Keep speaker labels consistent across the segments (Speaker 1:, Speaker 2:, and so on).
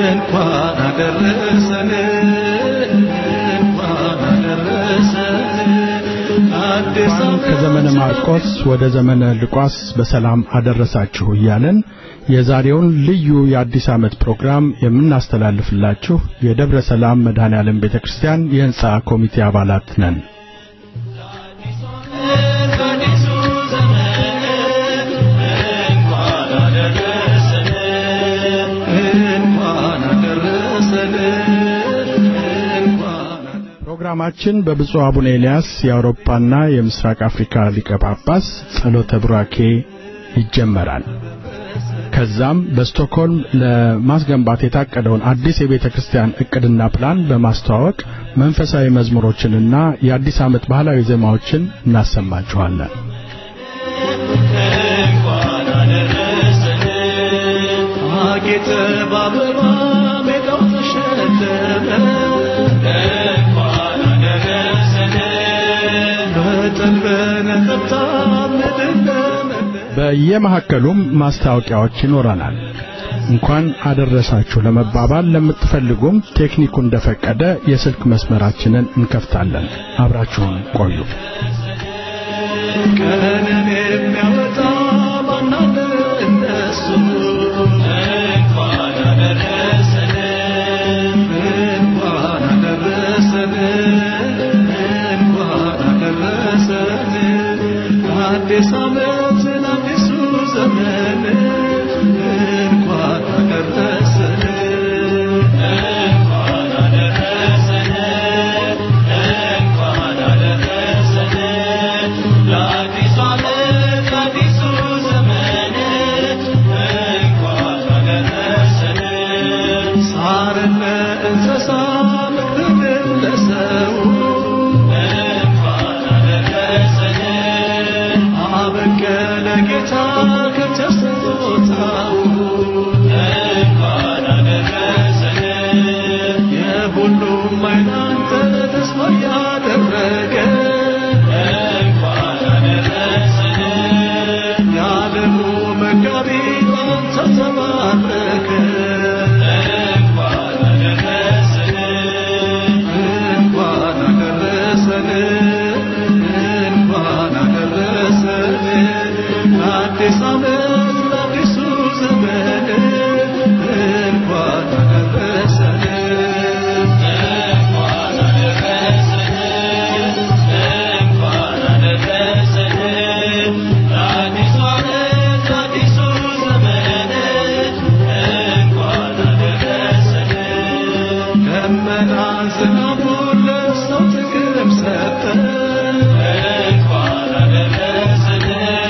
Speaker 1: እንኳን አደረሰን እንኳን አደረሰን አዲስ ዓመት
Speaker 2: ከዘመነ ማርቆስ ወደ ዘመነ ሉቃስ በሰላም አደረሳችሁ እያለን የዛሬውን ልዩ የአዲስ ዓመት ፕሮግራም የምናስተላልፍላችሁ የደብረ ሰላም መድኃኔ ዓለም ቤተ ክርስቲያን የሕንፃ ኮሚቴ አባላት ነን።
Speaker 1: አዲሱ ዘመን እንኳን አደረሰን እንኳን አደረሰን እንኳን
Speaker 2: ፕሮግራማችን በብፁዕ አቡነ ኤልያስ የአውሮፓና የምስራቅ አፍሪካ ሊቀ ጳጳስ ጸሎተ ቡራኬ ይጀመራል። ከዛም በስቶክሆልም ለማስገንባት የታቀደውን አዲስ የቤተ ክርስቲያን ዕቅድና ፕላን በማስተዋወቅ መንፈሳዊ መዝሙሮችንና የአዲስ ዓመት ባህላዊ ዜማዎችን እናሰማችኋለን።
Speaker 1: እንኳን አደረሰን አጌጠ በአበባ ሜዳው ተሸለመ እንኳን አደረሰን በጠል በነቀታ ምድር ለመለመ
Speaker 2: በየመካከሉም ማስታወቂያዎች ይኖረናል። እንኳን አደረሳችሁ ለመባባል ለምትፈልጉም ቴክኒኩ እንደፈቀደ የስልክ መስመራችንን እንከፍታለን። አብራችሁን ቆዩ።
Speaker 1: ቀንን የሚያወጣ ማናለ እነሱ እንኳን አደረሰን እንኳን አደረሰን እንኳን አደረሰን አዲስ ዓመትን አዲሱ ዘመን እንኳን አደረሰን እንኳን አደረሰን እንኳን አደረሰን ለአዲሱ ዓመት ለአዲሱ ዘመን እንኳን አደረሰን ሳርን ለእንስሳ ምግብን ለሰው እንኳን አደረሰን አበቀለ ጌታ ከተስጦታው እንኳን አደረሰን የሁሉም አይናንተ ተስፋ ያደረገ እንኳን አደረሰን የዓለሙ መጋቢ አንተ ተባረከ እንኳን አደረሰን እንኳን አደረሰን እንኳን አደረሰን አዲስ ዓመት ለአዲሱ ዘመን እንኳን አደረሰን እንኳን አደረሰን እንኳን አደረሰን ለአዲሱ ዓመት ለአዲሱ ዘመን እንኳን አደረሰን ደመና ዝናቡን ለሰው ጥቅም ሰጠ እንኳን አደረሰን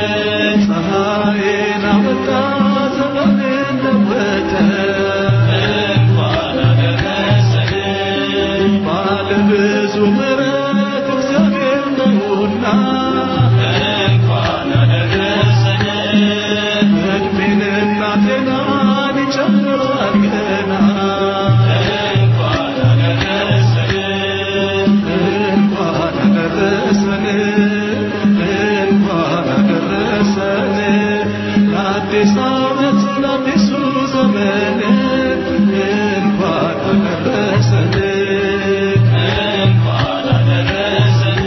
Speaker 1: ፀሐይን አወጣ ዘመንን ለወጠ እንኳን አደረሰን ባለ ብዙ ምሕረት እግዚአብሔር ነውና እንኳን አደረሰን እድሜንና ጤናን ይጨምራል ገና እንኳን አደረሰን እንኳን አደረሰን እንኳን አደረሰን ለአዲስ ዓመት ለአዲሱ ዘመን እንኳን አደረሰን እንኳን አደረሰን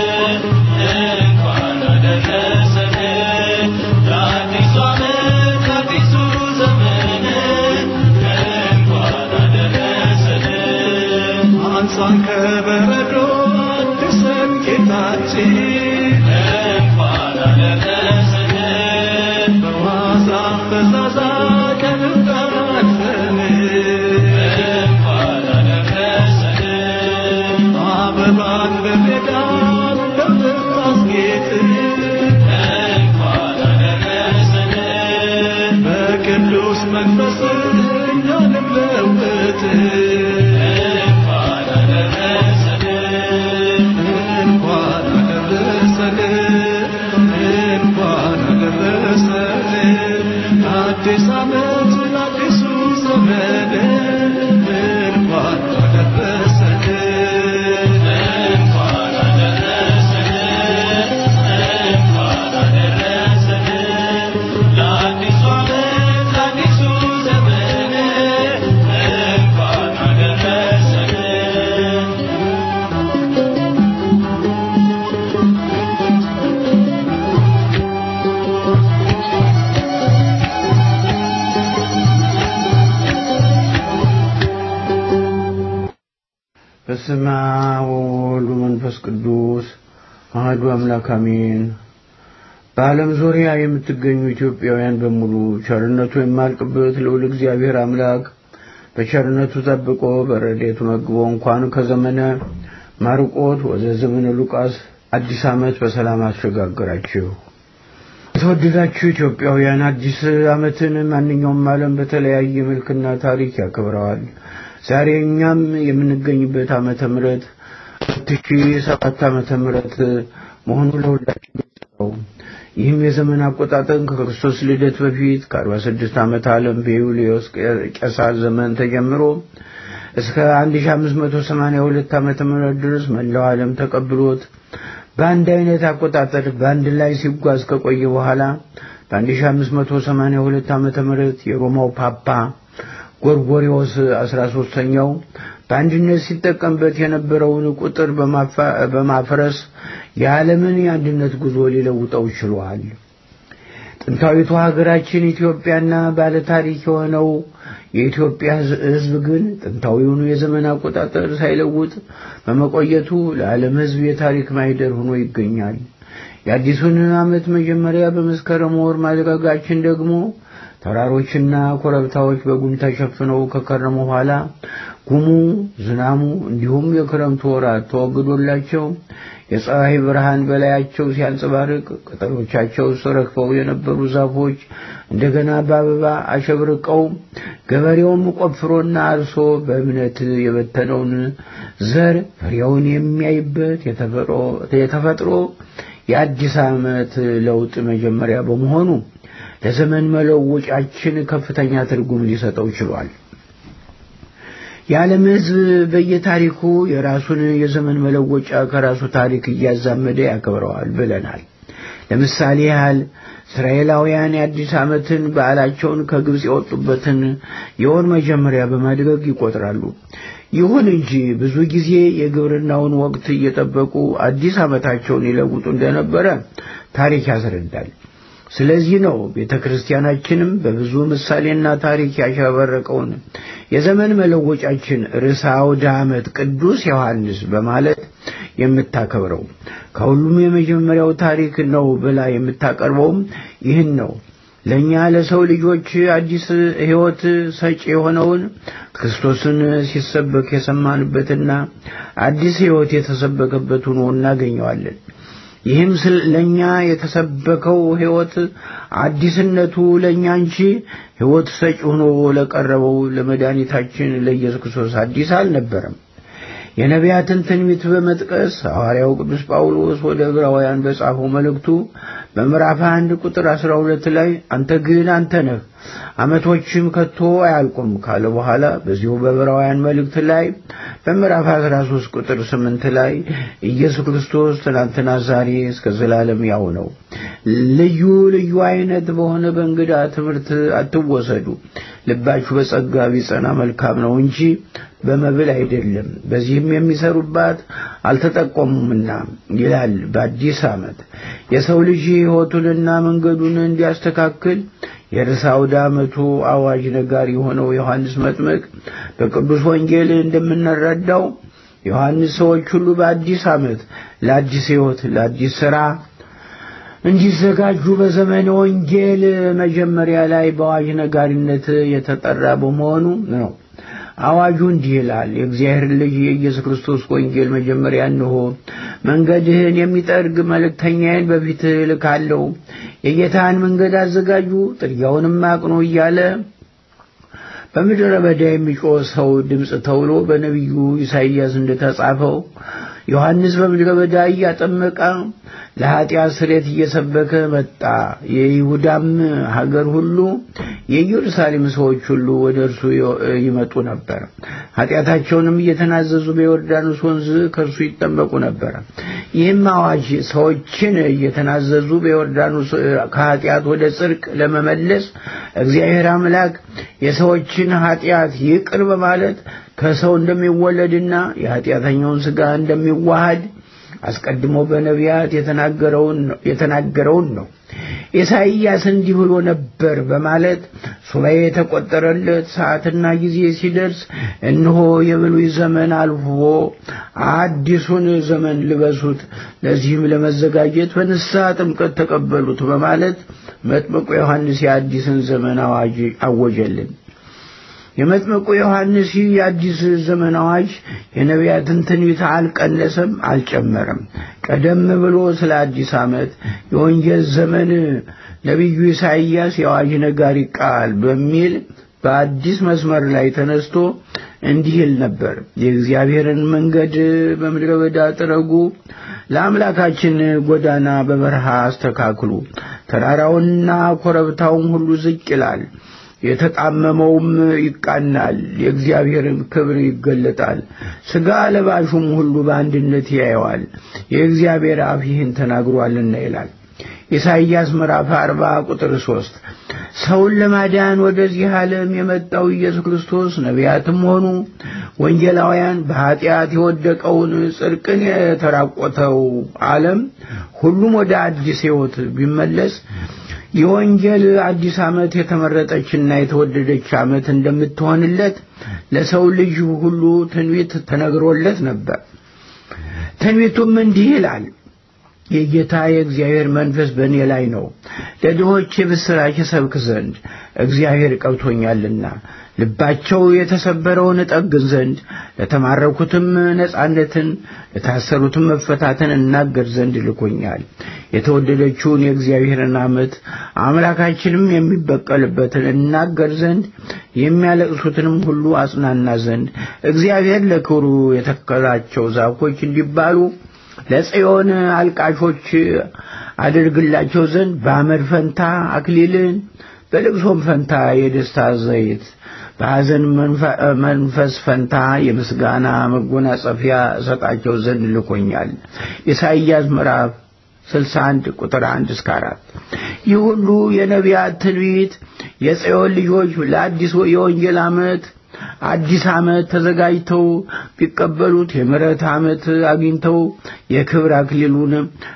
Speaker 1: እንኳን አደረሰን ለአዲሱ ዓመት ለአዲሱ ዘመን እንኳን አደረሰን አንሳን ከበረዶ አድሰን ጌታችን እንኳን አደረሰን በዋዛ ፈዛዛ ከንዳራፈን እንኳን አደረሰን አበባን በሜዳን በምታስጌጥ እንኳን አደረሰን በቅዱስ መንፈስ እኛንም ለውጥ እንኳን አደረሰን
Speaker 3: በስመ አብ ወወልድ ወመንፈስ ቅዱስ አሐዱ አምላክ አሜን። በዓለም ዙሪያ የምትገኙ ኢትዮጵያውያን በሙሉ ቸርነቱ የማልቅበት ልዑል እግዚአብሔር አምላክ በቸርነቱ ጠብቆ በረድኤቱ መግቦ እንኳን ከዘመነ ማርቆስ ወደ ዘመነ ሉቃስ አዲስ ዓመት በሰላም አሸጋገራችሁ። የተወደዳችሁ ኢትዮጵያውያን አዲስ ዓመትን ማንኛውም ዓለም በተለያየ መልክና ታሪክ ያከብረዋል። ዛሬ እኛም የምንገኝበት ዓመተ ምሕረት ሁለት ሺህ ሰባት ዓመተ ምሕረት መሆኑ ለሁላችን ግልጽ ነው። ይህም የዘመን አቆጣጠር ከክርስቶስ ልደት በፊት ከአርባ ስድስት ዓመት ዓለም በዩልዮስ ቄሳር ዘመን ተጀምሮ እስከ አንድ ሺህ አምስት መቶ ሰማንያ ሁለት ዓመተ ምህረት ድረስ መላው ዓለም ተቀብሎት በአንድ አይነት አቆጣጠር በአንድ ላይ ሲጓዝ ከቆየ በኋላ በአንድ ሺህ አምስት መቶ ሰማንያ ሁለት ዓመተ ምህረት የሮማው ፓፓ ጎርጎሪዎስ አስራ ሦስተኛው በአንድነት ሲጠቀምበት የነበረውን ቁጥር በማፍረስ የዓለምን የአንድነት ጉዞ ሊለውጠው ችሏል። ጥንታዊቷ ሀገራችን ኢትዮጵያና ባለታሪክ የሆነው የኢትዮጵያ ሕዝብ ግን ጥንታዊውን የዘመን አቆጣጠር ሳይለውጥ በመቆየቱ ለዓለም ሕዝብ የታሪክ ማይደር ሆኖ ይገኛል። የአዲሱን ዓመት መጀመሪያ በመስከረም ወር ማድረጋችን ደግሞ ተራሮችና ኮረብታዎች በጉም ተሸፍነው ከከረሙ በኋላ ጉሙ፣ ዝናሙ እንዲሁም የክረምቱ ወራት ተወግዶላቸው የፀሐይ ብርሃን በላያቸው ሲያንጸባርቅ ቅጠሎቻቸው ረግፈው የነበሩ ዛፎች እንደገና በአበባ አሸብርቀው ገበሬውም ቆፍሮና አርሶ በእምነት የበተነውን ዘር ፍሬውን የሚያይበት የተፈጥሮ የአዲስ ዓመት ለውጥ መጀመሪያ በመሆኑ ለዘመን መለወጫችን ከፍተኛ ትርጉም ሊሰጠው ችሏል። የዓለም ሕዝብ በየታሪኩ የራሱን የዘመን መለወጫ ከራሱ ታሪክ እያዛመደ ያከብረዋል ብለናል። ለምሳሌ ያህል እስራኤላውያን የአዲስ ዓመትን በዓላቸውን ከግብፅ የወጡበትን የወር መጀመሪያ በማድረግ ይቆጥራሉ። ይሁን እንጂ ብዙ ጊዜ የግብርናውን ወቅት እየጠበቁ አዲስ ዓመታቸውን ይለውጡ እንደነበረ ታሪክ ያስረዳል። ስለዚህ ነው ቤተ ክርስቲያናችንም በብዙ ምሳሌና ታሪክ ያሸበረቀውን የዘመን መለወጫችን ርዕሰ አውደ ዓመት ቅዱስ ዮሐንስ በማለት የምታከብረው። ከሁሉም የመጀመሪያው ታሪክ ነው ብላ የምታቀርበውም ይህን ነው። ለእኛ ለሰው ልጆች አዲስ ሕይወት ሰጪ የሆነውን ክርስቶስን ሲሰበክ የሰማንበትና አዲስ ሕይወት የተሰበከበት ሆኖ እናገኘዋለን። ይህም ለእኛ የተሰበከው ሕይወት አዲስነቱ ለእኛ እንጂ ሕይወት ሰጪ ሆኖ ለቀረበው ለመድኃኒታችን ለኢየሱስ ክርስቶስ አዲስ አልነበረም። የነቢያትን ትንቢት በመጥቀስ ሐዋርያው ቅዱስ ጳውሎስ ወደ ዕብራውያን በጻፈው መልእክቱ በምዕራፍ አንድ ቁጥር አስራ ሁለት ላይ አንተ ግን አንተ ነህ ዓመቶችም ከቶ አያልቁም ካለ በኋላ በዚሁ በዕብራውያን መልእክት ላይ በምዕራፍ 13 ቁጥር 8 ላይ ኢየሱስ ክርስቶስ ትናንትና ዛሬ እስከ ዘላለም ያው ነው። ልዩ ልዩ አይነት በሆነ በእንግዳ ትምህርት አትወሰዱ፣ ልባችሁ በጸጋ ቢጸና መልካም ነው እንጂ በመብል አይደለም፣ በዚህም የሚሰሩባት አልተጠቆሙምና ይላል። በአዲስ ዓመት የሰው ልጅ ሕይወቱንና መንገዱን እንዲያስተካክል የርዕሰ አውደ ዓመቱ አዋጅ ነጋሪ የሆነው ዮሐንስ መጥምቅ በቅዱስ ወንጌል እንደምንረዳው ዮሐንስ ሰዎች ሁሉ በአዲስ ዓመት ለአዲስ ሕይወት፣ ለአዲስ ሥራ እንዲዘጋጁ በዘመነ ወንጌል መጀመሪያ ላይ በአዋጅ ነጋሪነት የተጠራ በመሆኑ ነው። አዋጁ እንዲህ ይላል። የእግዚአብሔር ልጅ የኢየሱስ ክርስቶስ ወንጌል መጀመሪያ እንሆ መንገድህን የሚጠርግ መልእክተኛዬን በፊትህ እልካለሁ፣ የጌታን መንገድ አዘጋጁ፣ ጥርጊያውንም አቅኑ እያለ በምድረ በዳ የሚጮህ ሰው ድምፅ ተብሎ በነቢዩ ኢሳይያስ እንደተጻፈው ዮሐንስ በምድረ በዳ እያጠመቀ ለኃጢአት ስርየት እየሰበከ መጣ። የይሁዳም ሀገር ሁሉ የኢየሩሳሌም ሰዎች ሁሉ ወደ እርሱ ይመጡ ነበር። ኃጢአታቸውንም እየተናዘዙ በዮርዳኖስ ወንዝ ከእርሱ ይጠመቁ ነበር። ይህም አዋጅ ሰዎችን እየተናዘዙ በዮርዳኖስ ከኃጢአት ወደ ጽድቅ ለመመለስ እግዚአብሔር አምላክ የሰዎችን ኃጢአት ይቅር በማለት ከሰው እንደሚወለድና የኃጢአተኛውን ሥጋ እንደሚዋሃድ አስቀድሞ በነቢያት የተናገረውን ነው። ኢሳይያስ እንዲህ ብሎ ነበር በማለት ሱባኤ የተቆጠረለት ሰዓትና ጊዜ ሲደርስ እነሆ የብሉይ ዘመን አልፎ አዲሱን ዘመን ልበሱት፣ ለዚህም ለመዘጋጀት በንስሐ ጥምቀት ተቀበሉት በማለት መጥምቁ ዮሐንስ የአዲስን ዘመን አዋጅ አወጀልን። የመጥምቁ ዮሐንስ የአዲስ ዘመን አዋጅ የነቢያትን ትንቢት አልቀነሰም፣ አልጨመረም። ቀደም ብሎ ስለ አዲስ ዓመት የወንጌል ዘመን ነቢዩ ኢሳይያስ የአዋጅ ነጋሪ ቃል በሚል በአዲስ መስመር ላይ ተነስቶ እንዲህ ይል ነበር። የእግዚአብሔርን መንገድ በምድረ በዳ ጥረጉ፣ ለአምላካችን ጎዳና በበረሃ አስተካክሉ። ተራራውንና ኮረብታውን ሁሉ ዝቅ ይላል የተጣመመውም ይቃናል፣ የእግዚአብሔርን ክብር ይገለጣል። ሥጋ ለባሹም ሁሉ በአንድነት ያየዋል፣ የእግዚአብሔር አፍ ይህን ተናግሯልና ይላል። ኢሳይያስ ምዕራፍ አርባ ቁጥር ሦስት ሰውን ለማዳን ወደዚህ ዓለም የመጣው ኢየሱስ ክርስቶስ ነቢያትም ሆኑ ወንጌላውያን በኀጢአት የወደቀውን ጽድቅን የተራቆተው ዓለም ሁሉም ወደ አዲስ ሕይወት ቢመለስ የወንጌል አዲስ ዓመት የተመረጠችና የተወደደች ዓመት እንደምትሆንለት ለሰው ልጅ ሁሉ ትንቢት ተነግሮለት ነበር። ትንቢቱም እንዲህ ይላል። የጌታ የእግዚአብሔር መንፈስ በእኔ ላይ ነው፣ ለድሆች የብስራች እሰብክ ዘንድ እግዚአብሔር ቀብቶኛልና፣ ልባቸው የተሰበረውን እጠግን ዘንድ፣ ለተማረኩትም ነጻነትን፣ ለታሰሩትም መፈታትን እናገር ዘንድ ልኮኛል። የተወደደችውን የእግዚአብሔርን ዓመት አምላካችንም የሚበቀልበትን እናገር ዘንድ፣ የሚያለቅሱትንም ሁሉ አጽናና ዘንድ፣ እግዚአብሔር ለክብሩ የተከላቸው ዛፎች እንዲባሉ ለጽዮን አልቃሾች አድርግላቸው ዘንድ በአመድ ፈንታ አክሊልን በልቅሶም ፈንታ የደስታ ዘይት በሐዘን መንፈስ ፈንታ የምስጋና መጎናጸፊያ እሰጣቸው ዘንድ ልኮኛል። ኢሳይያስ ምዕራፍ 61 ቁጥር 1 እስከ 4 ይህ ሁሉ የነቢያት ትንቢት የጽዮን ልጆች ለአዲስ የወንጌል ዓመት አዲስ ዓመት ተዘጋጅተው ቢቀበሉት የምሕረት ዓመት አግኝተው የክብር አክሊሉን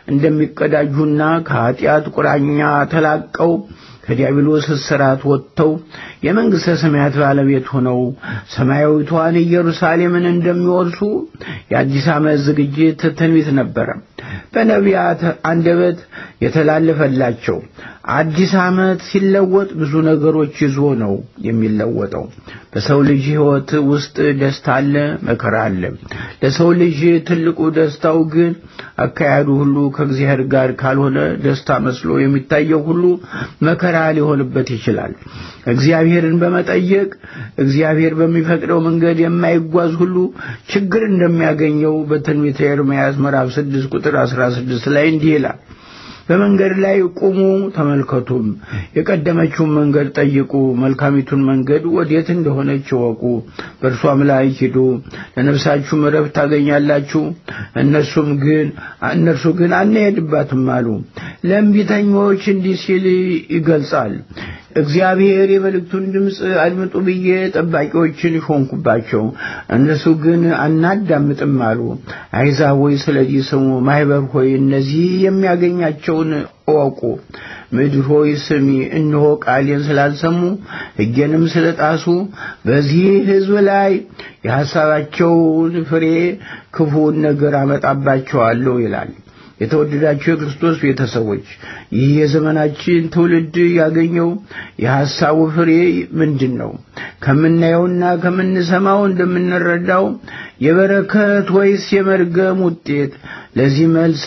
Speaker 3: እንደሚቀዳጁና ከኀጢአት ቁራኛ ተላቀው ከዲያብሎስ እስራት ወጥተው የመንግሥተ ሰማያት ባለቤት ሆነው ሰማያዊቷን ኢየሩሳሌምን እንደሚወርሱ የአዲስ ዓመት ዝግጅት ትንቢት ነበረ። በነቢያት አንደበት የተላለፈላቸው አዲስ ዓመት ሲለወጥ ብዙ ነገሮች ይዞ ነው የሚለወጠው። በሰው ልጅ ሕይወት ውስጥ ደስታ አለ፣ መከራ አለ። ለሰው ልጅ ትልቁ ደስታው ግን አካሄዱ ሁሉ ከእግዚአብሔር ጋር ካልሆነ ደስታ መስሎ የሚታየው ሁሉ መከራ ሊሆንበት ይችላል። እግዚአብሔርን በመጠየቅ እግዚአብሔር በሚፈቅደው መንገድ የማይጓዝ ሁሉ ችግር እንደሚያገኘው በትንቢተ ኤርምያስ ምዕራፍ 6 ቁጥር 16 ላይ እንዲህ ይላል በመንገድ ላይ ቁሙ ተመልከቱም፣ የቀደመችውን መንገድ ጠይቁ፣ መልካሚቱን መንገድ ወዴት እንደሆነች እወቁ፣ በእርሷም ላይ ሂዱ፣ ለነፍሳችሁም ዕረፍት ታገኛላችሁ። እነሱም ግን እነርሱ ግን አንሄድባትም አሉ። ለእምቢተኞች እንዲህ ሲል ይገልጻል። እግዚአብሔር የመልእክቱን ድምፅ አድምጡ ብዬ ጠባቂዎችን ሾንኩባቸው፣ እነሱ ግን አናዳምጥም አሉ። አሕዛብ ሆይ ስለዚህ ስሙ፣ ማኅበር ሆይ እነዚህ የሚያገኛቸውን እወቁ። ምድር ሆይ ስሚ፣ እነሆ ቃሌን ስላልሰሙ ሕጌንም ስለጣሱ በዚህ ሕዝብ ላይ የሐሳባቸውን ፍሬ ክፉውን ነገር አመጣባቸዋለሁ ይላል። የተወደዳችሁ የክርስቶስ ቤተሰቦች ይህ የዘመናችን ትውልድ ያገኘው የሐሳቡ ፍሬ ምንድን ነው? ከምናየውና ከምንሰማው እንደምንረዳው የበረከት ወይስ የመርገም ውጤት? ለዚህ መልስ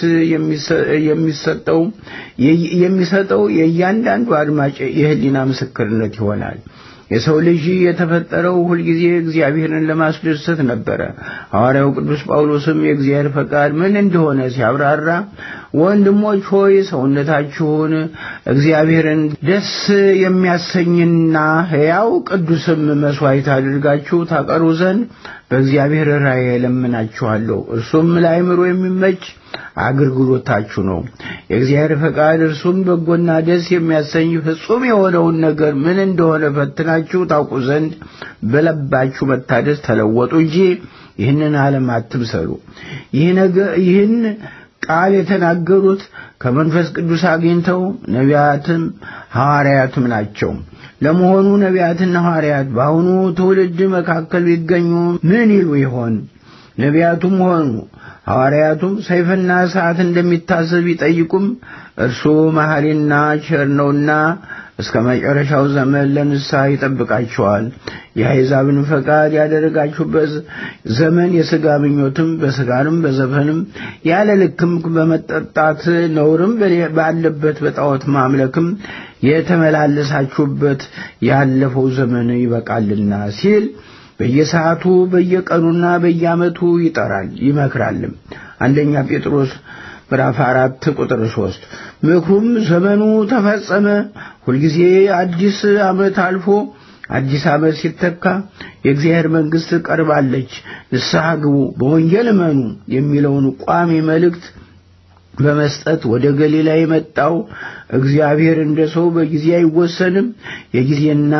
Speaker 3: የሚሰጠው የሚሰጠው የእያንዳንዱ አድማጭ የሕሊና ምስክርነት ይሆናል። የሰው ልጅ የተፈጠረው ሁልጊዜ እግዚአብሔርን ለማስደሰት ነበረ። ሐዋርያው ቅዱስ ጳውሎስም የእግዚአብሔር ፈቃድ ምን እንደሆነ ሲያብራራ ወንድሞች ሆይ ሰውነታችሁን እግዚአብሔርን ደስ የሚያሰኝና ሕያው ቅዱስም መሥዋዕት አድርጋችሁ ታቀሩ ዘንድ በእግዚአብሔር ራእይ እለምናችኋለሁ። እርሱም ለአእምሮ የሚመች አገልግሎታችሁ ነው። የእግዚአብሔር ፈቃድ እርሱም በጎና ደስ የሚያሰኝ ፍጹም የሆነውን ነገር ምን እንደሆነ ፈትናችሁ ታውቁ ዘንድ በልባችሁ መታደስ ተለወጡ እንጂ ይህንን ዓለም አትምሰሉ። ይህ ነገር ይህን ቃል የተናገሩት ከመንፈስ ቅዱስ አግኝተው ነቢያትም ሐዋርያትም ናቸው። ለመሆኑ ነቢያትና ሐዋርያት በአሁኑ ትውልድ መካከል ቢገኙ ምን ይሉ ይሆን? ነቢያቱም ሆኑ ሐዋርያቱም ሰይፍና እሳት እንደሚታሰብ ቢጠይቁም እርሱ መሐሪና ቸር ነውና እስከ መጨረሻው ዘመን ለንስሐ ይጠብቃቸዋል። የአሕዛብን ፈቃድ ያደረጋችሁበት ዘመን የሥጋ ምኞትም በሥጋንም በዘፈንም ያለ ልክም በመጠጣት ነውርም ባለበት በጣዖት ማምለክም የተመላለሳችሁበት ያለፈው ዘመን ይበቃልና ሲል በየሰዓቱ በየቀኑና በየዓመቱ ይጠራል ይመክራልም። አንደኛ ጴጥሮስ ምዕራፍ አራት ቁጥር ሦስት ምክሩም ዘመኑ ተፈጸመ፣ ሁልጊዜ አዲስ ዓመት አልፎ አዲስ ዓመት ሲተካ የእግዚአብሔር መንግሥት ቀርባለች፣ ንስሐ ግቡ፣ በወንጌል እመኑ የሚለውን ቋሚ መልእክት በመስጠት ወደ ገሊላ የመጣው እግዚአብሔር እንደ ሰው በጊዜ አይወሰንም። የጊዜና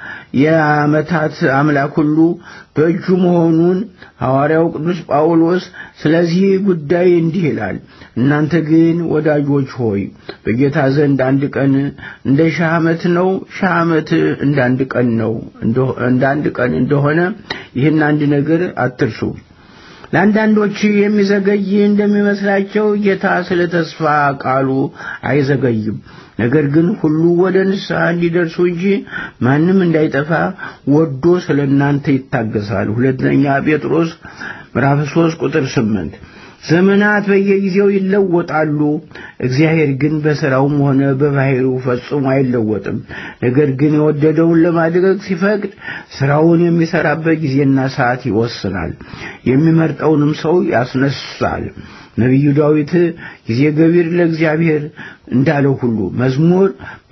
Speaker 3: የዓመታት አምላክ ሁሉ በእጁ መሆኑን ሐዋርያው ቅዱስ ጳውሎስ ስለዚህ ጉዳይ እንዲህ ይላል። እናንተ ግን ወዳጆች ሆይ በጌታ ዘንድ አንድ ቀን እንደ ሺህ ዓመት ነው፣ ሺህ ዓመት እንደ አንድ ቀን ነው። እንደ አንድ ቀን እንደሆነ ይህን አንድ ነገር አትርሱ። ለአንዳንዶች የሚዘገይ እንደሚመስላቸው ጌታ ስለ ተስፋ ቃሉ አይዘገይም። ነገር ግን ሁሉ ወደ ንስሐ እንዲደርሱ እንጂ ማንም እንዳይጠፋ ወዶ ስለ እናንተ ይታገሳል። ሁለተኛ ጴጥሮስ ምዕራፍ 3 ቁጥር 8 ዘመናት በየጊዜው ይለወጣሉ። እግዚአብሔር ግን በሥራውም ሆነ በባሕሪው ፈጽሞ አይለወጥም። ነገር ግን የወደደውን ለማድረግ ሲፈቅድ ሥራውን የሚሠራበት ጊዜና ሰዓት ይወስናል። የሚመርጠውንም ሰው ያስነሳል። ነቢዩ ዳዊት ጊዜ ገቢር ለእግዚአብሔር እንዳለው ሁሉ መዝሙር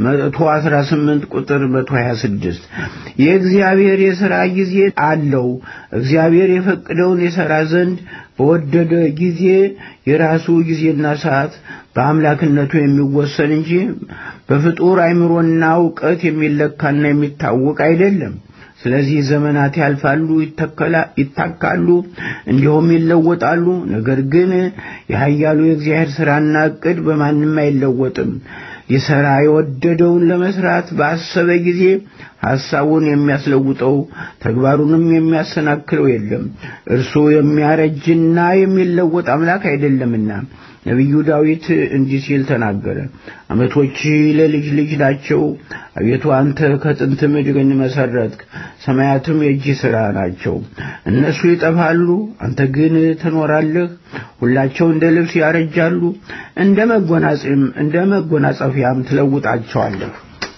Speaker 3: 118 ቁጥር 126 የእግዚአብሔር የሥራ ጊዜ አለው። እግዚአብሔር የፈቀደውን የሠራ ዘንድ በወደደ ጊዜ የራሱ ጊዜና ሰዓት በአምላክነቱ የሚወሰን እንጂ በፍጡር አእምሮና እውቀት የሚለካና የሚታወቅ አይደለም። ስለዚህ ዘመናት ያልፋሉ፣ ይታካሉ፣ እንዲሁም ይለወጣሉ። ነገር ግን የኃያሉ የእግዚአብሔር ሥራና ዕቅድ በማንም አይለወጥም። ሊሠራ የወደደውን ለመሥራት ባሰበ ጊዜ ሐሳቡን የሚያስለውጠው ተግባሩንም የሚያሰናክለው የለም። እርሱ የሚያረጅና የሚለወጥ አምላክ አይደለምና ነቢዩ ዳዊት እንዲህ ሲል ተናገረ። ዓመቶች ለልጅ ልጅ ናቸው። አቤቱ አንተ ከጥንት ምድርን መሠረትክ፣ ሰማያትም የእጅ ሥራ ናቸው። እነሱ ይጠፋሉ፣ አንተ ግን ትኖራለህ። ሁላቸው እንደ ልብስ ያረጃሉ፣ እንደ መጎናጸፊያም እንደ መጎናጸፊያም ትለውጣቸዋለህ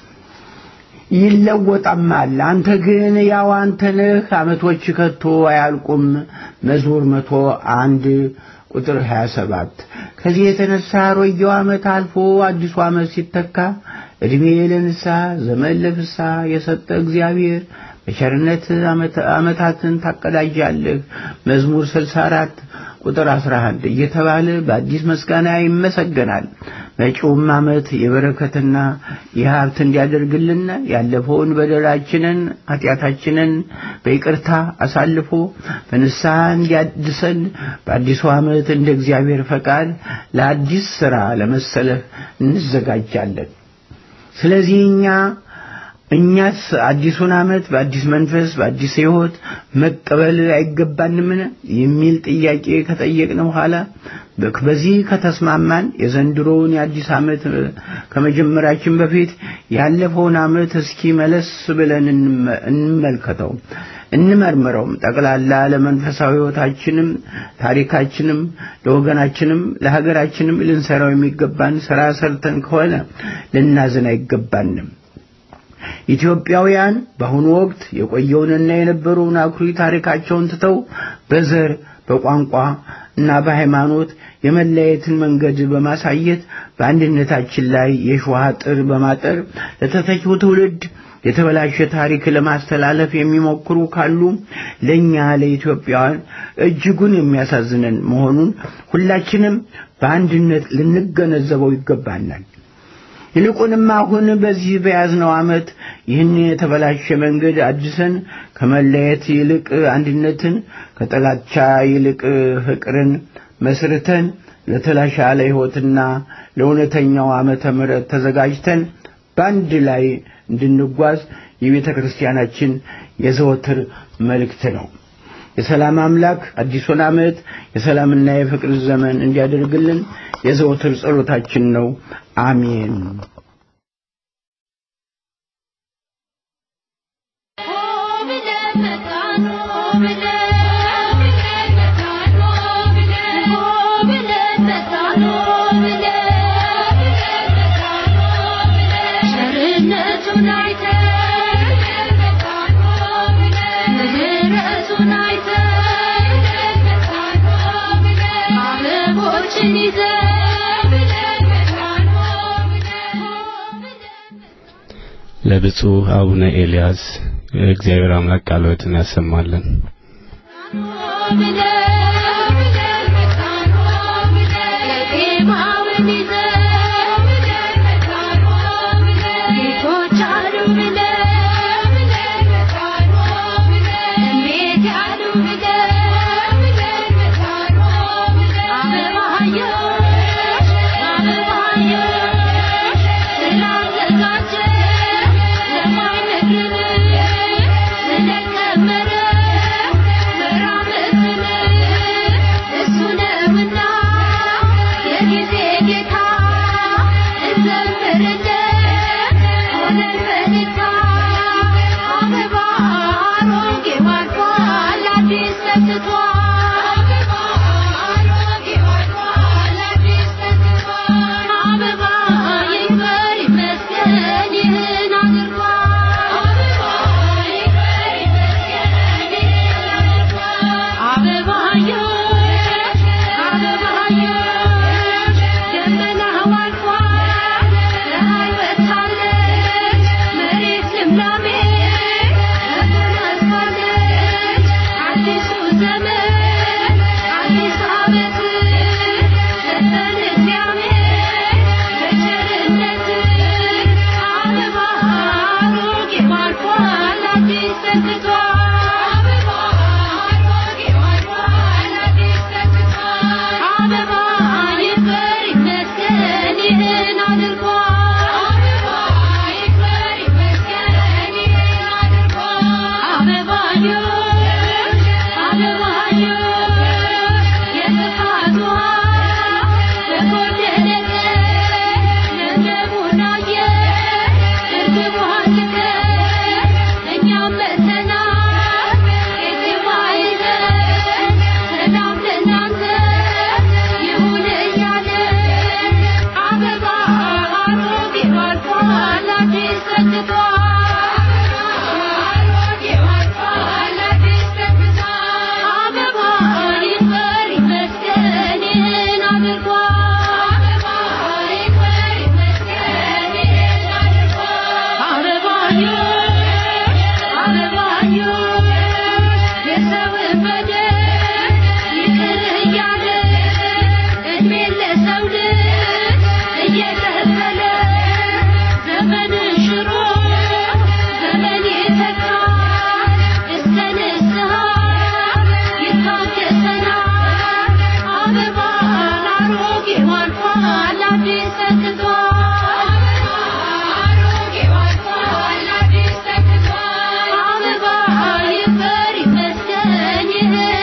Speaker 3: ይለወጣማል። አንተ ግን ያው አንተ ነህ። ዓመቶች ከቶ አያልቁም። መዝሙር መቶ አንድ ቁጥር 27 ከዚህ የተነሳ አሮጌው ዓመት አልፎ አዲሱ ዓመት ሲተካ ዕድሜ ለንስሐ ዘመን ለፍስሐ የሰጠ እግዚአብሔር በቸርነት ዓመታትን ታቀዳጃለህ። መዝሙር 64 ቁጥር 11 እየተባለ በአዲስ ምስጋና ይመሰገናል። መጪውም ዓመት የበረከትና የሀብት እንዲያደርግልን ያለፈውን በደላችንን ኃጢአታችንን በይቅርታ አሳልፎ በንስሐ እንዲያድሰን በአዲሱ ዓመት እንደ እግዚአብሔር ፈቃድ ለአዲስ ሥራ ለመሰለፍ እንዘጋጃለን። ስለዚህ እኛ እኛስ አዲሱን ዓመት በአዲስ መንፈስ በአዲስ ሕይወት መቀበል አይገባንምን? የሚል ጥያቄ ከጠየቅን በኋላ በዚህ ከተስማማን የዘንድሮውን የአዲስ ዓመት ከመጀመራችን በፊት ያለፈውን ዓመት እስኪ መለስ ብለን እንመልከተው፣ እንመርምረውም። ጠቅላላ ለመንፈሳዊ ሕይወታችንም ታሪካችንም ለወገናችንም ለሀገራችንም ልንሰራው የሚገባን ሥራ ሰርተን ከሆነ ልናዝን አይገባንም። ኢትዮጵያውያን በአሁኑ ወቅት የቆየውንና የነበረውን አኩሪ ታሪካቸውን ትተው በዘር በቋንቋ እና በሃይማኖት የመለየትን መንገድ በማሳየት በአንድነታችን ላይ የሾህ አጥር በማጠር ለተተኪው ትውልድ የተበላሸ ታሪክ ለማስተላለፍ የሚሞክሩ ካሉ ለእኛ ለኢትዮጵያውያን እጅጉን የሚያሳዝነን መሆኑን ሁላችንም በአንድነት ልንገነዘበው ይገባናል። ይልቁንም አሁን በዚህ በያዝነው ዓመት ይህን የተበላሸ መንገድ አድሰን ከመለየት ይልቅ አንድነትን፣ ከጥላቻ ይልቅ ፍቅርን መስርተን ለተሻለ ሕይወትና ለእውነተኛው ዓመተ ምሕረት ተዘጋጅተን በአንድ ላይ እንድንጓዝ የቤተ ክርስቲያናችን የዘወትር መልእክት ነው። የሰላም አምላክ አዲሱን ዓመት የሰላምና የፍቅር ዘመን እንዲያደርግልን የዘወትር ጸሎታችን ነው። አሜን።
Speaker 4: ለብፁዕ አቡነ ኤልያስ እግዚአብሔር አምላክ ቃልዎትን ያሰማልን።
Speaker 5: አበባ ይበር ይመስገን ይህን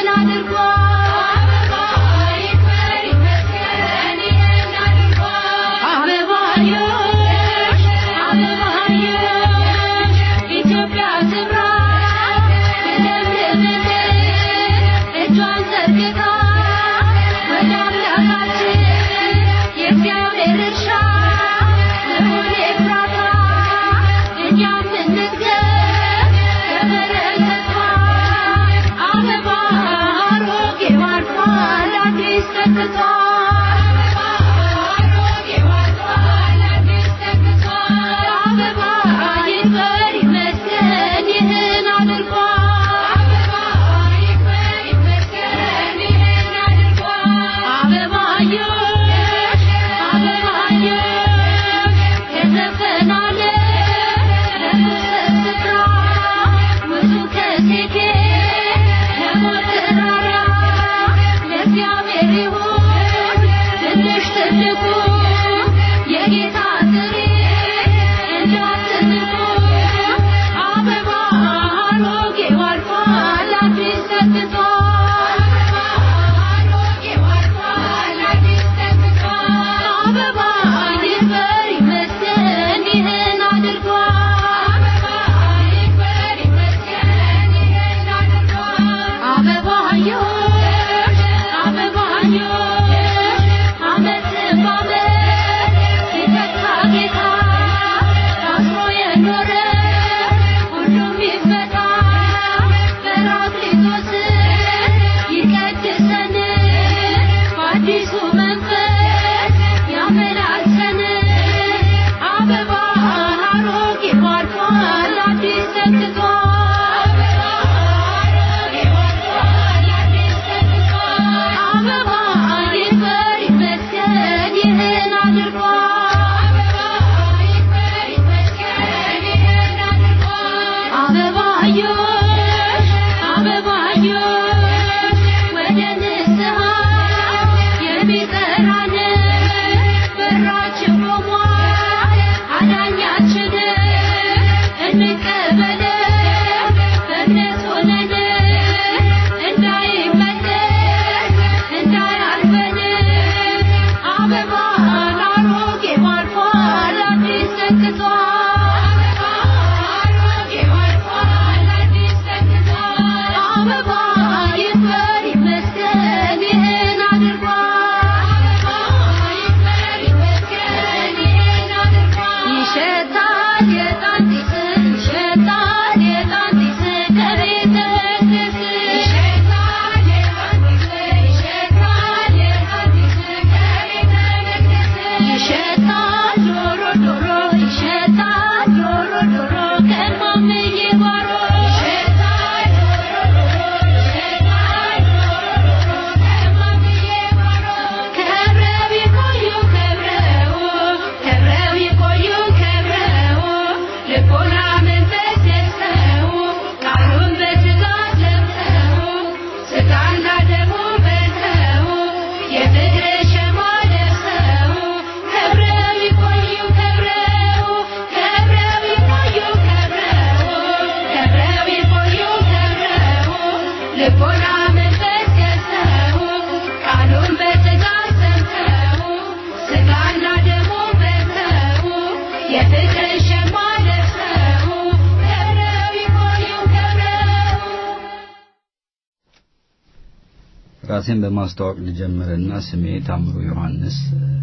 Speaker 5: ራሴን በማስተዋወቅ ልጀምርና ስሜ ታምሩ ዮሐንስ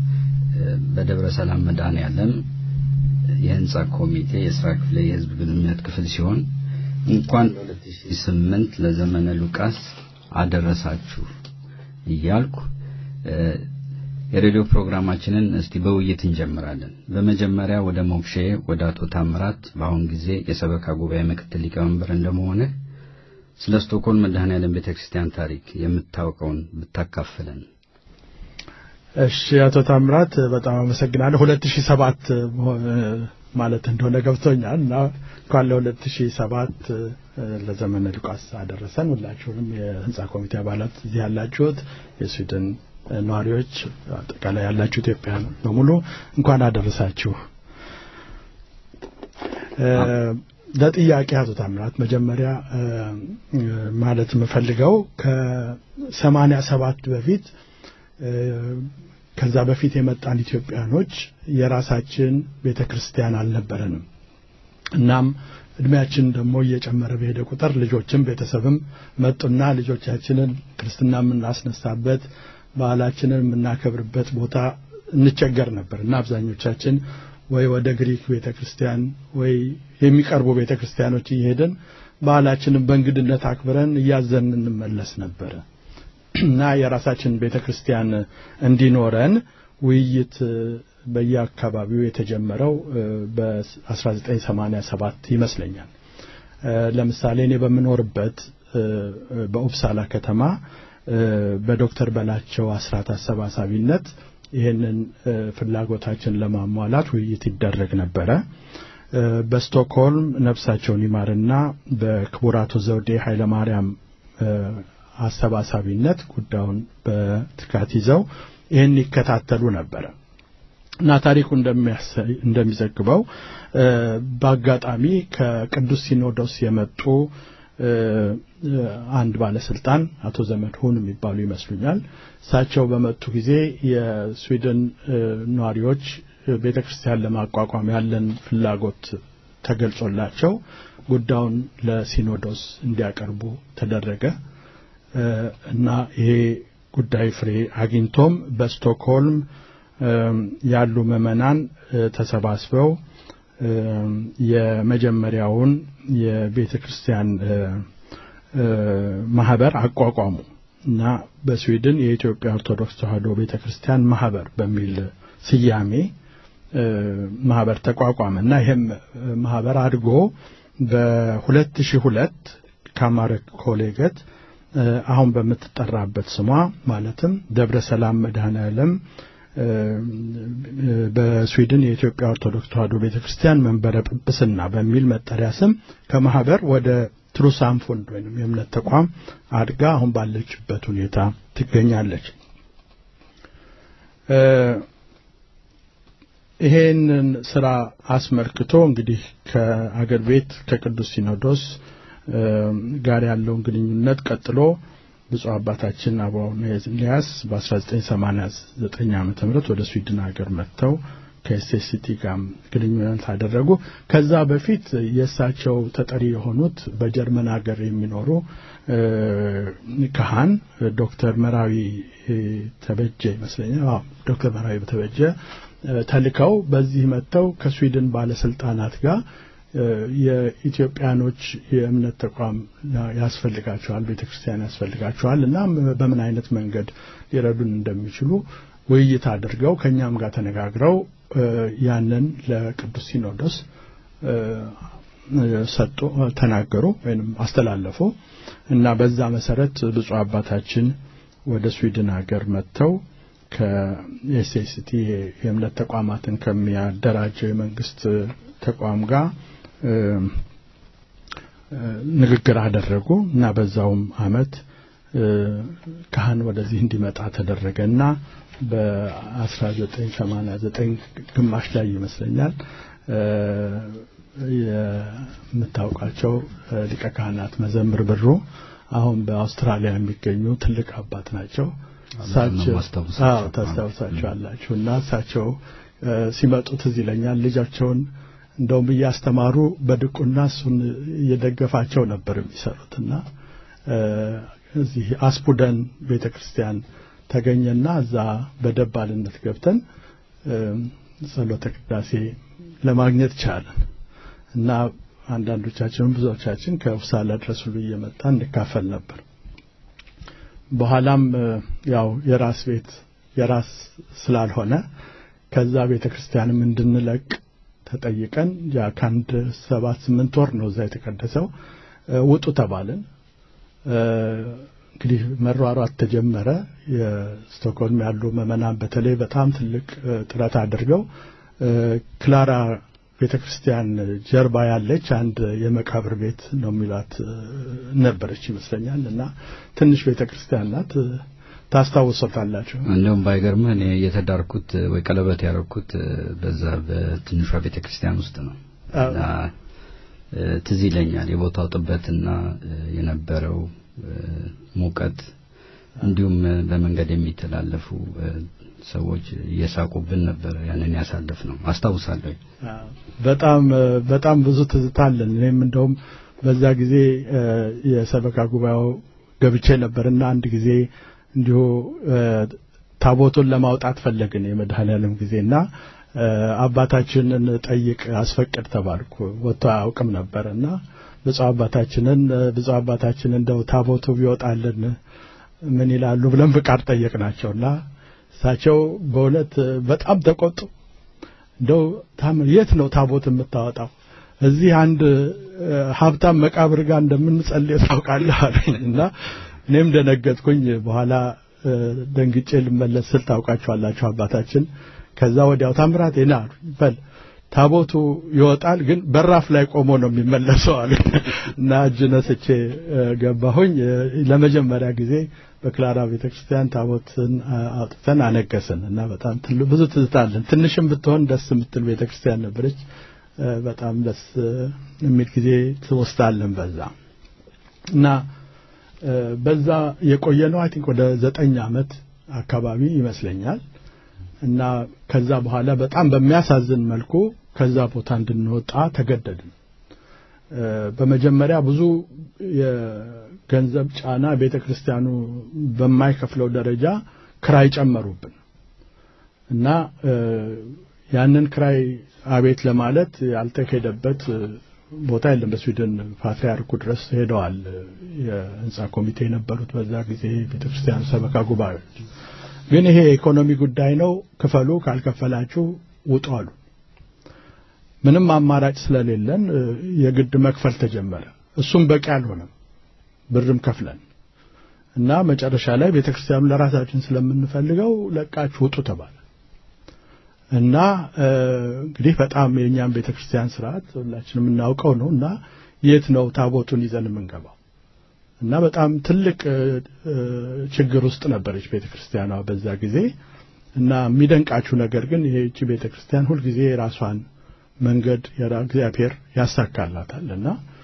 Speaker 5: በደብረ ሰላም መድኃኔዓለም የህንጻ ኮሚቴ የስራ ክፍል የህዝብ ግንኙነት ክፍል ሲሆን እንኳን ለ2008 ለዘመነ ሉቃስ አደረሳችሁ እያልኩ የሬዲዮ ፕሮግራማችንን እስቲ በውይይት እንጀምራለን። በመጀመሪያ ወደ ሞክሼ ወደ አቶ ታምራት በአሁን ጊዜ የሰበካ ጉባኤ ምክትል ሊቀመንበር እንደመሆንህ ስለ ስቶኮልም መድኃኔዓለም ቤተክርስቲያን ታሪክ የምታውቀውን ብታካፍለን።
Speaker 2: እሺ አቶ ታምራት በጣም አመሰግናለሁ። 2007 ማለት እንደሆነ ገብቶኛል እና እንኳን ለ2007 ለዘመነ ሉቃስ አደረሰን። ሁላችሁንም የህንጻ ኮሚቴ አባላት እዚህ ያላችሁት የስዊድን ነዋሪዎች፣ አጠቃላይ ያላችሁ ኢትዮጵያውያን በሙሉ እንኳን አደረሳችሁ። ለጥያቄ አቶ ታምራት መጀመሪያ ማለት የምፈልገው ከሰማኒያ ሰባት በፊት ከዛ በፊት የመጣን ኢትዮጵያኖች የራሳችን ቤተ ክርስቲያን አልነበረንም። እናም እድሜያችን ደግሞ እየጨመረ በሄደ ቁጥር ልጆችም ቤተሰብም መጡና ልጆቻችንን ክርስትና የምናስነሳበት ባህላችንን የምናከብርበት ቦታ እንቸገር ነበር እና አብዛኞቻችን ወይ ወደ ግሪክ ቤተ ክርስቲያን ወይ የሚቀርቡ ቤተ ክርስቲያኖች እየሄድን ባህላችንን በእንግድነት አክብረን እያዘን እንመለስ ነበረ እና የራሳችን ቤተ ክርስቲያን እንዲኖረን ውይይት በየአካባቢው የተጀመረው በ1987 ይመስለኛል። ለምሳሌ እኔ በምኖርበት በኡፕሳላ ከተማ በዶክተር በላቸው አስራት አሰባሳቢነት ይህንን ፍላጎታችን ለማሟላት ውይይት ይደረግ ነበረ በስቶክሆልም ነፍሳቸውን ይማርና በክቡር አቶ ዘውዴ ኃይለማርያም አሰባሳቢነት ጉዳዩን በትካት ይዘው ይህን ይከታተሉ ነበረ እና ታሪኩ እንደሚዘግበው በአጋጣሚ ከቅዱስ ሲኖዶስ የመጡ አንድ ባለስልጣን አቶ ዘመድሁን የሚባሉ ይመስሉኛል። እሳቸው በመጡ ጊዜ የስዊድን ነዋሪዎች ቤተ ክርስቲያን ለማቋቋም ያለን ፍላጎት ተገልጾላቸው ጉዳዩን ለሲኖዶስ እንዲያቀርቡ ተደረገ እና ይሄ ጉዳይ ፍሬ አግኝቶም በስቶክሆልም ያሉ ምዕመናን ተሰባስበው የመጀመሪያውን የቤተ ክርስቲያን ማህበር አቋቋሙ እና በስዊድን የኢትዮጵያ ኦርቶዶክስ ተዋሕዶ ቤተ ክርስቲያን ማህበር በሚል ስያሜ ማህበር ተቋቋመ እና ይህም ማህበር አድጎ በ2002 ካማረ ኮሌገት አሁን በምትጠራበት ስሟ ማለትም ደብረ ሰላም መድኃኔ ዓለም በስዊድን የኢትዮጵያ ኦርቶዶክስ ተዋሕዶ ቤተ ክርስቲያን መንበረ ጵጵስና በሚል መጠሪያ ስም ከማህበር ወደ ትሩሳምፎንድ ወይም የእምነት ተቋም አድጋ አሁን ባለችበት ሁኔታ ትገኛለች። ይሄንን ስራ አስመልክቶ እንግዲህ ከአገር ቤት ከቅዱስ ሲኖዶስ ጋር ያለውን ግንኙነት ቀጥሎ ብፁዕ አባታችን አቡነ ኤልያስ በ1989 ዓመተ ምህረት ወደ ስዊድን ሀገር መጥተው ከኤስኤስቲ ጋር ግንኙነት አደረጉ። ከዛ በፊት የእሳቸው ተጠሪ የሆኑት በጀርመን ሀገር የሚኖሩ ካህን ዶክተር መራዊ ተበጀ ይመስለኛል። አዎ ዶክተር መራዊ ተበጀ ተልከው በዚህ መጥተው ከስዊድን ባለስልጣናት ጋር የኢትዮጵያኖች የእምነት ተቋም ያስፈልጋቸዋል፣ ቤተ ክርስቲያን ያስፈልጋቸዋል እና በምን አይነት መንገድ ሊረዱን እንደሚችሉ ውይይት አድርገው ከእኛም ጋር ተነጋግረው ያንን ለቅዱስ ሲኖዶስ ሰጡ፣ ተናገሩ ወይም አስተላለፉ እና በዛ መሰረት ብፁዕ አባታችን ወደ ስዊድን ሀገር መጥተው ከኤስኤስቲ የእምነት ተቋማትን ከሚያደራጀው የመንግስት ተቋም ጋር ንግግር አደረጉ እና በዛውም አመት ካህን ወደዚህ እንዲመጣ ተደረገና በ1989 ግማሽ ላይ ይመስለኛል የምታውቃቸው ሊቀ ካህናት መዘምር ብሩ አሁን በአውስትራሊያ የሚገኙ ትልቅ አባት ናቸው። እሳቸው ታስታውሳቸዋላችሁ እና እሳቸው ሲመጡ ትዝ ይለኛል ልጃቸውን እንደውም እያስተማሩ በድቁና እሱን እየደገፋቸው ነበር የሚሰሩትና እዚህ አስፑደን ቤተ ክርስቲያን ተገኘና እዛ በደባልነት ገብተን ጸሎተ ቅዳሴ ለማግኘት ቻለን እና አንዳንዶቻችንም ብዙዎቻችን ከውሳላ ድረስ ሁሉ እየመጣ እንካፈል ነበር። በኋላም ያው የራስ ቤት የራስ ስላልሆነ ከዛ ቤተ ክርስቲያንም እንድንለቅ ተጠይቀን ያ ከአንድ ሰባት ስምንት ወር ነው እዛ የተቀደሰው ውጡ ተባልን። እንግዲህ መሯሯት ተጀመረ። የስቶክሆልም ያሉ ምዕመናን በተለይ በጣም ትልቅ ጥረት አድርገው ክላራ ቤተ ክርስቲያን ጀርባ ያለች አንድ የመቃብር ቤት ነው የሚሏት ነበረች ይመስለኛል እና ትንሽ ቤተ ክርስቲያን ናት። ታስታውሶታላችሁ?
Speaker 5: እንደውም ባይገርምህ እኔ የተዳርኩት ወይ ቀለበት ያደረኩት በዛ በትንሿ ቤተ ክርስቲያን ውስጥ ነው እና ትዝ ይለኛል የቦታው ጥበትና የነበረው ሙቀት እንዲሁም በመንገድ የሚተላለፉ ሰዎች እየሳቁብን ነበር ያንን ያሳለፍ ነው አስታውሳለሁ።
Speaker 2: በጣም በጣም ብዙ ትዝታለን። እኔም እንደውም በዛ ጊዜ የሰበካ ጉባኤው ገብቼ ነበርና አንድ ጊዜ እንዲሁ ታቦቱን ለማውጣት ፈለግን የመድኃኔዓለም ጊዜና አባታችንን ጠይቅ አስፈቅድ ተባልኩ። ወጥቶ አያውቅም ነበርና ብፁዕ አባታችንን ብፁዕ አባታችን እንደው ታቦቱ ቢወጣልን ምን ይላሉ ብለን ፍቃድ ጠየቅናቸውና እሳቸው በእውነት በጣም ተቆጡ። እንደው የት ነው ታቦት የምታወጣው? እዚህ አንድ ሀብታም መቃብር ጋር እንደምንጸልይ ታውቃለህ አለኝ እና እኔም ደነገጥኩኝ። በኋላ ደንግጬ ልመለስ ስል ታውቃችኋላችሁ አባታችን ከዛ ወዲያው ታምራት ና በል ታቦቱ ይወጣል፣ ግን በራፍ ላይ ቆሞ ነው የሚመለሰው አሉ እና እጅ ነስቼ ገባሁኝ። ለመጀመሪያ ጊዜ በክላራ ቤተክርስቲያን ታቦትን አውጥተን አነገስን እና በጣም ብዙ ትዝታለን። ትንሽም ብትሆን ደስ የምትል ቤተክርስቲያን ነበረች። በጣም ደስ የሚል ጊዜ ትወስዳለን በዛ እና በዛ የቆየ ነው አይ ቲንክ ወደ ዘጠኝ ዓመት አካባቢ ይመስለኛል። እና ከዛ በኋላ በጣም በሚያሳዝን መልኩ ከዛ ቦታ እንድንወጣ ተገደድን። በመጀመሪያ ብዙ የገንዘብ ጫና ቤተ ክርስቲያኑ በማይከፍለው ደረጃ ክራይ ጨመሩብን እና ያንን ክራይ አቤት ለማለት ያልተሄደበት ቦታ የለም። በስዊድን ፓትርያርኩ ድረስ ሄደዋል። የህንፃ ኮሚቴ የነበሩት በዛ ጊዜ ቤተክርስቲያኑ ሰበካ ጉባኤዎች ግን ይሄ የኢኮኖሚ ጉዳይ ነው፣ ክፈሉ፣ ካልከፈላችሁ ውጡ አሉ። ምንም አማራጭ ስለሌለን የግድ መክፈል ተጀመረ። እሱም በቂ አልሆነም፣ ብርም ከፍለን እና መጨረሻ ላይ ቤተክርስቲያኑ ለራሳችን ስለምንፈልገው ለቃችሁ ውጡ ተባለ እና እንግዲህ በጣም የእኛም ቤተክርስቲያን ስርዓት ሁላችንም የምናውቀው ነው እና የት ነው ታቦቱን ይዘን የምንገባው? እና በጣም ትልቅ ችግር ውስጥ ነበረች ቤተክርስቲያኗ በዛ ጊዜ። እና የሚደንቃችሁ ነገር ግን ይህቺ ቤተክርስቲያን ሁልጊዜ የራሷን መንገድ እግዚአብሔር ያሳካላታል። እና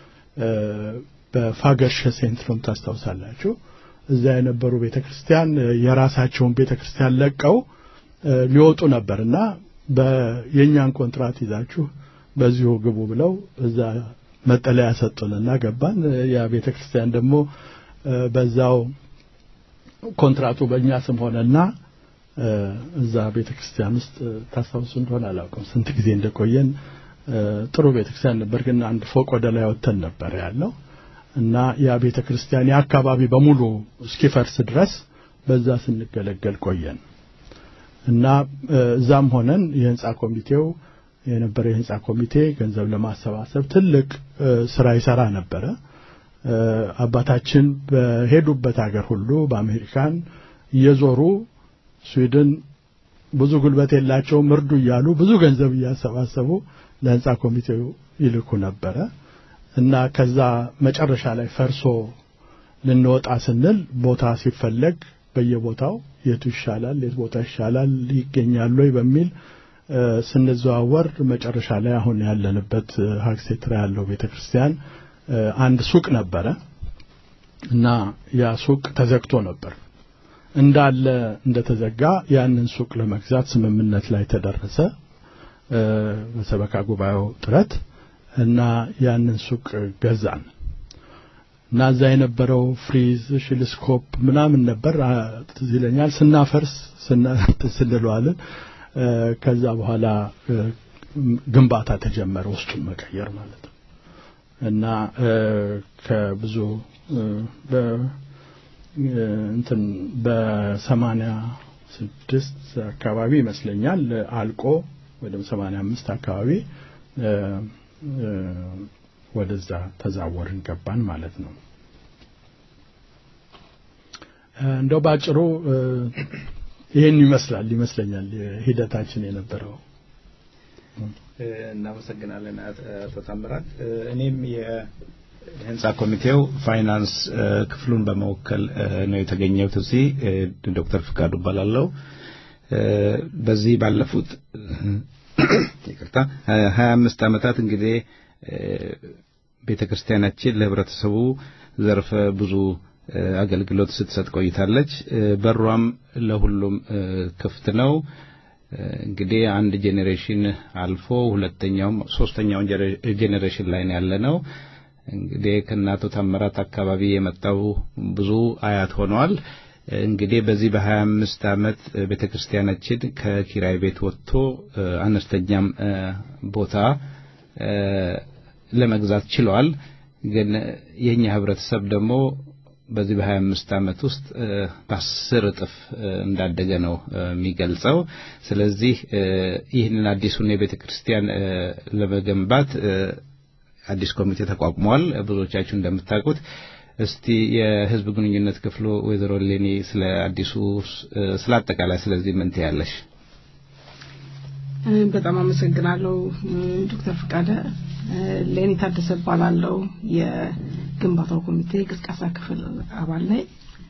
Speaker 2: በፋገርሸ ሴንትሩም ታስታውሳላችሁ፣ እዛ የነበሩ ቤተክርስቲያን የራሳቸውን ቤተክርስቲያን ለቀው ሊወጡ ነበር እና የእኛን ኮንትራት ይዛችሁ በዚሁ ግቡ ብለው እዛ መጠለያ ሰጡንና ገባን። ያ ቤተ ክርስቲያን ደግሞ በዛው ኮንትራቱ በእኛ ስም ሆነና እዛ ቤተ ክርስቲያን ውስጥ ታስታውሱ እንደሆነ አላውቅም ስንት ጊዜ እንደቆየን። ጥሩ ቤተ ክርስቲያን ነበር፣ ግን አንድ ፎቅ ወደ ላይ ወጥተን ነበር ያለው እና ያ ቤተ ክርስቲያን የአካባቢ በሙሉ እስኪፈርስ ድረስ በዛ ስንገለገል ቆየን እና እዛም ሆነን የህንፃ ኮሚቴው የነበረ የህንፃ ኮሚቴ ገንዘብ ለማሰባሰብ ትልቅ ስራ ይሰራ ነበረ። አባታችን በሄዱበት ሀገር ሁሉ በአሜሪካን እየዞሩ ስዊድን ብዙ ጉልበት የላቸውም እርዱ እያሉ ብዙ ገንዘብ እያሰባሰቡ ለህንፃ ኮሚቴው ይልኩ ነበረ እና ከዛ መጨረሻ ላይ ፈርሶ ልንወጣ ስንል ቦታ ሲፈለግ በየቦታው የቱ ይሻላል፣ የት ቦታ ይሻላል፣ ይገኛሉ ወይ በሚል ስንዘዋወር መጨረሻ ላይ አሁን ያለንበት ሀግሴትራ ያለው ቤተክርስቲያን አንድ ሱቅ ነበረ እና ያ ሱቅ ተዘግቶ ነበር። እንዳለ እንደተዘጋ ያንን ሱቅ ለመግዛት ስምምነት ላይ ተደረሰ በሰበካ ጉባኤው ጥረት እና ያንን ሱቅ ገዛን እና እዛ የነበረው ፍሪዝ ሽልስኮፕ ምናምን ነበር ትዝ ይለኛል። ስናፈርስ ስንለዋለን ከዛ በኋላ ግንባታ ተጀመረ፣ ውስጡን መቀየር ማለት ነው እና ከብዙ እንትን በሰማንያ ስድስት አካባቢ ይመስለኛል አልቆ ወደ ሰማንያ አምስት አካባቢ ወደዛ ተዛወርን ገባን ማለት ነው። እንደው ባጭሩ ይህን ይመስላል ይመስለኛል ሂደታችን የነበረው።
Speaker 6: እናመሰግናለን አቶ ታምራት። እኔም የህንፃ ኮሚቴው ፋይናንስ ክፍሉን በመወከል ነው የተገኘሁት እዚህ። ዶክተር ፍቃዱ እባላለሁ። በዚህ ባለፉት ይቅርታ ሀያ አምስት ዓመታት እንግዲህ ቤተ ክርስቲያናችን ለህብረተሰቡ ዘርፈ ብዙ አገልግሎት ስትሰጥ ቆይታለች። በሯም ለሁሉም ክፍት ነው። እንግዲህ አንድ ጄኔሬሽን አልፎ ሁለተኛውም ሶስተኛውን ጄኔሬሽን ላይ ነው ያለነው። እንግዲህ ከእናቶ ታምራት አካባቢ የመጣው ብዙ አያት ሆነዋል። እንግዲህ በዚህ በሀያ አምስት ዓመት ቤተ ክርስቲያናችን ከኪራይ ቤት ወጥቶ አነስተኛም ቦታ ለመግዛት ችለዋል። ግን የኛ ህብረተሰብ ደግሞ በዚህ በሀያ አምስት ዓመት ውስጥ በአስር እጥፍ እንዳደገ ነው የሚገልጸው። ስለዚህ ይህንን አዲሱን የቤተ ክርስቲያን ለመገንባት አዲስ ኮሚቴ ተቋቁሟል። ብዙዎቻችሁ እንደምታውቁት እስቲ የህዝብ ግንኙነት ክፍሉ ወይዘሮ ሌኒ ስለ አዲሱ ስለ አጠቃላይ ስለዚህ ምን ትያለሽ?
Speaker 7: በጣም አመሰግናለሁ ዶክተር ፍቃደ። ሌኒ ታደሰ እባላለሁ። የግንባታው ኮሚቴ ቅስቀሳ ክፍል አባል ነኝ።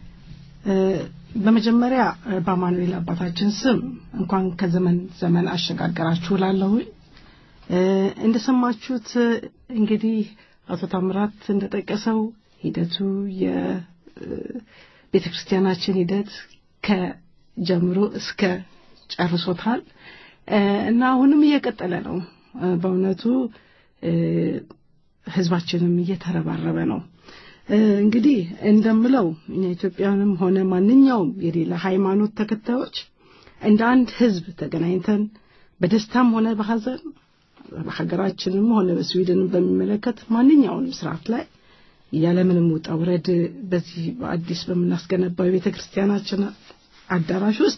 Speaker 7: በመጀመሪያ በአማኑኤል አባታችን ስም እንኳን ከዘመን ዘመን አሸጋገራችሁ ላለሁኝ እንደሰማችሁት እንግዲህ አቶ ታምራት እንደጠቀሰው ሂደቱ የቤተ ክርስቲያናችን ሂደት ከጀምሮ እስከ ጨርሶታል እና አሁንም እየቀጠለ ነው። በእውነቱ ህዝባችንም እየተረባረበ ነው። እንግዲህ እንደምለው እኛ ኢትዮጵያንም ሆነ ማንኛውም የሌላ ሃይማኖት ተከታዮች እንደ አንድ ህዝብ ተገናኝተን በደስታም ሆነ በሀዘን በሀገራችንም ሆነ በስዊድንም በሚመለከት ማንኛውንም ስርዓት ላይ ያለምንም ውጣ ውረድ በዚህ በአዲስ በምናስገነባው የቤተ ክርስቲያናችን አዳራሽ ውስጥ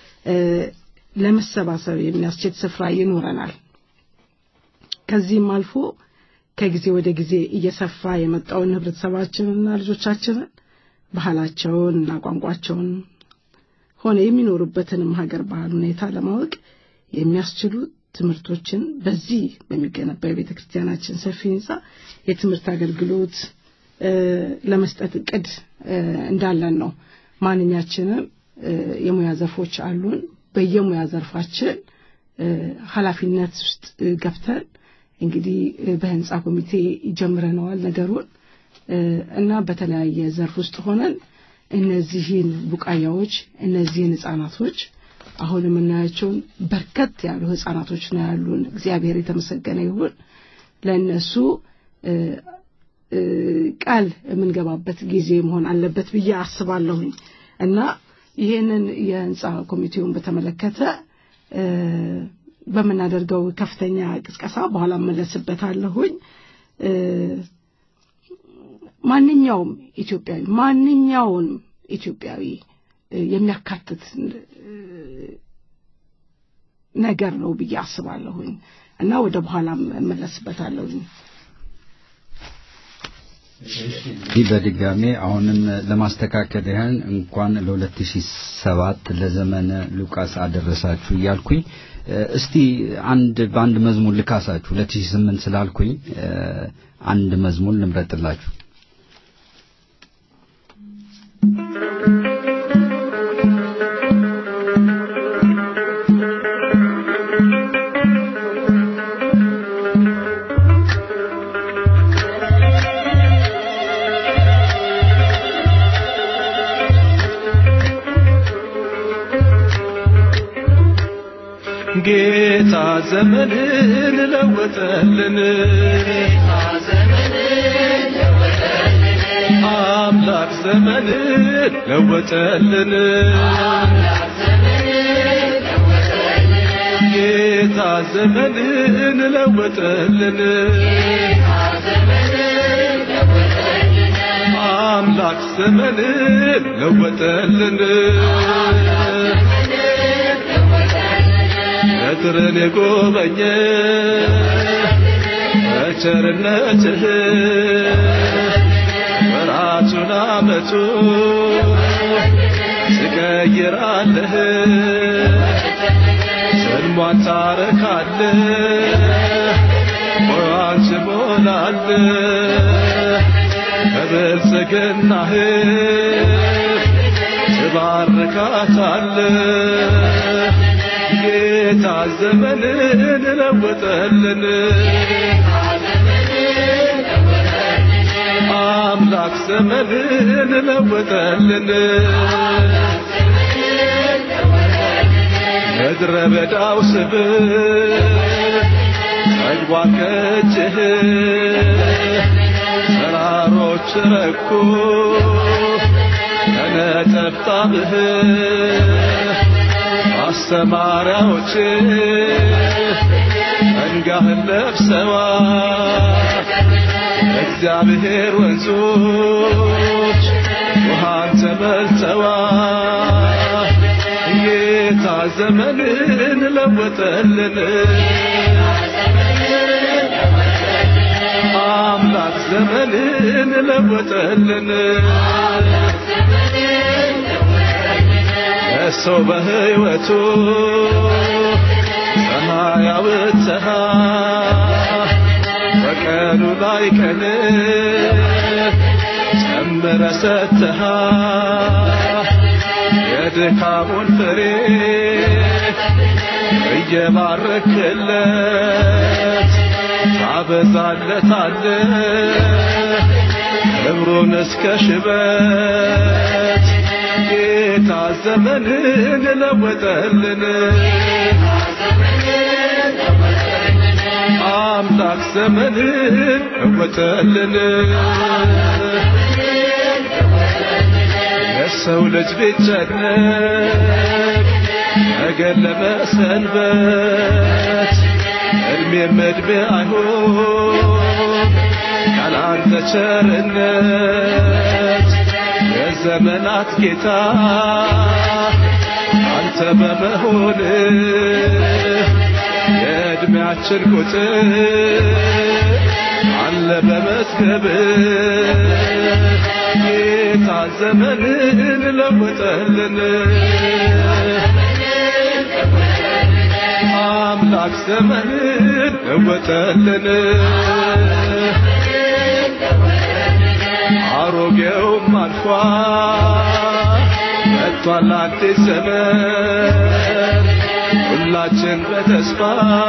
Speaker 7: ለመሰባሰብ የሚያስችል ስፍራ ይኖረናል። ከዚህም አልፎ ከጊዜ ወደ ጊዜ እየሰፋ የመጣውን ህብረተሰባችንና ልጆቻችንን ባህላቸውን እና ቋንቋቸውን ሆነ የሚኖሩበትንም ሀገር ባህል ሁኔታ ለማወቅ የሚያስችሉ ትምህርቶችን በዚህ በሚገነባ የቤተ ክርስቲያናችን ሰፊ ህንፃ የትምህርት አገልግሎት ለመስጠት እቅድ እንዳለን ነው። ማንኛችንም የሙያ ዘርፎች አሉን። በየሙያ ዘርፋችን ኃላፊነት ውስጥ ገብተን እንግዲህ በህንፃ ኮሚቴ ጀምረነዋል ነገሩን እና በተለያየ ዘርፍ ውስጥ ሆነን እነዚህን ቡቃያዎች እነዚህን ህጻናቶች አሁን የምናያቸውን በርከት ያሉ ህጻናቶች ነው ያሉን። እግዚአብሔር የተመሰገነ ይሁን። ለእነሱ ቃል የምንገባበት ጊዜ መሆን አለበት ብዬ አስባለሁኝ እና ይህንን የህንፃ ኮሚቴውን በተመለከተ በምናደርገው ከፍተኛ ቅስቀሳ በኋላ መለስበታለሁኝ። ማንኛውም ኢትዮጵያዊ ማንኛውንም ኢትዮጵያዊ የሚያካትት ነገር ነው ብዬ አስባለሁኝ እና ወደ በኋላም እመለስበታለሁኝ።
Speaker 5: ይህ በድጋሜ አሁንም ለማስተካከል ያህል እንኳን ለ2007 ለዘመነ ሉቃስ አደረሳችሁ እያልኩኝ እስቲ አንድ በአንድ መዝሙር ልካሳችሁ 2008 ስላልኩኝ አንድ መዝሙር ልምረጥላችሁ።
Speaker 1: ጌታ ዘመንን ለወጠልን አምላክ ዘመንን ለወጠልን ጌታ ዘመንን ለወጠልን አምላክ ዘመንን ለወጠልን በትርን የጎበኘ በቸርነትህ ወራቱን አመቱ ትቀይራለህ ሰልሟን ታረካለህ ሞያን ትሞላለህ በብልጽግናህ ትባርካታለህ ጌታ ዘመንን ለወጠልን አምላክ ዘመንን ለወጠልን ምድረ በዳው ስብ ጸግቧ ከእጅህ ተራሮች ረኩ ከነጠብጣብህ አስተማሪያዎች መንጋህን ለብሰዋ እግዚአብሔር ወንዞች ውሃን ተመልተዋ ጌታ ዘመንን ለወጠልን አምላክ ዘመንን ለወጠልን ሰው በሕይወቱ ያውጥተሃ በቀኑ ላይ ቀን ጨምረ ሰጥተሃ የድካሙን ፍሬ እየባረክለት ታበዛለታለ ክብሩን እስከ ሽበት ጌታ ዘመንን ለወጠልን አምላክ ዘመንን ለወጠልን የሰው ልጅ ቢጨነቅ ነገር ለመሰንበት እድሜም እድሜ አይሆን ያላንተ ቸርነት የዘመናት ጌታ አንተ በመሆን የእድሜያችን ቁጥር አለ በመዝገብ ጌታ ዘመንን ለወጠልን አምላክ ዘመንን ለወጠልን አሮጌውም አልፏል መጥቷል አዲስ ዘመን ሁላችን በተስፋ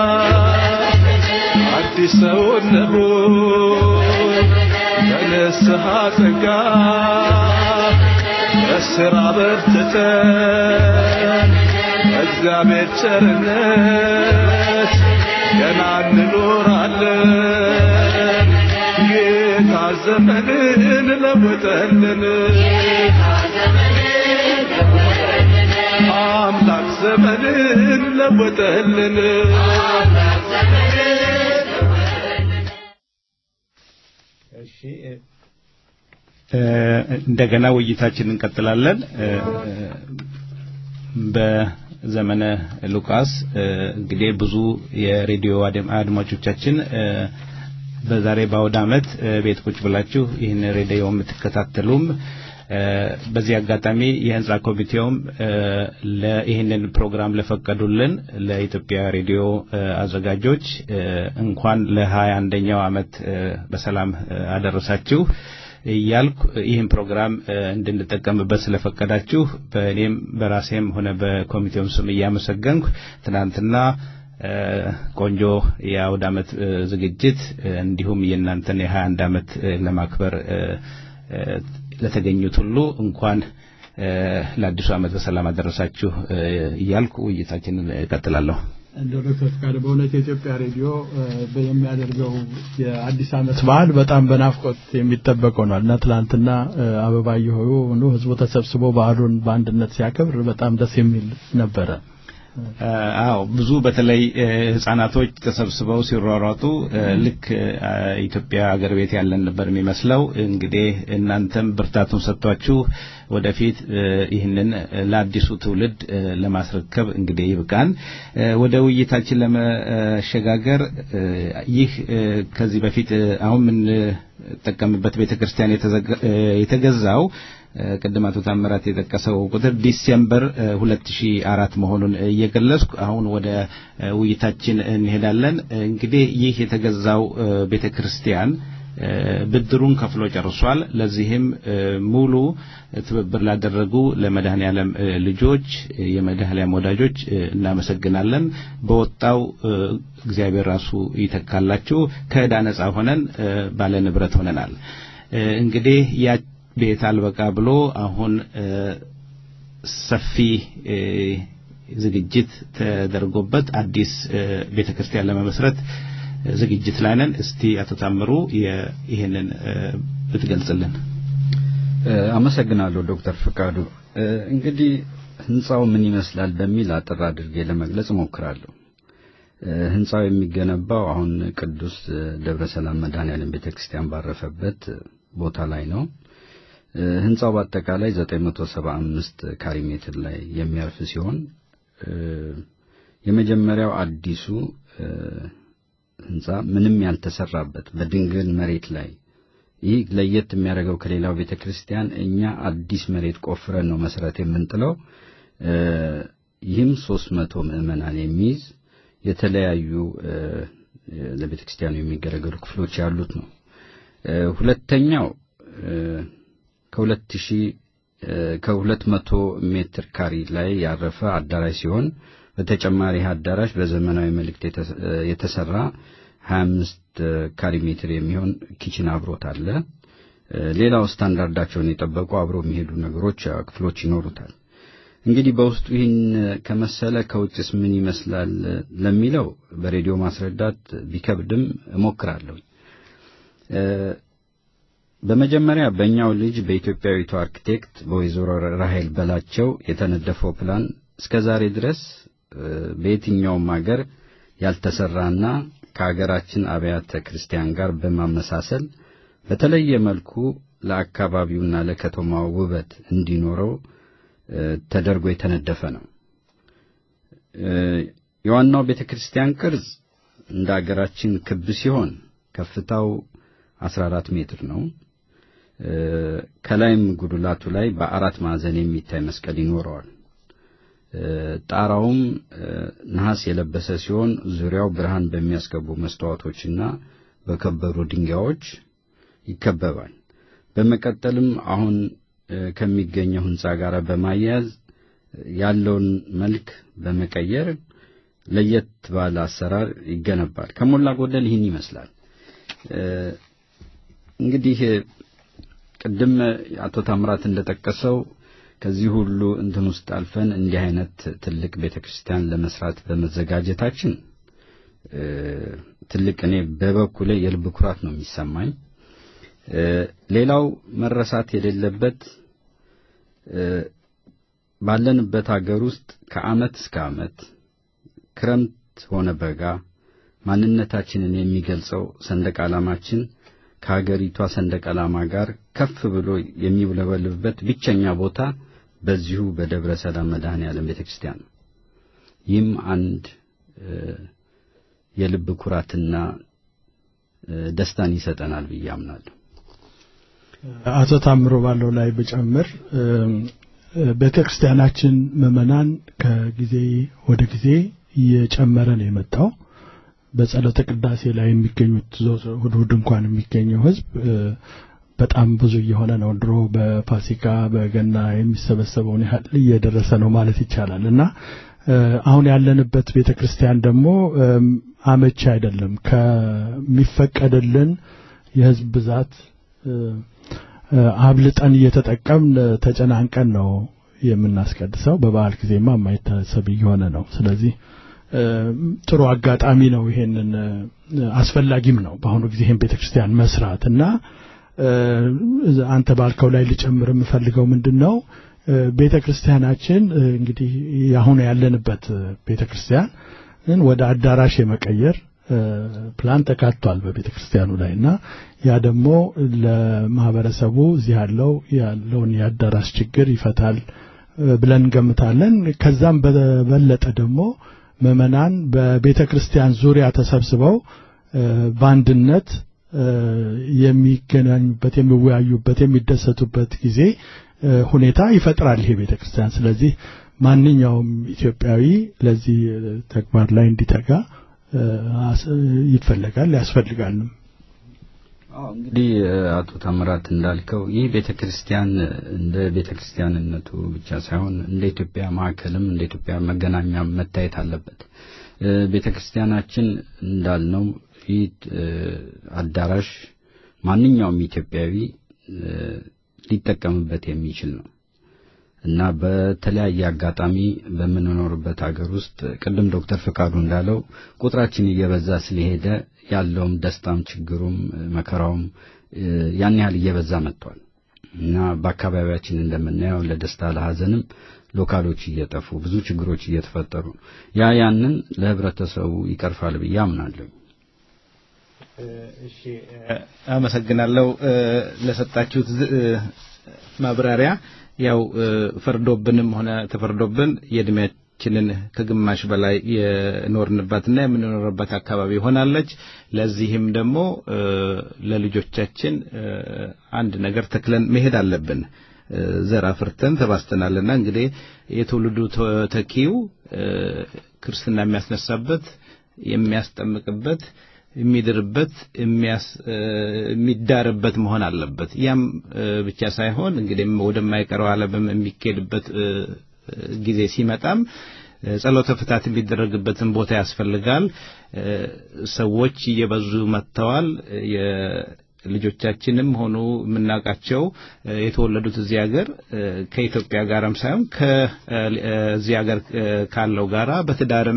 Speaker 1: አዲስ ሰው እንሁን በንስሐ ጸጋ በስራ በርትተን እግዚአብሔር ቸርነት ገና እንኖራለን ጌታ ዘመንን ለወጠልን አምላክ ዘመንን ለወጠልን
Speaker 6: እንደገና ውይይታችን እንቀጥላለን። በዘመነ ሉቃስ እንግዲህ ብዙ የሬዲዮ አድማጮቻችን በዛሬ በአውደ ዓመት ቤት ቁጭ ብላችሁ ይህን ሬዲዮ የምትከታተሉም በዚህ አጋጣሚ የህንጻ ኮሚቴውም ይህንን ፕሮግራም ለፈቀዱልን ለኢትዮጵያ ሬዲዮ አዘጋጆች እንኳን ለሀያ አንደኛው ዓመት በሰላም አደረሳችሁ እያልኩ ይህን ፕሮግራም እንድንጠቀምበት ስለፈቀዳችሁ በእኔም በራሴም ሆነ በኮሚቴውም ስም እያመሰገንኩ ትናንትና ቆንጆ የአውድ ዓመት ዝግጅት እንዲሁም የእናንተን የሀያ አንድ ዓመት ለማክበር ለተገኙት ሁሉ እንኳን ለአዲሱ ዓመት በሰላም አደረሳችሁ እያልኩ ውይይታችንን እቀጥላለሁ።
Speaker 2: እንደ ዶክተር ፍቃድ በእውነት የኢትዮጵያ ሬዲዮ የሚያደርገው የአዲስ ዓመት በዓል በጣም በናፍቆት የሚጠበቅ ሆኗል እና ትላንትና አበባየ ሆዩ ህዝቡ ተሰብስቦ በዓሉን በአንድነት ሲያከብር በጣም ደስ የሚል ነበረ።
Speaker 6: አዎ ብዙ በተለይ ህጻናቶች ተሰብስበው ሲሯሯጡ ልክ ኢትዮጵያ አገር ቤት ያለን ነበር የሚመስለው። እንግዲህ እናንተም ብርታቱን ሰጥቷችሁ ወደፊት ይህንን ለአዲሱ ትውልድ ለማስረከብ እንግዲህ ይብቃን። ወደ ውይይታችን ለመሸጋገር ይህ ከዚህ በፊት አሁን የምንጠቀምበት ቤተክርስቲያን የተገዛው ቅድም አቶ ታምራት የጠቀሰው ቁጥር ዲሴምበር 2004 መሆኑን እየገለጽኩ አሁን ወደ ውይይታችን እንሄዳለን። እንግዲህ ይህ የተገዛው ቤተክርስቲያን ብድሩን ከፍሎ ጨርሷል። ለዚህም ሙሉ ትብብር ላደረጉ ለመድኃኔ ዓለም ልጆች የመድኃኔ ዓለም ወዳጆች እናመሰግናለን። በወጣው እግዚአብሔር ራሱ ይተካላችሁ። ከዕዳ ነጻ ሆነን ባለ ንብረት ሆነናል። እንግዲህ ያ ቤት አልበቃ ብሎ አሁን ሰፊ ዝግጅት ተደርጎበት አዲስ ቤተክርስቲያን ለመመስረት ዝግጅት ላይ ነን። እስቲ አቶ ታምሩ ይህንን ብትገልጽልን።
Speaker 5: አመሰግናለሁ ዶክተር ፍቃዱ። እንግዲህ ህንፃው ምን ይመስላል በሚል አጠር አድርጌ ለመግለጽ እሞክራለሁ። ህንፃው የሚገነባው አሁን ቅዱስ ደብረ ሰላም መድኃኔዓለም ቤተክርስቲያን ባረፈበት ቦታ ላይ ነው። ህንፃው በአጠቃላይ 975 ካሪ ሜትር ላይ የሚያርፍ ሲሆን የመጀመሪያው አዲሱ ህንፃ ምንም ያልተሰራበት በድንግል መሬት ላይ ይህ ለየት የሚያደርገው ከሌላው ቤተ ክርስቲያን እኛ አዲስ መሬት ቆፍረን ነው መሰረት የምንጥለው። ይህም ሶስት መቶ ምዕመናን የሚይዝ የተለያዩ ለቤተ ክርስቲያኑ የሚገለገሉ ክፍሎች ያሉት ነው። ሁለተኛው ከሁለት ሺህ ከሁለት መቶ ሜትር ካሪ ላይ ያረፈ አዳራሽ ሲሆን በተጨማሪ ይህ አዳራሽ በዘመናዊ መልእክት የተሰራ 25 ካሪ ሜትር የሚሆን ኪችን አብሮት አለ። ሌላው ስታንዳርዳቸውን የጠበቁ አብረው የሚሄዱ ነገሮች ክፍሎች ይኖሩታል። እንግዲህ በውስጡ ይህን ከመሰለ ከውጭስ ምን ይመስላል ለሚለው በሬዲዮ ማስረዳት ቢከብድም እሞክራለሁ። በመጀመሪያ በእኛው ልጅ በኢትዮጵያዊቱ አርኪቴክት በወይዘሮ ራሄል በላቸው የተነደፈው ፕላን እስከ ዛሬ ድረስ በየትኛውም ሀገር ያልተሰራና ከሀገራችን አብያተ ክርስቲያን ጋር በማመሳሰል በተለየ መልኩ ለአካባቢውና ለከተማው ውበት እንዲኖረው ተደርጎ የተነደፈ ነው። የዋናው ቤተ ክርስቲያን ቅርጽ እንደ አገራችን ክብ ሲሆን ከፍታው 14 ሜትር ነው። ከላይም ጉድላቱ ላይ በአራት ማዕዘን የሚታይ መስቀል ይኖረዋል። ጣራውም ነሐስ የለበሰ ሲሆን ዙሪያው ብርሃን በሚያስገቡ መስተዋቶችና በከበሩ ድንጋዮች ይከበባል። በመቀጠልም አሁን ከሚገኘው ሕንፃ ጋር በማያያዝ ያለውን መልክ በመቀየር ለየት ባለ አሰራር ይገነባል። ከሞላ ጎደል ይህን ይመስላል። እንግዲህ ቅድም አቶ ታምራት እንደጠቀሰው ከዚህ ሁሉ እንትን ውስጥ አልፈን እንዲህ አይነት ትልቅ ቤተክርስቲያን ለመስራት በመዘጋጀታችን ትልቅ እኔ በበኩሌ የልብ ኩራት ነው የሚሰማኝ። ሌላው መረሳት የሌለበት ባለንበት ሀገር ውስጥ ከዓመት እስከ ዓመት ክረምት ሆነ በጋ ማንነታችንን የሚገልጸው ሰንደቅ ዓላማችን ከሀገሪቷ ሰንደቅ ዓላማ ጋር ከፍ ብሎ የሚውለበልብበት ብቸኛ ቦታ በዚሁ በደብረ ሰላም መድኃኔ ዓለም ቤተ ክርስቲያን ነው። ይህም አንድ የልብ ኩራትና ደስታን ይሰጠናል ብዬ አምናለሁ።
Speaker 2: አቶ ታምሮ ባለው ላይ ብጨምር ቤተ ክርስቲያናችን ምዕመናን ከጊዜ ወደ ጊዜ እየጨመረ ነው የመጣው። በጸሎተ ቅዳሴ ላይ የሚገኙት እሑድ እሑድ እንኳን የሚገኘው ሕዝብ በጣም ብዙ እየሆነ ነው። ድሮ በፋሲካ በገና የሚሰበሰበውን ያህል እየደረሰ ነው ማለት ይቻላል እና አሁን ያለንበት ቤተ ክርስቲያን ደግሞ አመቺ አይደለም። ከሚፈቀድልን የሕዝብ ብዛት አብልጠን እየተጠቀምን ተጨናንቀን ነው የምናስቀድሰው። በበዓል ጊዜማ የማይታሰብ እየሆነ ነው። ስለዚህ ጥሩ አጋጣሚ ነው። ይሄንን አስፈላጊም ነው በአሁኑ ጊዜ ይሄን ቤተክርስቲያን መስራት እና አንተ ባልከው ላይ ልጨምር የምፈልገው ምንድን ነው ቤተክርስቲያናችን እንግዲህ አሁን ያለንበት ቤተክርስቲያን ወደ አዳራሽ የመቀየር ፕላን ተካቷል በቤተክርስቲያኑ ላይ እና ያ ደግሞ ለማህበረሰቡ እዚህ ያለው ያለውን የአዳራሽ ችግር ይፈታል ብለን እንገምታለን። ከዛም በበለጠ ደግሞ ምዕመናን በቤተ ክርስቲያን ዙሪያ ተሰብስበው በአንድነት የሚገናኙበት፣ የሚወያዩበት፣ የሚደሰቱበት ጊዜ ሁኔታ ይፈጥራል ይሄ ቤተ ክርስቲያን። ስለዚህ ማንኛውም ኢትዮጵያዊ ለዚህ ተግባር ላይ እንዲተጋ ይፈለጋል ያስፈልጋልም።
Speaker 5: እንግዲህ አቶ ታምራት እንዳልከው ይህ ቤተ ክርስቲያን እንደ ቤተ ክርስቲያንነቱ ብቻ ሳይሆን እንደ ኢትዮጵያ ማዕከልም እንደ ኢትዮጵያ መገናኛ መታየት አለበት። ቤተ ክርስቲያናችን እንዳልነው ይህ አዳራሽ ማንኛውም ኢትዮጵያዊ ሊጠቀምበት የሚችል ነው እና በተለያየ አጋጣሚ በምንኖርበት ሀገር ውስጥ ቅድም ዶክተር ፍቃዱ እንዳለው ቁጥራችን እየበዛ ስለሄደ ያለውም ደስታም ችግሩም መከራውም ያን ያህል እየበዛ መጥቷል እና በአካባቢያችን እንደምናየው ለደስታ ለሐዘንም ሎካሎች እየጠፉ ብዙ ችግሮች እየተፈጠሩ ያ ያንን ለህብረተሰቡ ይቀርፋል ብዬ አምናለሁ።
Speaker 6: እሺ፣ አመሰግናለሁ ለሰጣችሁት ማብራሪያ። ያው ፈርዶብንም ሆነ ተፈርዶብን የእድሜያችንን ከግማሽ በላይ የኖርንባትና የምንኖርባት አካባቢ ሆናለች። ለዚህም ደግሞ ለልጆቻችን አንድ ነገር ተክለን መሄድ አለብን። ዘር አፍርተን ተባስተናልና እንግዲህ የትውልዱ ተኪው ክርስትና የሚያስነሳበት የሚያስጠምቅበት የሚድርበት የሚዳርበት መሆን አለበት። ያም ብቻ ሳይሆን እንግዲህ ወደማይቀረው ዓለምም የሚኬድበት ጊዜ ሲመጣም ጸሎተ ፍታት የሚደረግበትን ቦታ ያስፈልጋል። ሰዎች እየበዙ መጥተዋል። ልጆቻችንም ሆኑ የምናውቃቸው የተወለዱት እዚህ ሀገር ከኢትዮጵያ ጋርም ሳይሆን ከዚህ ሀገር ካለው ጋራ በትዳርም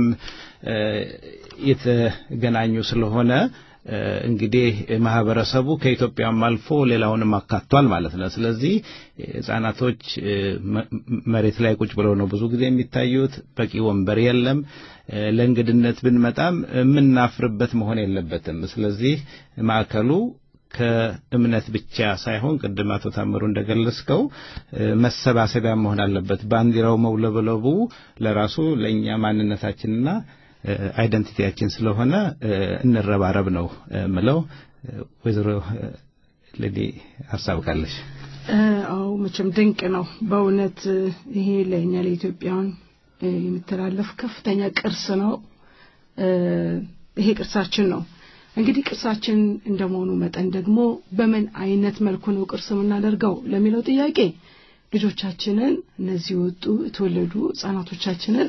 Speaker 6: የተገናኙ ስለሆነ እንግዲህ ማህበረሰቡ ከኢትዮጵያም አልፎ ሌላውንም አካቷል ማለት ነው። ስለዚህ ህጻናቶች መሬት ላይ ቁጭ ብለው ነው ብዙ ጊዜ የሚታዩት። በቂ ወንበር የለም። ለእንግድነት ብንመጣም የምናፍርበት መሆን የለበትም። ስለዚህ ማዕከሉ ከእምነት ብቻ ሳይሆን ቅድም አቶ ታምሩ እንደገለጽከው መሰባሰቢያ መሆን አለበት። ባንዲራው መውለብለቡ ለራሱ ለእኛ ማንነታችንና አይደንቲቲያችን ስለሆነ እንረባረብ ነው ምለው። ወይዘሮ ለዲ ሀሳብ ካለሽ?
Speaker 7: አዎ መቼም ድንቅ ነው በእውነት ይሄ ለእኛ ለኢትዮጵያውያን የሚተላለፍ ከፍተኛ ቅርስ ነው። ይሄ ቅርሳችን ነው። እንግዲህ ቅርሳችን እንደመሆኑ መጠን ደግሞ በምን አይነት መልኩ ነው ቅርስ የምናደርገው ለሚለው ጥያቄ ልጆቻችንን እነዚህ ወጡ የተወለዱ ህጻናቶቻችንን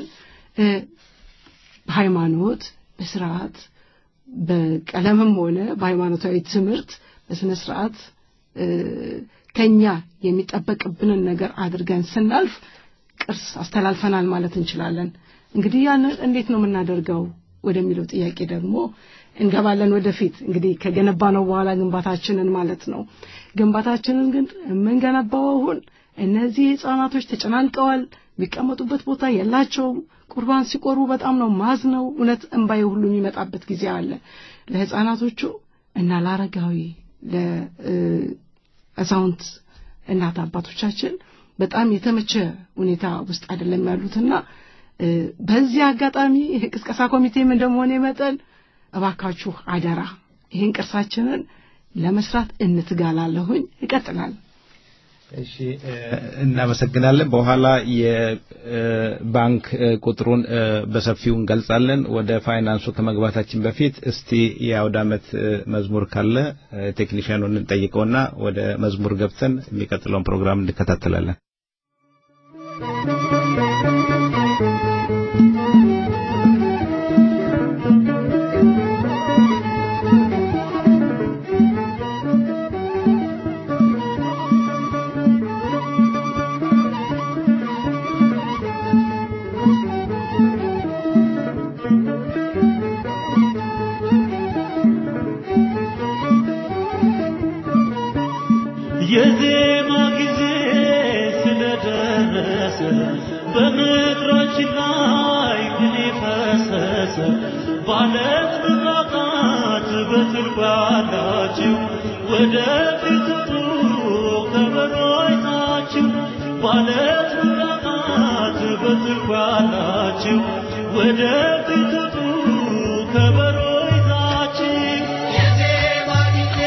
Speaker 7: በሃይማኖት በስርዓት በቀለምም ሆነ በሃይማኖታዊ ትምህርት በስነ ስርዓት ከኛ የሚጠበቅብንን ነገር አድርገን ስናልፍ ቅርስ አስተላልፈናል ማለት እንችላለን። እንግዲህ ያንን እንዴት ነው የምናደርገው ወደሚለው ጥያቄ ደግሞ እንገባለን ወደፊት እንግዲህ ከገነባ ነው በኋላ ግንባታችንን ማለት ነው። ግንባታችንን ግን የምንገነባው አሁን እነዚህ ህጻናቶች ተጨናንቀዋል። የሚቀመጡበት ቦታ የላቸውም። ቁርባን ሲቆርቡ በጣም ነው ማዝ ነው እውነት እንባዬ ሁሉ የሚመጣበት ጊዜ አለ። ለህፃናቶቹ እና ለአረጋዊ ለአዛውንት እናት አባቶቻችን በጣም የተመቸ ሁኔታ ውስጥ አይደለም ያሉትና በዚህ አጋጣሚ ቅስቀሳ ኮሚቴም እንደመሆነ መጠን እባካችሁ አደራ ይህን ቅርሳችንን ለመስራት እንትጋላለሁኝ። ይቀጥላል።
Speaker 6: እሺ እናመሰግናለን። በኋላ የባንክ ቁጥሩን በሰፊው እንገልጻለን። ወደ ፋይናንሱ ከመግባታችን በፊት እስቲ የአውደ ዓመት መዝሙር ካለ ቴክኒሽያኑን እንጠይቀውና ወደ መዝሙር ገብተን የሚቀጥለውን ፕሮግራም እንከታተላለን።
Speaker 8: የዜማ ጊዜ ስለደረሰ በምድራችን ላይ ቅኔ ፈሰሰ። ባለት ብቃቃት በትርፍ ያላችሁ ወደፊት ውጡ ከበሮ አይታችሁ ባለት ብቃቃት በትርፍ ያላችሁ ወደፊት ውጡ ከበሮ ይዛችሁ የዜማ ጊዜ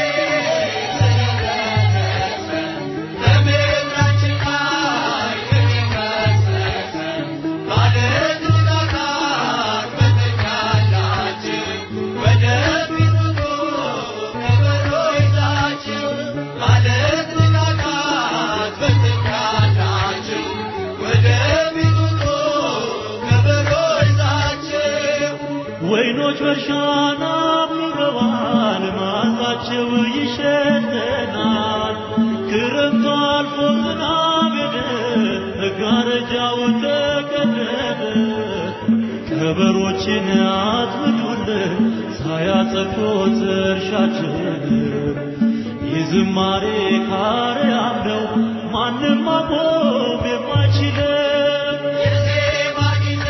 Speaker 8: ወይኖች በእርሻና አብበዋል፣ መዓዛቸው ይሸተናል። ክረምቱ አልፎ ዝናብ ሄደ፣ መጋረጃው ተቀደደ። ከበሮችን አጥምዱልን ሳያጸድቁት እርሻችን የዝማሬ ካርያም ነው ማንም ማቆም የማይችለው የዜማ ጊዜ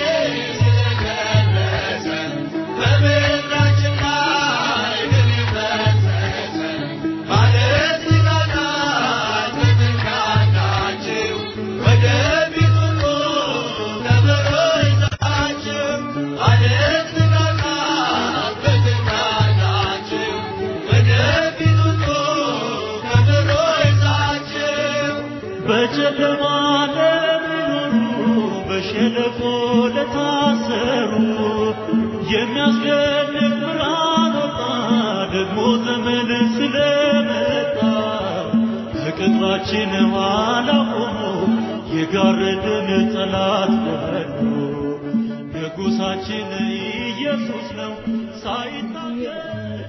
Speaker 8: ስለደረሰ በምድራችን ላይ ግን ፈሰሰ ማለት ሊቃናት በትካናችሁ ወደፊት ሁሉ ከበሮ ይዛችሁ ማለት ሊቃናት በትካናችሁ ወደፊት ሁሉ ከበሮ ይዛችሁ በጨለማ ለሚኖሩ በሸለቆ ለታሰሩ የሚያስደንቅ ብርሃን ወጣ ደግሞ ዘመን ስለመጣ ከቅጥራችን ኋላ ቆሞ የጋረደን ጠላት በሉ ንጉሣችን ኢየሱስ ነው ሳይታገል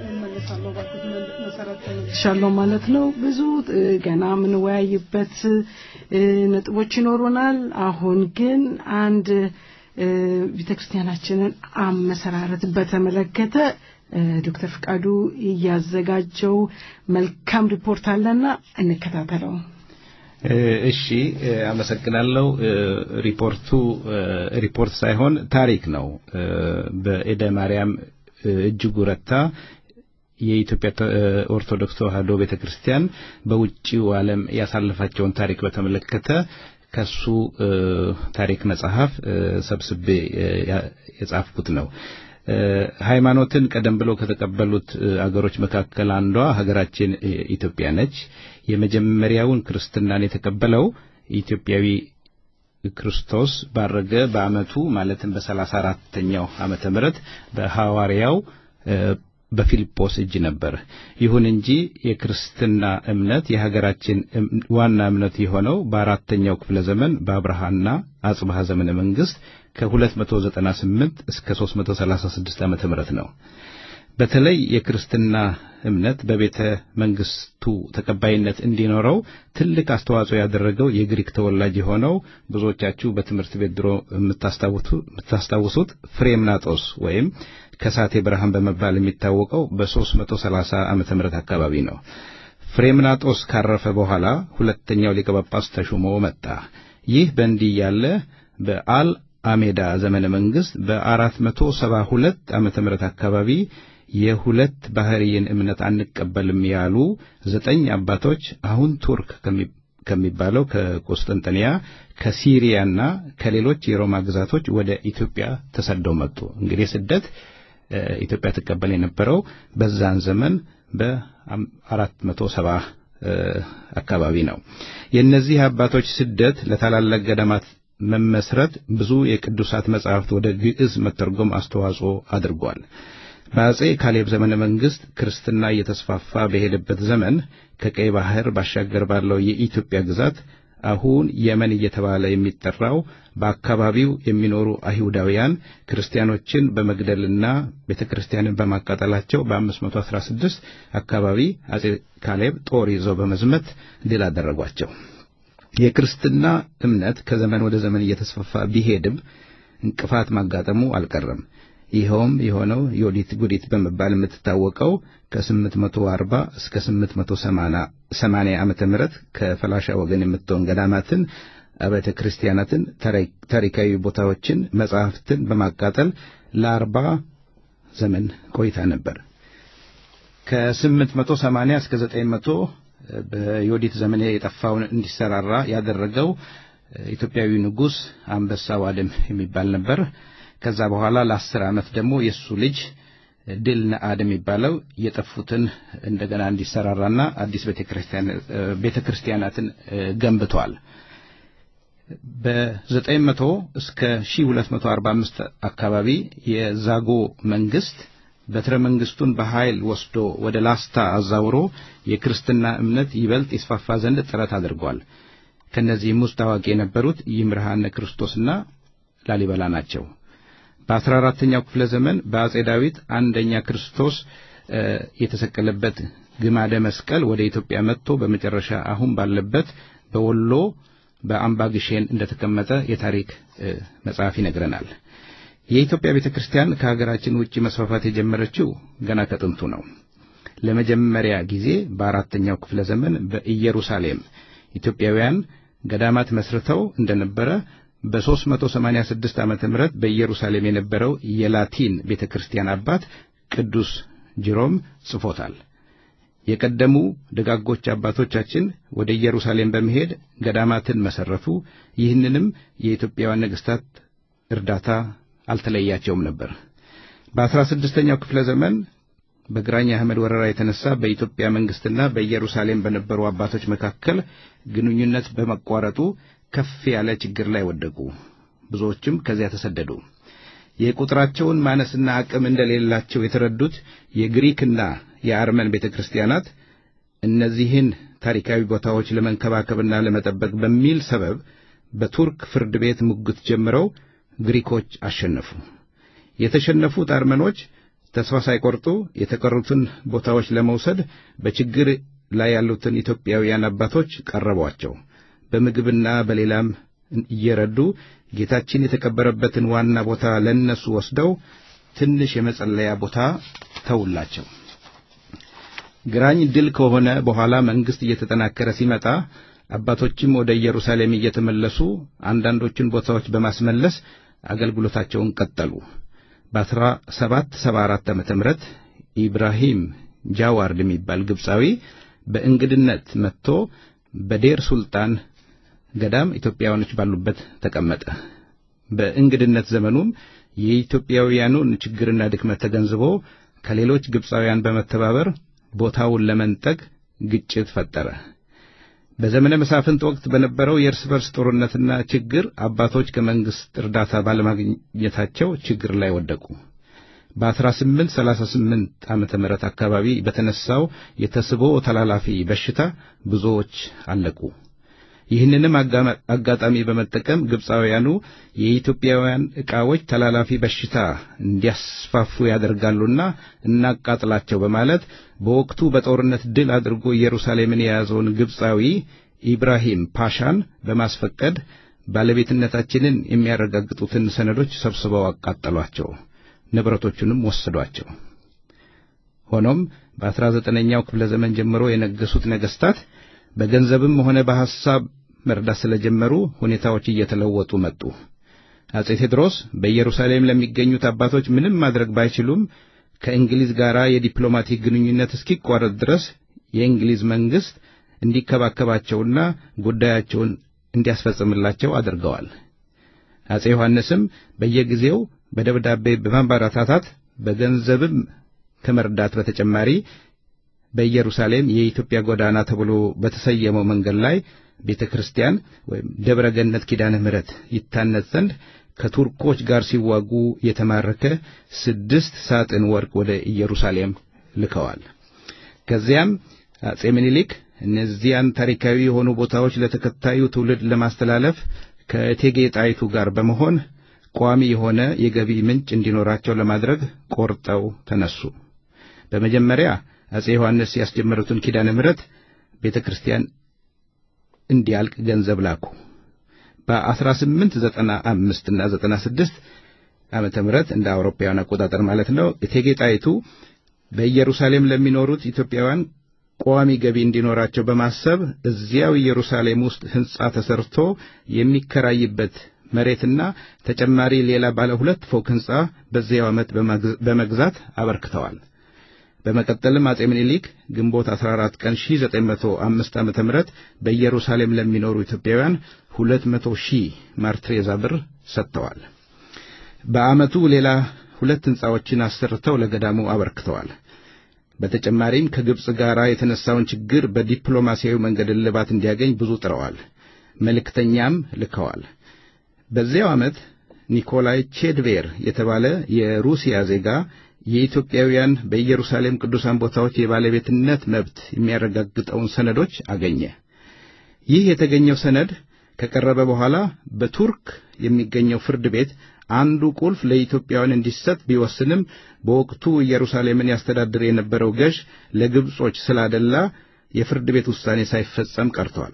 Speaker 7: ሻለው ማለት ነው። ብዙ እ፣ ገና የምንወያይበት እ፣ ነጥቦች ይኖሩናል። አሁን ግን አንድ እ፣ ቤተክርስቲያናችንን አመሰራረት በተመለከተ እ፣ ዶክተር ፍቃዱ እያዘጋጀው መልካም ሪፖርት አለና እንከታተለው።
Speaker 6: እ፣ እሺ እ፣ አመሰግናለሁ። እ፣ ሪፖርቱ እ፣ ሪፖርት ሳይሆን ታሪክ ነው። እ፣ በኤደ ማርያም እ፣ እጅጉ ረታ የኢትዮጵያ ተ- እ፣ ኦርቶዶክስ ተዋሕዶ ቤተክርስቲያን በውጭው ዓለም ያሳለፋቸውን ታሪክ በተመለከተ ከሱ እ፣ ታሪክ መጽሐፍ እ፣ ሰብስቤ እ፣ ያ- የጻፍኩት ነው። እ፣ ሃይማኖትን ቀደም ብሎ ከተቀበሉት እ፣ አገሮች መካከል አንዷ ሀገራችን እ፣ ኢትዮጵያ ነች። የመጀመሪያውን ክርስትናን የተቀበለው ኢትዮጵያዊ ክርስቶስ ባረገ በዓመቱ ማለትም በሰላሳ አራተኛው ዓመተ ምህረት በሐዋርያው እ፣ በፊልጶስ እጅ ነበር። ይሁን እንጂ የክርስትና እምነት የሀገራችን እም- ዋና እምነት የሆነው በአራተኛው ክፍለ ዘመን በአብርሃና አጽብሃ ዘመነ መንግስት ከ298 እስከ 336 ዓመተ ምህረት ነው። በተለይ የክርስትና እምነት በቤተ መንግስቱ ተቀባይነት እንዲኖረው ትልቅ አስተዋጽኦ ያደረገው የግሪክ ተወላጅ የሆነው ብዙዎቻችሁ በትምህርት ቤት ድሮ የምታስታውቱ- የምታስታውሱት ፍሬምናጦስ ወይም ከሳቴ ብርሃን በመባል የሚታወቀው በ330 ዓመተ ምህረት አካባቢ ነው። ፍሬምናጦስ ካረፈ በኋላ ሁለተኛው ሊቀ ጳጳስ ተሹሞ መጣ። ይህ በእንዲህ ያለ በአል አሜዳ ዘመነ መንግስት በ472 ዓመተ ምህረት አካባቢ የሁለት ባህርይን እምነት አንቀበልም ያሉ ዘጠኝ አባቶች አሁን ቱርክ ከሚ- ከሚባለው ከቆስጠንጠንያ ከሲሪያና ከሌሎች የሮማ ግዛቶች ወደ ኢትዮጵያ ተሰደው መጡ። እንግዲህ ስደት እ፣ ኢትዮጵያ ትቀበል የነበረው በዛን ዘመን በአራት መቶ ሰባ አካባቢ ነው። የእነዚህ አባቶች ስደት ለታላላቅ ገዳማት መመስረት ብዙ የቅዱሳት መጻሕፍት ወደ ግዕዝ መተርጎም አስተዋጽኦ አድርጓል። በአጼ ካሌብ ዘመነ መንግስት ክርስትና እየተስፋፋ በሄደበት ዘመን ከቀይ ባህር ባሻገር ባለው የኢትዮጵያ ግዛት አሁን የመን እየተባለ የሚጠራው በአካባቢው የሚኖሩ አይሁዳውያን ክርስቲያኖችን በመግደልና ቤተ ክርስቲያንን በማቃጠላቸው በ516 አካባቢ አጼ ካሌብ ጦር ይዘው በመዝመት ድል አደረጓቸው። የክርስትና እምነት ከዘመን ወደ ዘመን እየተስፋፋ ቢሄድም እንቅፋት ማጋጠሙ አልቀረም። ይኸውም የሆነው ዮዲት ጉዲት በመባል የምትታወቀው ከ840 እስከ 880 ዓመተ ምህረት ከፈላሻ ወገን የምትሆን ገዳማትን፣ አብያተ ክርስቲያናትን፣ ታሪካዊ ቦታዎችን፣ መጻሕፍትን በማቃጠል ለአርባ ዘመን ቆይታ ነበር። ከ880 እስከ 900 በዮዲት ዘመን የጠፋውን እንዲሰራራ ያደረገው ኢትዮጵያዊ ንጉሥ አንበሳ ዋድም የሚባል ነበር። ከዛ በኋላ ለአስር ዓመት ደግሞ የእሱ ልጅ ድል ነአድ የሚባለው የጠፉትን እንደገና እንዲሰራራና አዲስ ቤተ ክርስቲያናትን ገንብቷል። በ900 እስከ 1245 አካባቢ የዛጎ መንግስት በትረ መንግስቱን በኃይል ወስዶ ወደ ላስታ አዛውሮ የክርስትና እምነት ይበልጥ ይስፋፋ ዘንድ ጥረት አድርጓል። ከነዚህም ውስጥ ታዋቂ የነበሩት ይምርሃነ ክርስቶስና ላሊበላ ናቸው። በአስራ አራተኛው ክፍለ ዘመን በአጼ ዳዊት አንደኛ ክርስቶስ የተሰቀለበት ግማደ መስቀል ወደ ኢትዮጵያ መጥቶ በመጨረሻ አሁን ባለበት በወሎ በአምባ ግሼን እንደተቀመጠ የታሪክ መጽሐፍ ይነግረናል። የኢትዮጵያ ቤተ ክርስቲያን ከሀገራችን ውጭ መስፋፋት የጀመረችው ገና ከጥንቱ ነው። ለመጀመሪያ ጊዜ በአራተኛው ክፍለ ዘመን በኢየሩሳሌም ኢትዮጵያውያን ገዳማት መስርተው እንደነበረ በ386 ዓመተ ምህረት በኢየሩሳሌም የነበረው የላቲን ቤተ ክርስቲያን አባት ቅዱስ ጅሮም ጽፎታል። የቀደሙ ደጋጎች አባቶቻችን ወደ ኢየሩሳሌም በመሄድ ገዳማትን መሰረቱ። ይህንንም የኢትዮጵያውያን ነገሥታት እርዳታ አልተለያቸውም ነበር። በአስራ ስድስተኛው ክፍለ ዘመን በግራኝ አህመድ ወረራ የተነሳ በኢትዮጵያ መንግስትና በኢየሩሳሌም በነበሩ አባቶች መካከል ግንኙነት በመቋረጡ ከፍ ያለ ችግር ላይ ወደቁ። ብዙዎችም ከዚያ ተሰደዱ። የቁጥራቸውን ማነስና አቅም እንደሌላቸው የተረዱት የግሪክና የአርመን ቤተ ክርስቲያናት እነዚህን ታሪካዊ ቦታዎች ለመንከባከብና ለመጠበቅ በሚል ሰበብ በቱርክ ፍርድ ቤት ሙግት ጀምረው ግሪኮች አሸነፉ። የተሸነፉት አርመኖች ተስፋ ሳይቆርጡ የተቀሩትን ቦታዎች ለመውሰድ በችግር ላይ ያሉትን ኢትዮጵያውያን አባቶች ቀረቧቸው። በምግብና በሌላም እየረዱ ጌታችን የተቀበረበትን ዋና ቦታ ለነሱ ወስደው ትንሽ የመጸለያ ቦታ ተውላቸው። ግራኝ ድል ከሆነ በኋላ መንግሥት እየተጠናከረ ሲመጣ አባቶችም ወደ ኢየሩሳሌም እየተመለሱ አንዳንዶቹን ቦታዎች በማስመለስ አገልግሎታቸውን ቀጠሉ። በአስራ ሰባት ሰባ አራት ዓመተ ምህረት ኢብራሂም ጃዋርድ የሚባል ግብፃዊ በእንግድነት መጥቶ በዴር ሱልጣን ገዳም ኢትዮጵያውያኖች ባሉበት ተቀመጠ። በእንግድነት ዘመኑም የኢትዮጵያውያኑን ችግርና ድክመት ተገንዝቦ ከሌሎች ግብፃውያን በመተባበር ቦታውን ለመንጠቅ ግጭት ፈጠረ። በዘመነ መሳፍንት ወቅት በነበረው የእርስ በርስ ጦርነትና ችግር አባቶች ከመንግሥት እርዳታ ባለማግኘታቸው ችግር ላይ ወደቁ። በ1838 ዓመተ ምህረት አካባቢ በተነሳው የተስቦ ተላላፊ በሽታ ብዙዎች አለቁ። ይህንንም አጋጣሚ በመጠቀም ግብፃውያኑ የኢትዮጵያውያን ዕቃዎች ተላላፊ በሽታ እንዲያስፋፉ ያደርጋሉና እናቃጥላቸው በማለት በወቅቱ በጦርነት ድል አድርጎ ኢየሩሳሌምን የያዘውን ግብፃዊ ኢብራሂም ፓሻን በማስፈቀድ ባለቤትነታችንን የሚያረጋግጡትን ሰነዶች ሰብስበው አቃጠሏቸው፣ ንብረቶቹንም ወሰዷቸው። ሆኖም በአስራ ዘጠነኛው ክፍለ ዘመን ጀምሮ የነገሱት ነገሥታት በገንዘብም ሆነ በሐሳብ መርዳት ስለጀመሩ ሁኔታዎች እየተለወጡ መጡ። አጼ ቴዎድሮስ በኢየሩሳሌም ለሚገኙት አባቶች ምንም ማድረግ ባይችሉም ከእንግሊዝ ጋር የዲፕሎማቲክ ግንኙነት እስኪቋረጥ ድረስ የእንግሊዝ መንግሥት እንዲከባከባቸውና ጉዳያቸውን እንዲያስፈጽምላቸው አድርገዋል። አጼ ዮሐንስም በየጊዜው በደብዳቤ በማበረታታት በገንዘብም ከመርዳት በተጨማሪ በኢየሩሳሌም የኢትዮጵያ ጎዳና ተብሎ በተሰየመው መንገድ ላይ ቤተ ክርስቲያን ወይም ደብረ ገነት ኪዳነ ምሕረት ይታነጽ ዘንድ ከቱርኮች ጋር ሲዋጉ የተማረከ ስድስት ሳጥን ወርቅ ወደ ኢየሩሳሌም ልከዋል። ከዚያም አጼ ምኒልክ እነዚያን ታሪካዊ የሆኑ ቦታዎች ለተከታዩ ትውልድ ለማስተላለፍ ከእቴጌ ጣይቱ ጋር በመሆን ቋሚ የሆነ የገቢ ምንጭ እንዲኖራቸው ለማድረግ ቆርጠው ተነሱ። በመጀመሪያ አጼ ዮሐንስ ያስጀመሩትን ኪዳነ ምሕረት ቤተ ክርስቲያን እንዲያልቅ ገንዘብ ላኩ። በ1895 እና 96 ዓመተ ምህረት እንደ አውሮፓውያን አቆጣጠር ማለት ነው። እቴጌ ጣይቱ በኢየሩሳሌም ለሚኖሩት ኢትዮጵያውያን ቋሚ ገቢ እንዲኖራቸው በማሰብ እዚያው ኢየሩሳሌም ውስጥ ሕንጻ ተሰርቶ የሚከራይበት መሬትና ተጨማሪ ሌላ ባለ ሁለት ፎቅ ሕንጻ በዚያው ዓመት በመግዛት አበርክተዋል። በመቀጠልም አጼ ምኒልክ ግንቦት 14 ቀን 1905 ዓመተ ምህረት በኢየሩሳሌም ለሚኖሩ ኢትዮጵያውያን 200 ሺህ ማርትሬዛ ብር ሰጥተዋል። በዓመቱ ሌላ ሁለት ሕንጻዎችን አሰርተው ለገዳሙ አበርክተዋል። በተጨማሪም ከግብፅ ጋር የተነሳውን ችግር በዲፕሎማሲያዊ መንገድ እልባት እንዲያገኝ ብዙ ጥረዋል። መልእክተኛም ልከዋል። በዚያው ዓመት ኒኮላይ ቼድቬር የተባለ የሩሲያ ዜጋ የኢትዮጵያውያን በኢየሩሳሌም ቅዱሳን ቦታዎች የባለቤትነት መብት የሚያረጋግጠውን ሰነዶች አገኘ። ይህ የተገኘው ሰነድ ከቀረበ በኋላ በቱርክ የሚገኘው ፍርድ ቤት አንዱ ቁልፍ ለኢትዮጵያውያን እንዲሰጥ ቢወስንም በወቅቱ ኢየሩሳሌምን ያስተዳድር የነበረው ገዥ ለግብጾች ስላደላ የፍርድ ቤት ውሳኔ ሳይፈጸም ቀርቷል።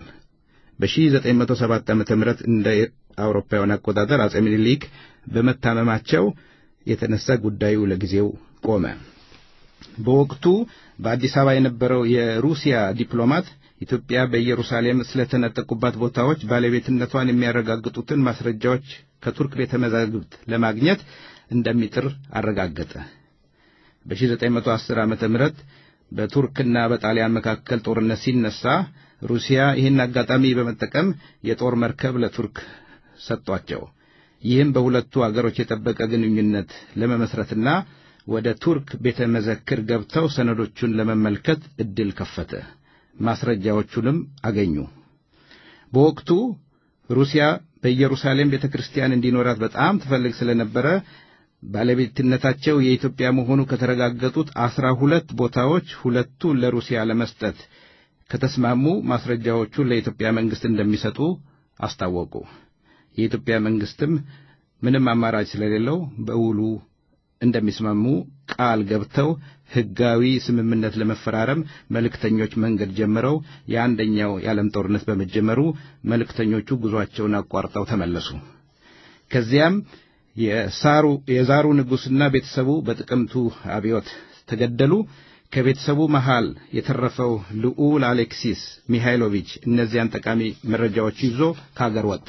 Speaker 6: በ1907 ዓ.ም እንደ አውሮፓውያን አቆጣጠር አጼ ምኒልክ በመታመማቸው የተነሳ ጉዳዩ ለጊዜው ቆመ። በወቅቱ በአዲስ አበባ የነበረው የሩሲያ ዲፕሎማት ኢትዮጵያ በኢየሩሳሌም ስለተነጠቁባት ቦታዎች ባለቤትነቷን የሚያረጋግጡትን ማስረጃዎች ከቱርክ ቤተ መዛግብት ለማግኘት እንደሚጥር አረጋገጠ። በ1910 ዓመተ ምህረት በቱርክና በጣሊያን መካከል ጦርነት ሲነሳ ሩሲያ ይህን አጋጣሚ በመጠቀም የጦር መርከብ ለቱርክ ሰጧቸው። ይህም በሁለቱ አገሮች የጠበቀ ግንኙነት ለመመስረትና ወደ ቱርክ ቤተ መዘክር ገብተው ሰነዶቹን ለመመልከት ዕድል ከፈተ። ማስረጃዎቹንም አገኙ። በወቅቱ ሩሲያ በኢየሩሳሌም ቤተ ክርስቲያን እንዲኖራት በጣም ትፈልግ ስለነበረ ባለቤትነታቸው የኢትዮጵያ መሆኑ ከተረጋገጡት አስራ ሁለት ቦታዎች ሁለቱን ለሩሲያ ለመስጠት ከተስማሙ ማስረጃዎቹን ለኢትዮጵያ መንግስት እንደሚሰጡ አስታወቁ። የኢትዮጵያ መንግስትም ምንም አማራጭ ስለሌለው በውሉ እንደሚስማሙ ቃል ገብተው ሕጋዊ ስምምነት ለመፈራረም መልእክተኞች መንገድ ጀምረው የአንደኛው የዓለም ጦርነት በመጀመሩ መልእክተኞቹ ጉዞአቸውን አቋርጠው ተመለሱ። ከዚያም የሳሩ የዛሩ ንጉሥና ቤተሰቡ በጥቅምቱ አብዮት ተገደሉ። ከቤተሰቡ መሃል የተረፈው ልዑል አሌክሲስ ሚሃይሎቪች እነዚያን ጠቃሚ መረጃዎች ይዞ ከአገር ወጣ።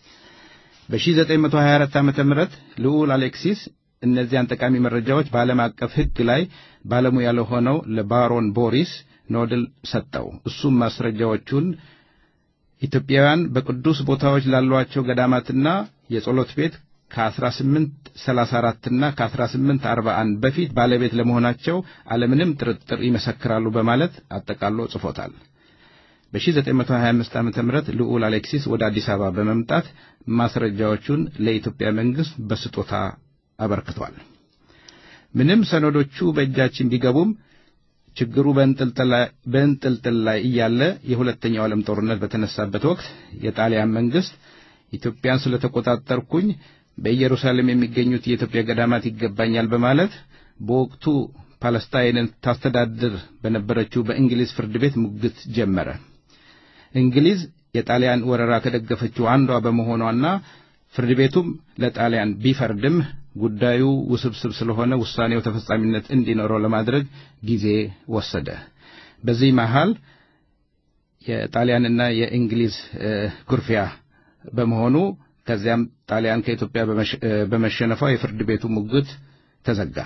Speaker 6: በ1924 ዓ.ም ልዑል አሌክሲስ እነዚያን ጠቃሚ መረጃዎች በዓለም አቀፍ ሕግ ላይ ባለሙያ ለሆነው ለባሮን ቦሪስ ኖድል ሰጠው። እሱም ማስረጃዎቹን ኢትዮጵያውያን በቅዱስ ቦታዎች ላሏቸው ገዳማትና የጸሎት ቤት ከ1834 እና ከ1841 በፊት ባለቤት ለመሆናቸው አለምንም ጥርጥር ይመሰክራሉ በማለት አጠቃሎ ጽፎታል። በ1925 ዓ ም ልዑል አሌክሲስ ወደ አዲስ አበባ በመምጣት ማስረጃዎቹን ለኢትዮጵያ መንግሥት በስጦታ አበርክቷል። ምንም ሰነዶቹ በእጃችን ቢገቡም ችግሩ በእንጥልጥል ላይ እያለ የሁለተኛው ዓለም ጦርነት በተነሳበት ወቅት የጣሊያን መንግሥት ኢትዮጵያን ስለተቆጣጠርኩኝ በኢየሩሳሌም የሚገኙት የኢትዮጵያ ገዳማት ይገባኛል በማለት በወቅቱ ፓለስታይንን ታስተዳድር በነበረችው በእንግሊዝ ፍርድ ቤት ሙግት ጀመረ። እንግሊዝ የጣሊያን ወረራ ከደገፈችው አንዷ በመሆኗና ፍርድ ቤቱም ለጣሊያን ቢፈርድም ጉዳዩ ውስብስብ ስለሆነ ውሳኔው ተፈጻሚነት እንዲኖረው ለማድረግ ጊዜ ወሰደ። በዚህ መሃል የጣሊያንና የእንግሊዝ ኩርፊያ በመሆኑ ከዚያም ጣሊያን ከኢትዮጵያ በመሸነፏ የፍርድ ቤቱ ሙግት ተዘጋ።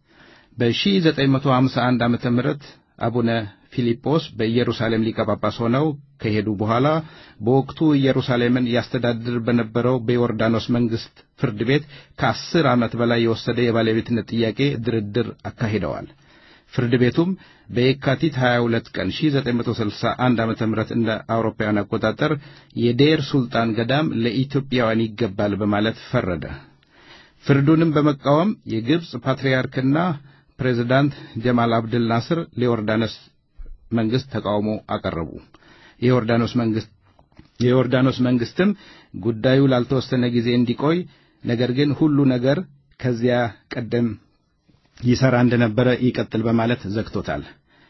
Speaker 6: በ1951 ዓመተ ምህረት አቡነ ፊልጶስ በኢየሩሳሌም ሊቀ ጳጳስ ሆነው ከሄዱ በኋላ በወቅቱ ኢየሩሳሌምን ያስተዳድር በነበረው በዮርዳኖስ መንግሥት ፍርድ ቤት ከአስር ዓመት በላይ የወሰደ የባለቤትነት ጥያቄ ድርድር አካሂደዋል። ፍርድ ቤቱም በየካቲት 22 ቀን 1961 ዓ.ም እንደ አውሮፓውያን አቆጣጠር የዴር ሱልጣን ገዳም ለኢትዮጵያውያን ይገባል በማለት ፈረደ። ፍርዱንም በመቃወም የግብፅ ፓትርያርክና ፕሬዝዳንት ጀማል አብድል ናስር ለዮርዳኖስ መንግሥት ተቃውሞ አቀረቡ። የዮርዳኖስ መንግሥት የዮርዳኖስ መንግሥትም ጉዳዩ ላልተወሰነ ጊዜ እንዲቆይ ነገር ግን ሁሉ ነገር ከዚያ ቀደም ይሰራ እንደነበረ ይቀጥል በማለት ዘግቶታል።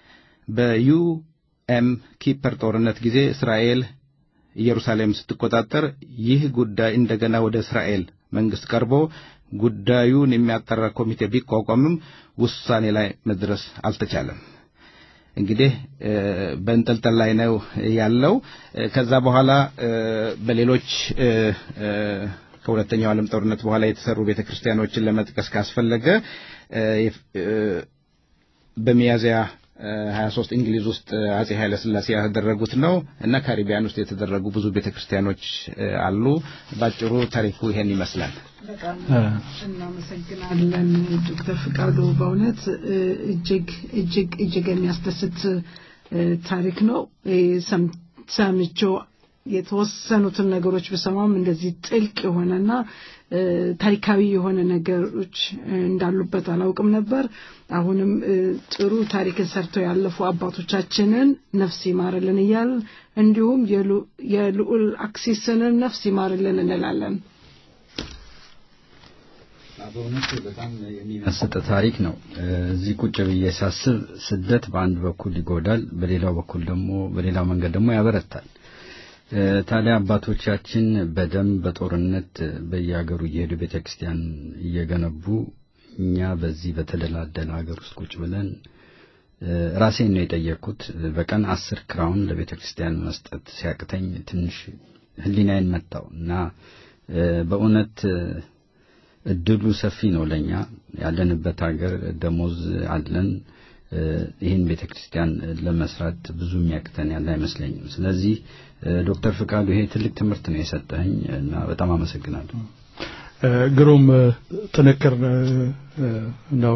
Speaker 6: በዩኤም ኪፐር ጦርነት ጊዜ እስራኤል ኢየሩሳሌም ስትቆጣጠር ይህ ጉዳይ እንደገና ወደ እስራኤል መንግሥት ቀርቦ ጉዳዩን የሚያጠራ ኮሚቴ ቢቋቋምም ውሳኔ ላይ መድረስ አልተቻለም። እንግዲህ በእንጠልጠል ላይ ነው ያለው። ከዛ በኋላ በሌሎች ከሁለተኛው ዓለም ጦርነት በኋላ የተሰሩ ቤተ ክርስቲያኖችን ለመጥቀስ ካስፈለገ በሚያዝያ 23 እንግሊዝ ውስጥ አጼ ኃይለ ሥላሴ ያደረጉት ነው እና ካሪቢያን ውስጥ የተደረጉ ብዙ ቤተ ክርስቲያኖች አሉ። ባጭሩ ታሪኩ ይሄን ይመስላል።
Speaker 7: በጣም እናመሰግናለን ዶክተር ፍቃዱ። በእውነት እጅግ እጅግ እጅግ የሚያስደስት ታሪክ ነው። ሰምቼው የተወሰኑትን ነገሮች ብሰማም እንደዚህ ጥልቅ የሆነና ታሪካዊ የሆነ ነገሮች እንዳሉበት አላውቅም ነበር። አሁንም ጥሩ ታሪክን ሰርተው ያለፉ አባቶቻችንን ነፍስ ይማርልን እያል እንዲሁም የልዑል አክሲስንን ነፍስ ይማርልን እንላለን።
Speaker 5: በእውነት በጣም የሚመስጥ ታሪክ ነው። እዚህ ቁጭ ብዬ ሳስብ ስደት በአንድ በኩል ይጎዳል፣ በሌላው በኩል ደግሞ በሌላው መንገድ ደግሞ ያበረታል። ታዲያ አባቶቻችን በደም በጦርነት በየሀገሩ እየሄዱ ቤተ ክርስቲያን እየገነቡ እኛ በዚህ በተደላደለ ሀገር ውስጥ ቁጭ ብለን ራሴን ነው የጠየቅኩት። በቀን አስር ክራውን ለቤተ ክርስቲያን መስጠት ሲያቅተኝ ትንሽ ሕሊናዬን መታው እና በእውነት እድሉ ሰፊ ነው ለኛ ያለንበት ሀገር ደሞዝ አለን። ይህን ቤተ ክርስቲያን ለመስራት ብዙ የሚያቅተን ያለ አይመስለኝም። ስለዚህ ዶክተር ፍቃዱ ይሄ ትልቅ ትምህርት ነው የሰጠኝ እና በጣም አመሰግናለሁ።
Speaker 2: ግሩም ጥንክር ነው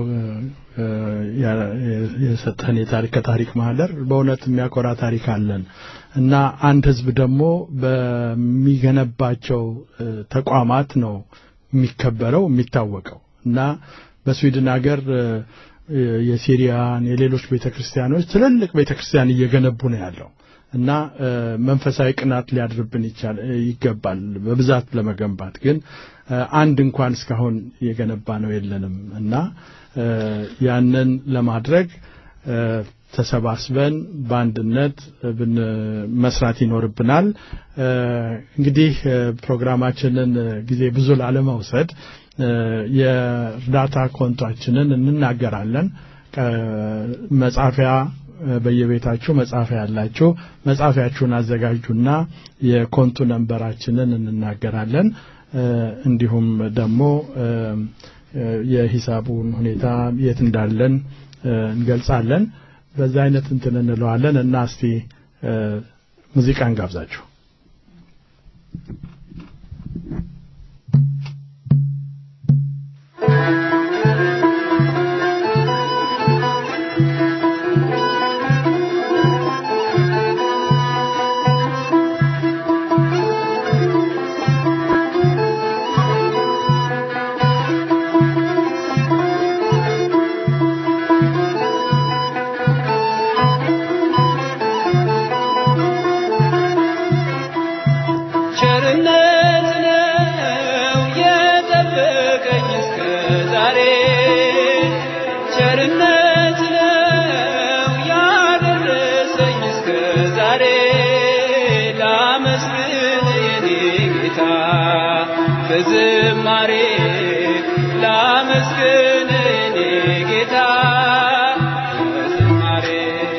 Speaker 2: የሰጠህን የታሪክ ከታሪክ ማህደር በእውነት የሚያኮራ ታሪክ አለን እና አንድ ህዝብ ደግሞ በሚገነባቸው ተቋማት ነው የሚከበረው የሚታወቀው እና በስዊድን ሀገር የሲሪያን የሌሎች ቤተክርስቲያኖች ትልልቅ ቤተክርስቲያን እየገነቡ ነው ያለው እና መንፈሳዊ ቅናት ሊያድርብን ይቻል ይገባል በብዛት ለመገንባት ግን አንድ እንኳን እስካሁን የገነባ ነው የለንም እና ያንን ለማድረግ ተሰባስበን በአንድነት መስራት ይኖርብናል እንግዲህ ፕሮግራማችንን ጊዜ ብዙ ላለመውሰድ የእርዳታ ኮንቷችንን እንናገራለን መጻፊያ በየቤታችሁ መጻፊያ ያላችሁ መጻፊያችሁን አዘጋጁና የኮንቱ ነንበራችንን እንናገራለን እንዲሁም ደግሞ የሂሳቡን ሁኔታ የት እንዳለን እንገልጻለን በዛ አይነት እንትን እንለዋለን እና እስቲ ሙዚቃ እንጋብዛችሁ
Speaker 9: በዝማሬ ላመስግን እኔ ጌታ በዝማሬ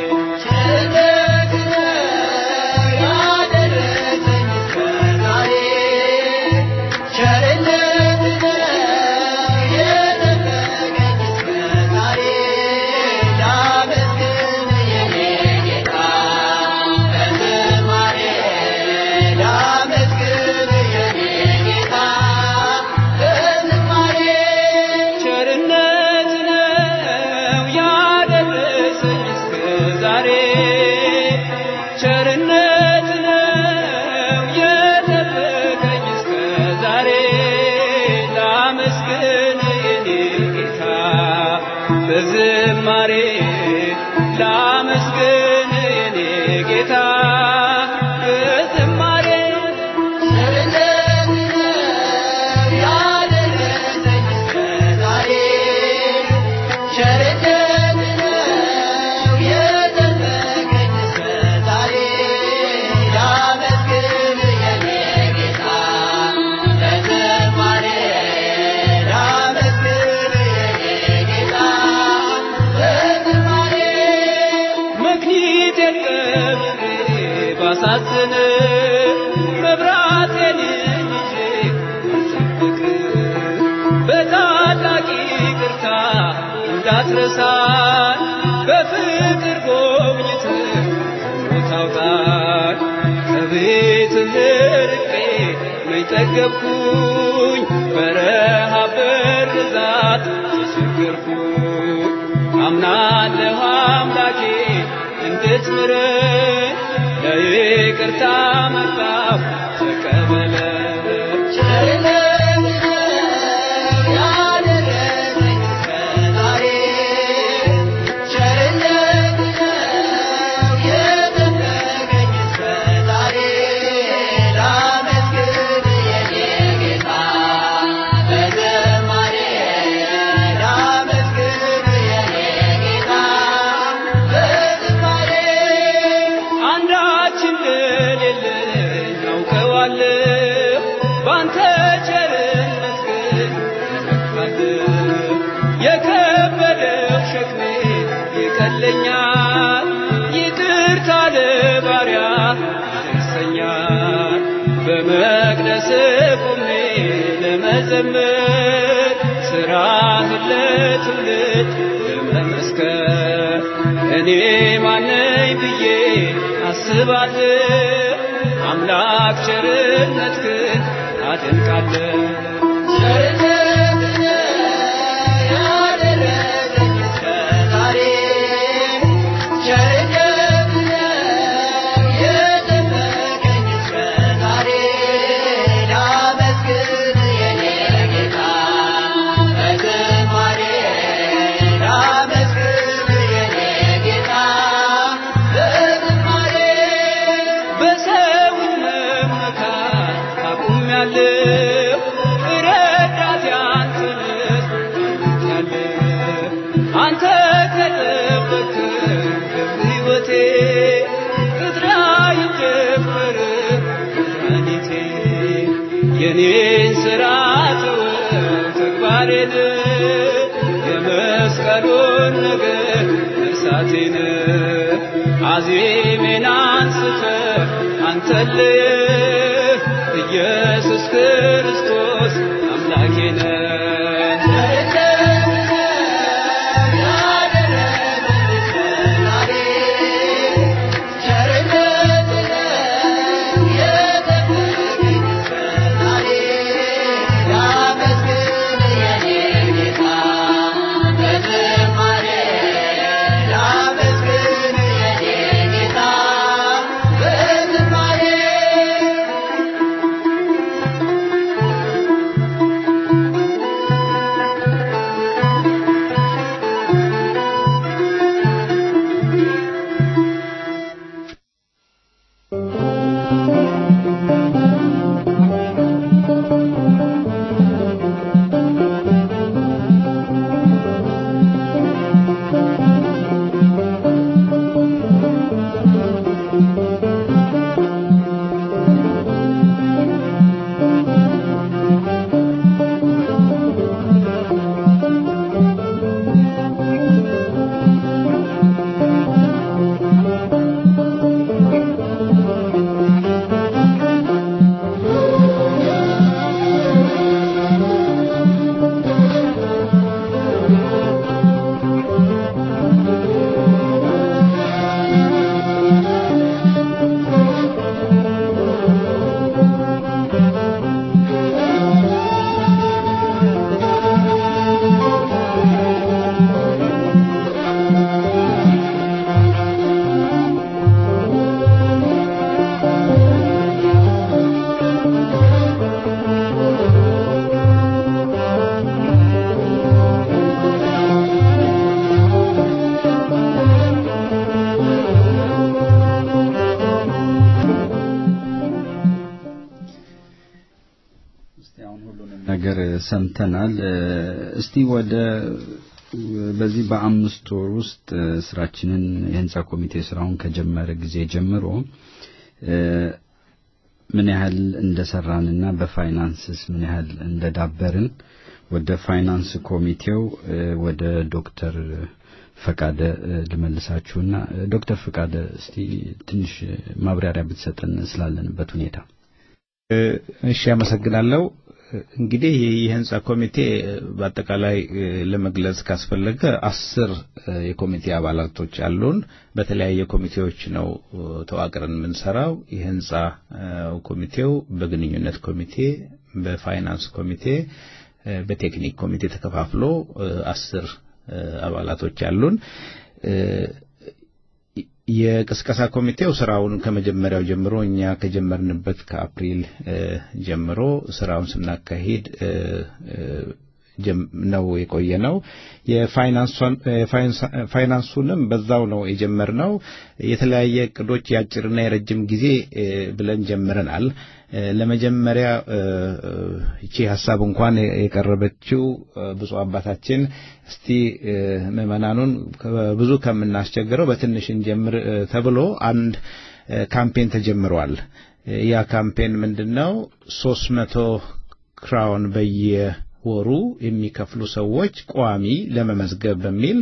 Speaker 9: ቸርነት ነው ያደረሰኝ እስከ ዛሬ ቸርነት ነው የጠበቀኝ እስከ ዛሬ ላመስግን የኔ ጌታ በዝማሬ ላመስግን የኔ ጌታ በዝማሬ መክሊቴን ቀብሬ ባሳዝን መብራቴን ይዤ ባልጠብቅ በታላቅ ይቅርታ እንዳትረሳን በፍቅር ጎብኝት ሞት አውጣን ከቤትህ ርቄ መች ጠገብኩኝ በረሃብ በርዛት ተቸገርኩኝ አምናለሁ አምላኬ እንድትምረኝ ለይቅርታ መጣሁ ተቀበለ አንዳች እንደሌለኝ አውቀዋለሁ ባንተ ቸርነት ግን እመካለሁ የከበደው ሸክሜ ይቀለኛል ይቅርታ ለባሪያ ይደርሰኛል በመቅደስ ቆሜ ለመዘመር ስራህን ለትውልድ ለመመስከር እኔ ማነኝ ብዬ አስባለሁ አምላክ ቸርነትህን አደንቃለሁ የኔን ስራ ተወው ተግባሬን የመስቀሉን ነገር እርሳቴን አዜሜን አንስተ አንተልየ ኢየሱስ ክርስቶስ አምላኬነ
Speaker 5: ነገር ሰምተናል። እስቲ ወደ በዚህ በአምስት ወር ውስጥ ስራችንን የህንፃ ኮሚቴ ስራውን ከጀመረ ጊዜ ጀምሮ ምን ያህል እንደሰራንና በፋይናንስስ ምን ያህል እንደዳበርን ወደ ፋይናንስ ኮሚቴው ወደ ዶክተር ፈቃደ ልመልሳችሁና ዶክተር ፈቃደ እስቲ ትንሽ ማብራሪያ ብትሰጠን ስላለንበት ሁኔታ።
Speaker 6: እሺ፣ አመሰግናለሁ። እንግዲህ የህንፃ ኮሚቴ በአጠቃላይ ለመግለጽ ካስፈለገ አስር የኮሚቴ አባላቶች አሉን። በተለያየ ኮሚቴዎች ነው ተዋቅረን የምንሰራው። የህንፃ ኮሚቴው በግንኙነት ኮሚቴ፣ በፋይናንስ ኮሚቴ፣ በቴክኒክ ኮሚቴ ተከፋፍሎ አስር አባላቶች አሉን። የቅስቀሳ ኮሚቴው ስራውን ከመጀመሪያው ጀምሮ እኛ ከጀመርንበት ከአፕሪል ጀምሮ ስራውን ስናካሂድ ነው የቆየ ነው። የፋይናንሱንም በዛው ነው የጀመርነው። የተለያየ እቅዶች የአጭርና የረጅም ጊዜ ብለን ጀምረናል። ለመጀመሪያ ይቺ ሀሳብ እንኳን የቀረበችው ብፁዕ አባታችን እስቲ ምዕመናኑን ብዙ ከምናስቸግረው በትንሽ እንጀምር ተብሎ አንድ ካምፔን ተጀምሯል። ያ ካምፔን ምንድን ነው? ሶስት መቶ ክራውን በየወሩ የሚከፍሉ ሰዎች ቋሚ ለመመዝገብ በሚል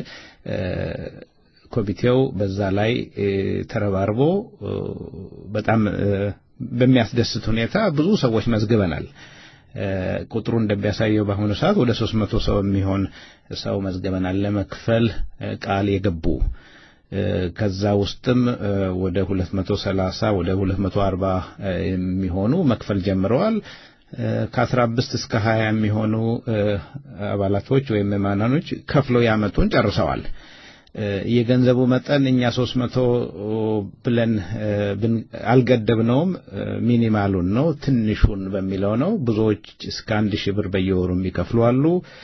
Speaker 6: ኮሚቴው በዛ ላይ ተረባርቦ በጣም በሚያስደስት ሁኔታ ብዙ ሰዎች መዝግበናል። ቁጥሩ እንደሚያሳየው በአሁኑ ሰዓት ወደ ሶስት መቶ ሰው የሚሆን ሰው መዝግበናል ለመክፈል ቃል የገቡ ከዛ ውስጥም ወደ 230 ወደ 240 የሚሆኑ መክፈል ጀምረዋል። ከአስራ አምስት እስከ ሀያ የሚሆኑ አባላቶች ወይም ምዕመናኖች ከፍለው ያመቱን ጨርሰዋል። የገንዘቡ መጠን እኛ ሶስት መቶ ብለን አልገደብነውም። ሚኒማሉን ነው ትንሹን በሚለው ነው። ብዙዎች እስከ አንድ ሺህ ብር በየወሩ የሚከፍሉ አሉ።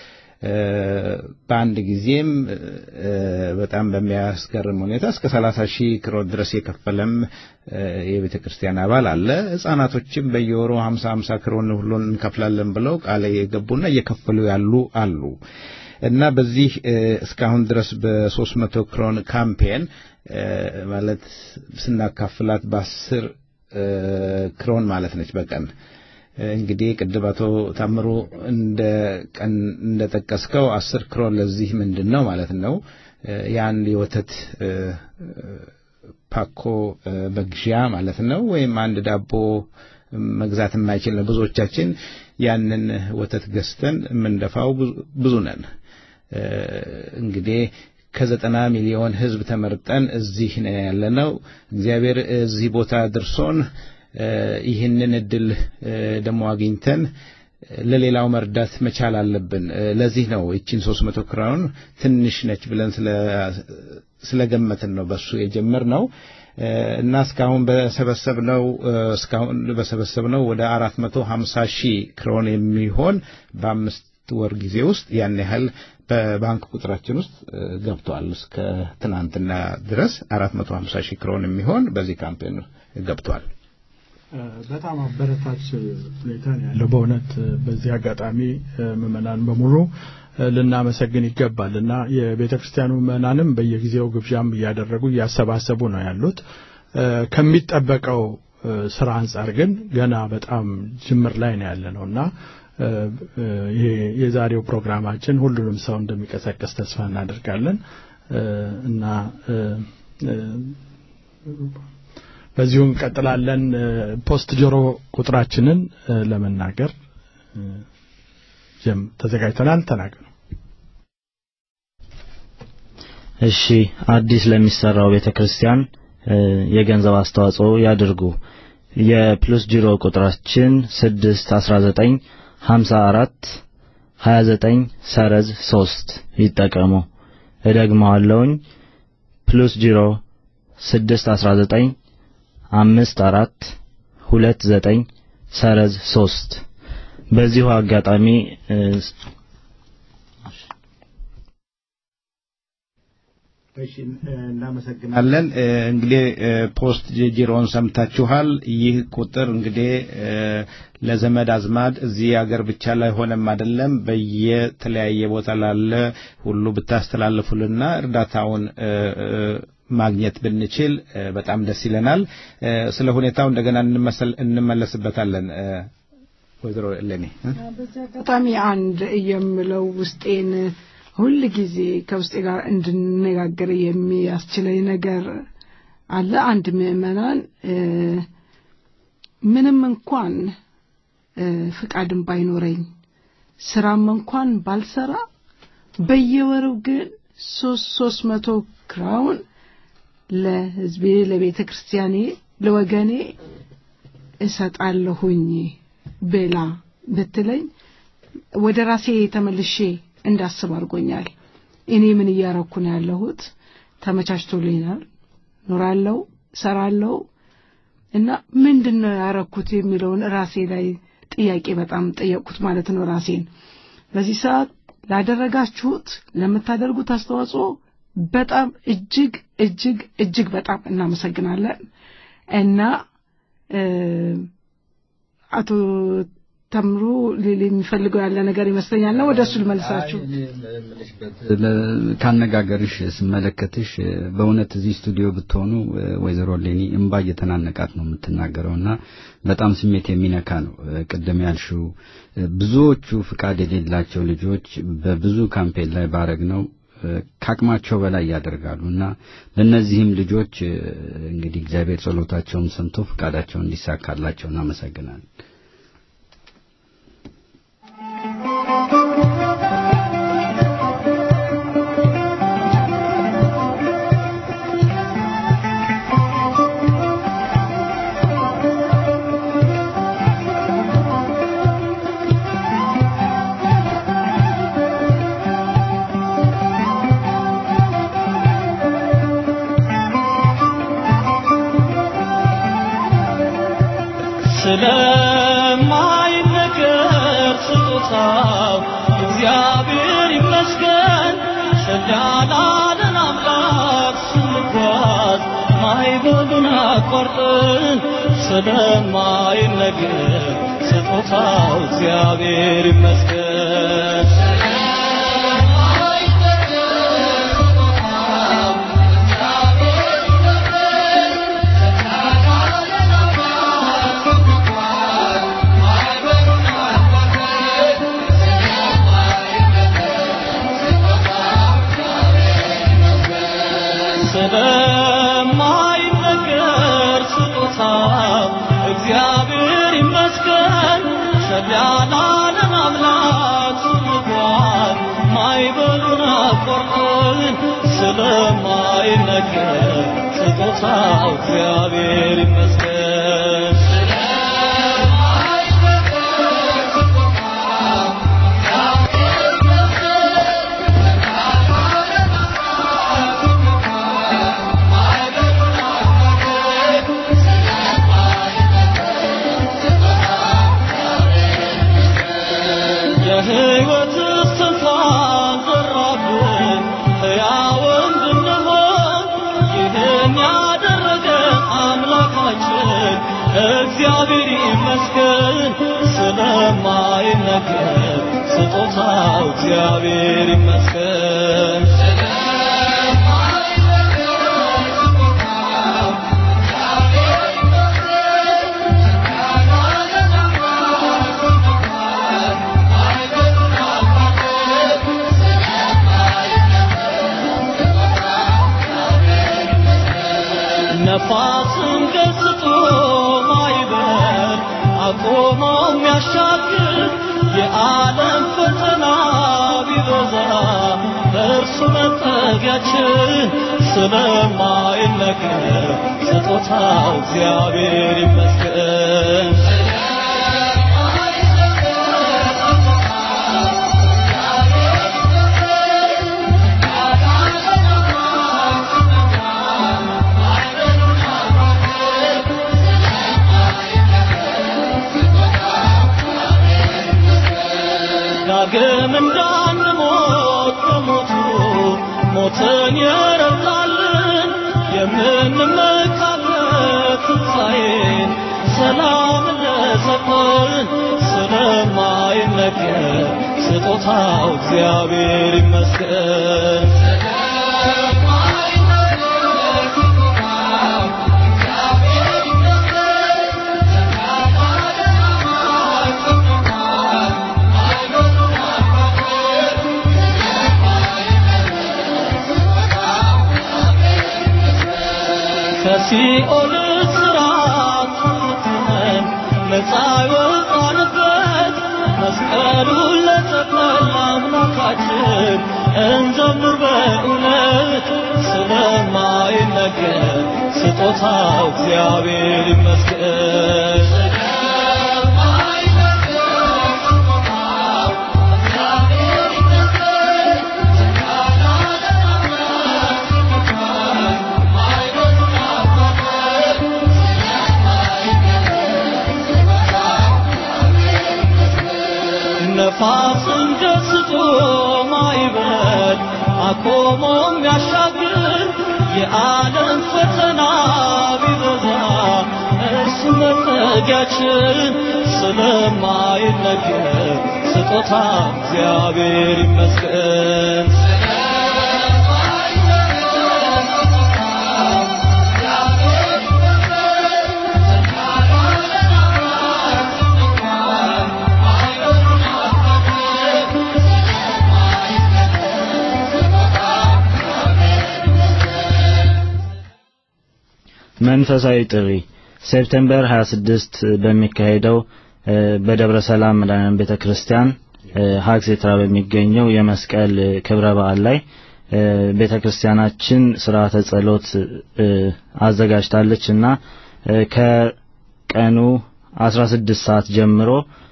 Speaker 6: በአንድ ጊዜም በጣም በሚያስገርም ሁኔታ እስከ ሰላሳ ሺህ ክሮን ድረስ የከፈለም የቤተ ክርስቲያን አባል አለ። ሕጻናቶችም በየወሩ ሀምሳ ሀምሳ ክሮን ሁሉን እንከፍላለን ብለው ቃል የገቡና እየከፈሉ ያሉ አሉ። እና በዚህ እስካሁን ድረስ በሶስት መቶ ክሮን ካምፔን ማለት ስናካፍላት በአስር ክሮን ማለት ነች በቀን እንግዲህ ቅድም አቶ ታምሩ እንደ ቀን እንደጠቀስከው አስር ክሮን ለዚህ ምንድን ነው ማለት ነው የአንድ የወተት ፓኮ መግዣ ማለት ነው ወይም አንድ ዳቦ መግዛት የማይችል ነው ብዙዎቻችን ያንን ወተት ገዝተን የምንደፋው ብዙ ነን እንግዲህ ከዘጠና ሚሊዮን ህዝብ ተመርጠን እዚህ ነው ያለነው እግዚአብሔር እዚህ ቦታ ድርሶን ይህንን እድል ደግሞ አግኝተን ለሌላው መርዳት መቻል አለብን። ለዚህ ነው ይችን ሶስት መቶ ክራውን ትንሽ ነች ብለን ስለገመትን ነው በሱ የጀመርነው እና እስካሁን በሰበሰብነው እስካሁን በሰበሰብነው ወደ አራት መቶ ሀምሳ ሺህ ክሮን የሚሆን በአምስት ወር ጊዜ ውስጥ ያን ያህል በባንክ ቁጥራችን ውስጥ ገብቷል። እስከ ትናንትና ድረስ አራት መቶ ሀምሳ ሺህ ክሮን የሚሆን በዚህ ካምፔን ገብቷል።
Speaker 2: በጣም አበረታች ሁኔታ ነው ያለው። በእውነት በዚህ አጋጣሚ ምዕመናን በሙሉ ልናመሰግን ይገባል እና የቤተ ክርስቲያኑ ምዕመናንም በየጊዜው ግብዣም እያደረጉ እያሰባሰቡ ነው ያሉት። ከሚጠበቀው ስራ አንጻር ግን ገና በጣም ጅምር ላይ ነው ያለ ነው እና ይሄ የዛሬው ፕሮግራማችን ሁሉንም ሰው እንደሚቀሰቀስ ተስፋ እናደርጋለን እና በዚሁ እንቀጥላለን። ፖስት ጆሮ ቁጥራችንን ለመናገር ጀም ተዘጋጅተናል። ተናገሩ።
Speaker 10: እሺ፣ አዲስ ለሚሰራው ቤተክርስቲያን የገንዘብ አስተዋጽኦ ያድርጉ። የፕሉስ ጂሮ ቁጥራችን 619 54 29 ሰረዝ 3 ይጠቀሙ። እደግመዋለሁኝ ፕሉስ ጂሮ 619 አምስት አራት ሁለት ዘጠኝ ሰረዝ ሶስት በዚሁ አጋጣሚ
Speaker 6: እናመሰግናለን። እንግዲህ ፖስት ጂሮን ሰምታችኋል። ይህ ቁጥር እንግዲህ ለዘመድ አዝማድ እዚህ ሀገር ብቻ ላይ ሆነም አይደለም በየተለያየ ቦታ ላለ ሁሉ ብታስተላልፉልና እርዳታውን ማግኘት ብንችል በጣም ደስ ይለናል። ስለ ሁኔታው እንደገና እንመለስበታለን። ወይዘሮ እሌኒ
Speaker 7: በዚህ አጋጣሚ አንድ የምለው ውስጤን ሁል ጊዜ ከውስጤ ጋር እንድነጋገር የሚያስችለኝ ነገር አለ። አንድ ምዕመናን ምንም እንኳን ፍቃድም ባይኖረኝ ስራም እንኳን ባልሰራ በየወሩ ግን ሶስት ሶስት መቶ ክራውን ለህዝቤ፣ ለቤተ ክርስቲያኔ፣ ለወገኔ እሰጣለሁኝ ብላ ብትለኝ ወደ ራሴ ተመልሼ እንዳስብ አድርጎኛል። እኔ ምን እያረኩ ነው ያለሁት? ተመቻችቶልኛል፣ ኖራለሁ፣ ሰራለሁ እና ምንድን ነው ያረኩት የሚለውን ራሴ ላይ ጥያቄ በጣም ጠየቅኩት ማለት ነው ራሴን። በዚህ ሰዓት ላደረጋችሁት ለምታደርጉት አስተዋጽኦ በጣም እጅግ እጅግ እጅግ በጣም እናመሰግናለን እና አቶ ተምሩ ሊል የሚፈልገው ያለ ነገር ይመስለኛል ነው ወደ እሱ ልመልሳችሁ
Speaker 5: ካነጋገርሽ ስመለከትሽ በእውነት እዚህ ስቱዲዮ ብትሆኑ ወይዘሮ ሌኒ እምባ እየተናነቃት ነው የምትናገረው እና በጣም ስሜት የሚነካ ነው ቅድም ያልሽው ብዙዎቹ ፍቃድ የሌላቸው ልጆች በብዙ ካምፔን ላይ ባረግ ነው ከአቅማቸው በላይ ያደርጋሉ እና ለእነዚህም ልጆች እንግዲህ እግዚአብሔር ጸሎታቸውን ሰምቶ ፍቃዳቸውን እንዲሳካላቸው እናመሰግናለን
Speaker 8: ይመስገን ጸዳላለን አምላክ ስንጓዝ ማይበሉን አቋርጠን ስለማይነገር ስጦታው እግዚአብሔር ይመስገን ስለማይነገር ስጦታው እግዚአብሔር ይመስገን ሸላላለን አምላክ ስንኳን ማይበሉን አቆርጦን ስለማይነገር ስጦታው እግዚአብሔር ይመስገን የሕይወት እስትንፋስ ዘራብን ሕያው እንድንሆን ይህን ያደረገ አምላካችን እግዚአብሔር ይመስገን ስለማይነገር ስጦታው እግዚአብሔር ይመስገን ነፋስን ገስጦ ማይበር አቆሞ የሚያሻግር የዓለም ፈተና ቢበዛ እርሱ መጠጊያችን ስለማይነገር ስጦታው እግዚአብሔር ይመስገን ዳግም እንዳንሞት በሞቱ ሞትን የረታልን የምንመካበት ትንሣኤን ሰላም ለሰጠን ስለማይነገር ስጦታው እግዚአብሔር ይመስገን ከሲኦል እስራት ተፈተን ነፃ የወጣንበት መስቀሉን ለተቀበል አምላካችን እንዘምር በእውነት ስለማይነገር ስጦታው እግዚአብሔር ይመስገን ነፋስን ገስጦ ማይበል አቆሞ የሚያሻግር የዓለም ፈተና ቢበዛ እርሱ መጠጊያችን ስለማይነገር ስጦታ እግዚአብሔር ይመስገን
Speaker 10: መንፈሳዊ ጥሪ ሴፕቴምበር 26 በሚካሄደው በደብረ ሰላም መድኃኔዓለም ቤተክርስቲያን ሀግሴትራ በሚገኘው የመስቀል ክብረ በዓል ላይ ቤተክርስቲያናችን ስርዓተ ጸሎት አዘጋጅታለች እና ከቀኑ 16 ሰዓት ጀምሮ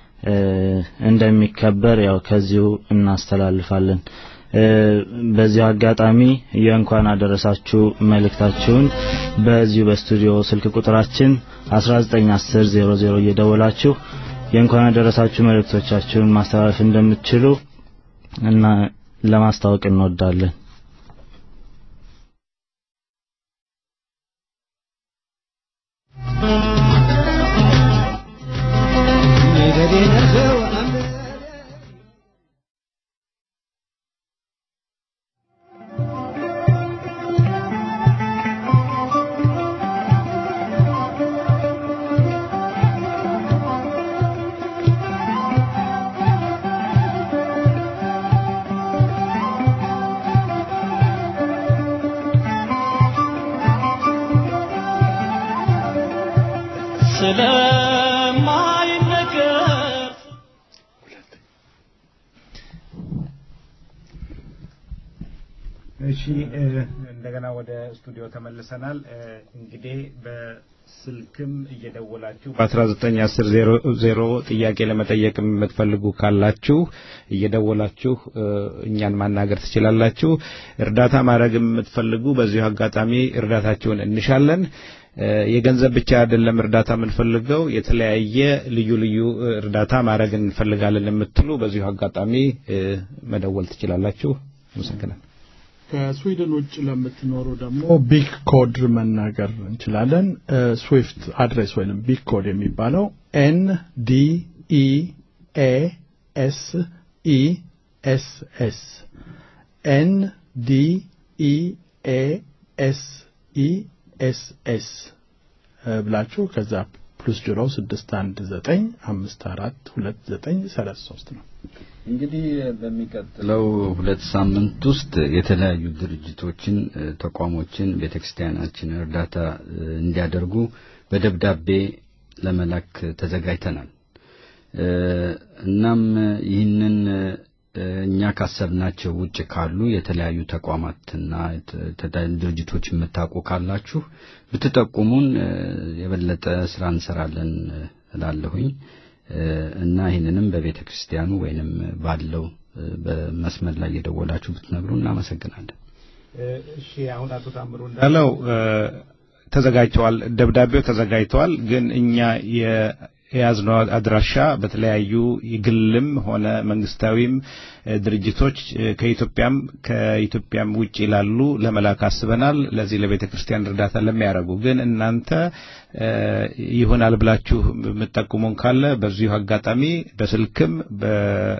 Speaker 10: እንደሚከበር ያው ከዚሁ እናስተላልፋለን። በዚሁ አጋጣሚ የእንኳን አደረሳችሁ መልእክታችሁን በዚሁ በስቱዲዮ ስልክ ቁጥራችን 191000 እየደወላችሁ የእንኳን አደረሳችሁ መልእክቶቻችሁን ማስተላለፍ እንደምትችሉ እና ለማስታወቅ እንወዳለን።
Speaker 8: ስለማይነገር
Speaker 11: እሺ እ፣ እንደገና ወደ ስቱዲዮ ተመልሰናል። እ፣ እንግዲህ በስልክም እየደወላችሁ በ1910 ጥያቄ ለመጠየቅ የምትፈልጉ ካላችሁ እየደወላችሁ እ፣ እኛን ማናገር ትችላላችሁ። እርዳታ ማድረግ የምትፈልጉ በዚሁ አጋጣሚ እርዳታችሁን እንሻለን። እ፣ የገንዘብ ብቻ አይደለም እርዳታ የምንፈልገው የተለያየ ልዩ ልዩ እ፣ እርዳታ ማድረግ እንፈልጋለን የምትሉ በዚሁ አጋጣሚ እ፣ መደወል ትችላላችሁ። አመሰግናለሁ።
Speaker 2: ከስዊድን ውጭ ለምትኖሩ ደግሞ ቢግ ኮድ መናገር እንችላለን። ስዊፍት አድሬስ ወይም ቢግ ኮድ የሚባለው ኤን ዲ ኢ ኤ ኤስ ኢ ኤስ ኤስ ኤን ዲ ኢ ኤ ኤስ ኢ ኤስ ኤስ ብላችሁ ከዛ ፕሉስ ዜሮ ስድስት አንድ ዘጠኝ አምስት አራት ሁለት ዘጠኝ ሰላሳ ሶስት ነው።
Speaker 5: እንግዲህ በሚቀጥለው ሁለት ሳምንት ውስጥ የተለያዩ ድርጅቶችን፣ እ፣ ተቋሞችን ቤተክርስቲያናችን እርዳታ እ፣ እንዲያደርጉ በደብዳቤ ለመላክ ተዘጋጅተናል። እ፣ እናም ይህንን እ፣ እኛ ካሰብናቸው ውጭ ካሉ የተለያዩ ተቋማትና ተ- ተ- ድርጅቶች የምታውቁ ካላችሁ ብትጠቁሙን እ፣ የበለጠ ስራ እንሰራለን እ፣ እላለሁኝ። እ፣ እና ይህንንም በቤተ ክርስቲያኑ ወይንም ባለው እ፣ በመስመር ላይ የደወላችሁ ብትነግሩ እናመሰግናለን።
Speaker 11: እሺ አሁን አቶ ታምሩ እንዳለው እ፣ ተዘጋጅተዋል፣ ደብዳቤው ተዘጋጅተዋል። ግን እኛ የ- የያዝነው አድራሻ በተለያዩ የግልም ሆነ መንግስታዊም እ፣ ድርጅቶች እ፣ ከኢትዮጵያም ከኢትዮጵያም ውጭ ላሉ ለመላክ አስበናል። ለዚህ ለቤተ ክርስቲያን እርዳታ ለሚያደርጉ ግን እናንተ እ፣ ይሆናል ብላችሁ የምትጠቁሙን ካለ በዚሁ አጋጣሚ በስልክም በ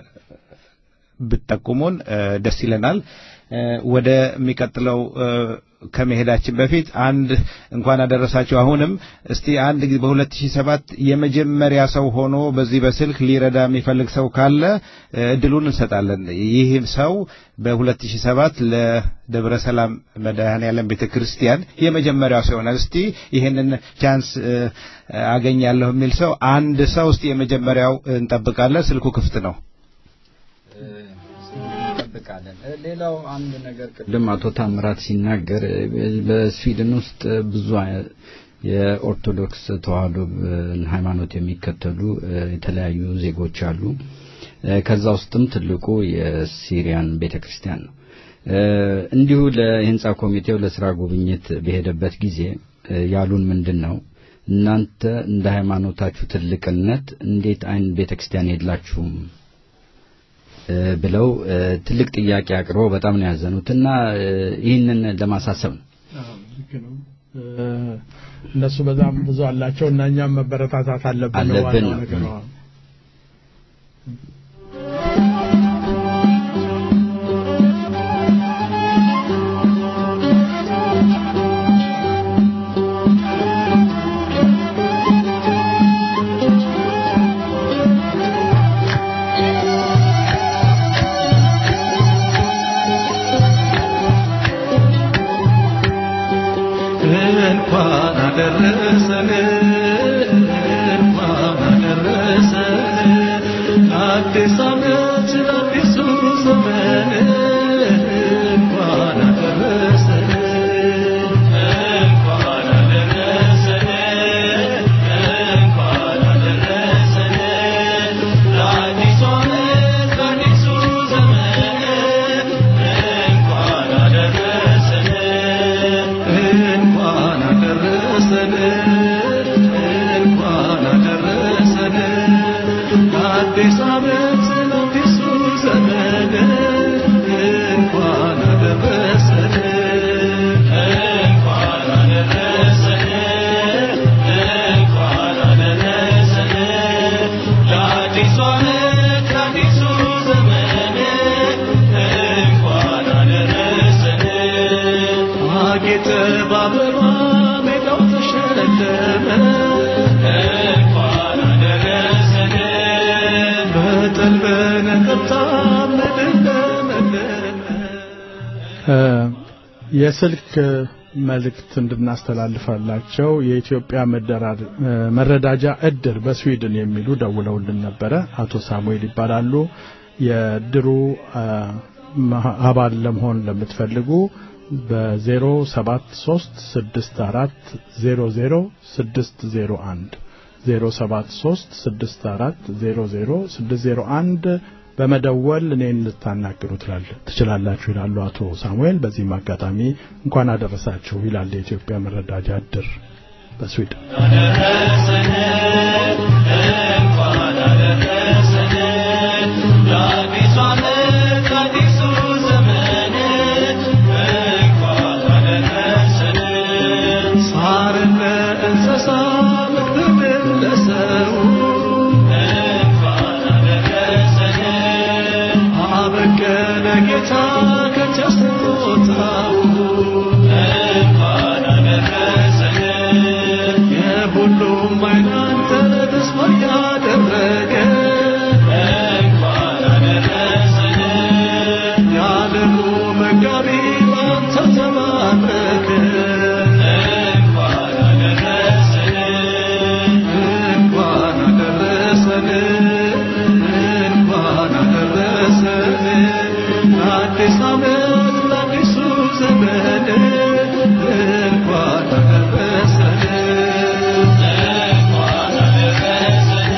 Speaker 11: ብትጠቁሙን እ፣ ደስ ይለናል። እ፣ ወደሚቀጥለው እ፣ ከመሄዳችን በፊት አንድ እንኳን አደረሳችሁ። አሁንም እስቲ አንድ ጊዜ በ2007 የመጀመሪያ ሰው ሆኖ በዚህ በስልክ ሊረዳ የሚፈልግ ሰው ካለ እ፣ እድሉን እንሰጣለን። ይህ ሰው በ2007 ለደብረ ሰላም መድኃኔዓለም ቤተ ክርስቲያን የመጀመሪያው ሰው ይሆናል። እስቲ ይህንን ቻንስ እ፣ አገኛለሁ የሚል ሰው አንድ ሰው እስቲ የመጀመሪያው እንጠብቃለን። ስልኩ ክፍት ነው።
Speaker 5: እንጠብቃለን። እ፣ ሌላው አንድ ነገር ቅድም አቶ ታምራት ሲናገር እ፣ በስዊድን ውስጥ ብዙ አይ- የኦርቶዶክስ ተዋህዶ እ፣ ሃይማኖት የሚከተሉ እ፣ የተለያዩ ዜጎች አሉ። እ፣ ከዛ ውስጥም ትልቁ የሲሪያን ቤተክርስቲያን ነው። እ፣ እንዲሁ ለህንጻ ኮሚቴው ለስራ ጉብኝት በሄደበት ጊዜ እ፣ ያሉን ምንድን ነው እናንተ እንደ ሃይማኖታችሁ ትልቅነት እንዴት አይን ቤተክርስቲያን የላችሁም እ፣ ብለው እ፣ ትልቅ ጥያቄ አቅርበው በጣም ነው ያዘኑት እና እ፣ ይህንን ለማሳሰብ ነው።
Speaker 2: ልክ ነው። እ፣ እነሱ በጣም ብዙ አላቸው እና እኛም መበረታታት አለብን ነው
Speaker 5: አለብን
Speaker 2: ዋናው
Speaker 5: ነው።
Speaker 2: ነገር ነው።
Speaker 1: እንኳን አደረሰን እንኳን አደረሰን አዲስ ዓመት አዲሱ ዘመን እንኳን አደረሰን እንኳን አደረሰን እንኳን አደረሰን ለአዲሱ ዓመት ለአዲሱ ዘመን እንኳን አደረሰን እንኳን አደረሰን እንኳን አደረሰን አዲስ ዓመት ለአዲሱ ዘመን በአበባ ሜዳው ተሸለመ እንኳን አደረሰን በጠል በነቀምታ ምድር ለመለመ
Speaker 2: የስልክ መልእክት እንድናስተላልፋላቸው የኢትዮጵያ መደራድ- መረዳጃ እድር በስዊድን የሚሉ ደውለውልን ነበረ። አቶ ሳሙኤል ይባላሉ። የእድሩ አ፣ መha- አባል ለመሆን ለምትፈልጉ በ07364000601 07364000601 በመደወል እኔን ልታናግሩ ትላል- ትችላላችሁ ይላሉ አቶ ሳሙኤል። በዚህም አጋጣሚ እንኳን አደረሳችሁ ይላል የኢትዮጵያ መረዳጃ እድር በስዊድን።
Speaker 1: አደረሰን እንኳን አደረሰን ለአዲሱ ዓመት ለአዲሱ ዘመን እንኳን አደረሰን ሳርን ለእንስሳ ምግብን ለሰው እንኳን አደረሰን አበቀለ ጌታ ከቸስቶታው እንኳን አደረሰን የሁሉም አይናንተ ተስፋ ያደረገ እንኳን አደረሰን የዓለሙ መጋቢ ባንተ ተባረከ እንኳን አደረሰን እንኳን አደረሰን እንኳን አደረሰን አዲስ ዓመት ለአዲሱ ዘመን እንኳን አደረሰን እንኳን አደረሰን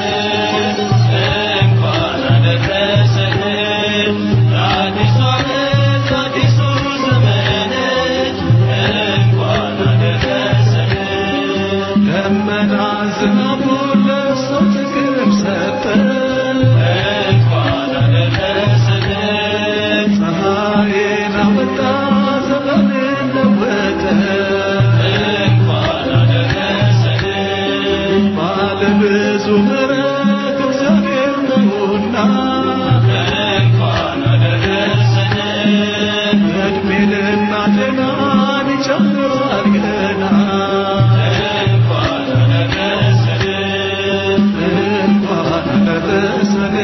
Speaker 1: እንኳን አደረሰን ለአዲሱ ዓመት ለአዲሱ ዘመን እንኳን አደረሰን ደመና ዝናቡን ለሰው ጥቅም ሰጠ እንኳን አደረሰን ፀሐይን አወጣ ዘመንን ለወጠ እንኳን አደረሰን ባለብዙ ምሕረት እግዚአብሔር ነውና እንኳን አደረሰን እድሜንና ጤናን ይጨምራል ገና እንኳን አደረሰን እንኳን አደረሰን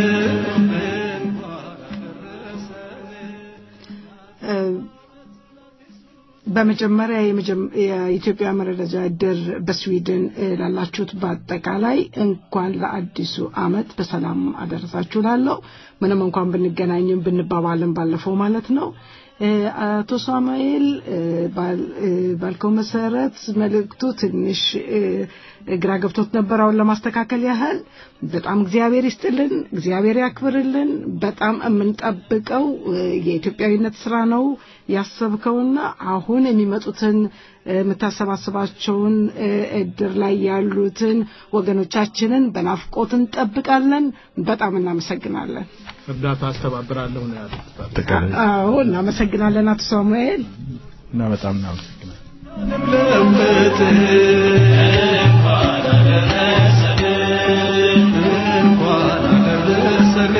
Speaker 1: እንኳን አደረሰን
Speaker 7: እ፣ በመጀመሪያ የመጀመ- የኢትዮጵያ መረዳጃ እድር በስዊድን እ፣ ላላችሁት በአጠቃላይ እንኳን ለአዲሱ ዓመት በሰላም አደረሳችሁ ላለው ምንም እንኳን ብንገናኝም ብንባባልም ባለፈው ማለት ነው። እ፣ አቶ ሳሙኤል እ፣ ባል- እ፣ ባልከው መሰረት መልእክቱ ትንሽ እ፣ ግራ ገብቶት ነበር። አሁን ለማስተካከል ያህል በጣም እግዚአብሔር ይስጥልን፣ እግዚአብሔር ያክብርልን። በጣም የምንጠብቀው እ፣ የኢትዮጵያዊነት ስራ ነው ያሰብከውና አሁን የሚመጡትን እ፣ የምታሰባስባቸውን እ፣ እድር ላይ ያሉትን ወገኖቻችንን በናፍቆት እንጠብቃለን። በጣም እናመሰግናለን።
Speaker 2: እርዳታ አስተባብራለሁ ነው ያሉት። በአጠቃላይ
Speaker 7: አዎ እናመሰግናለን አቶ ሳሙኤል።
Speaker 2: እና በጣም እናመሰግናለን።
Speaker 1: ለምት እንኳን አደረሰን እንኳን አደረሰን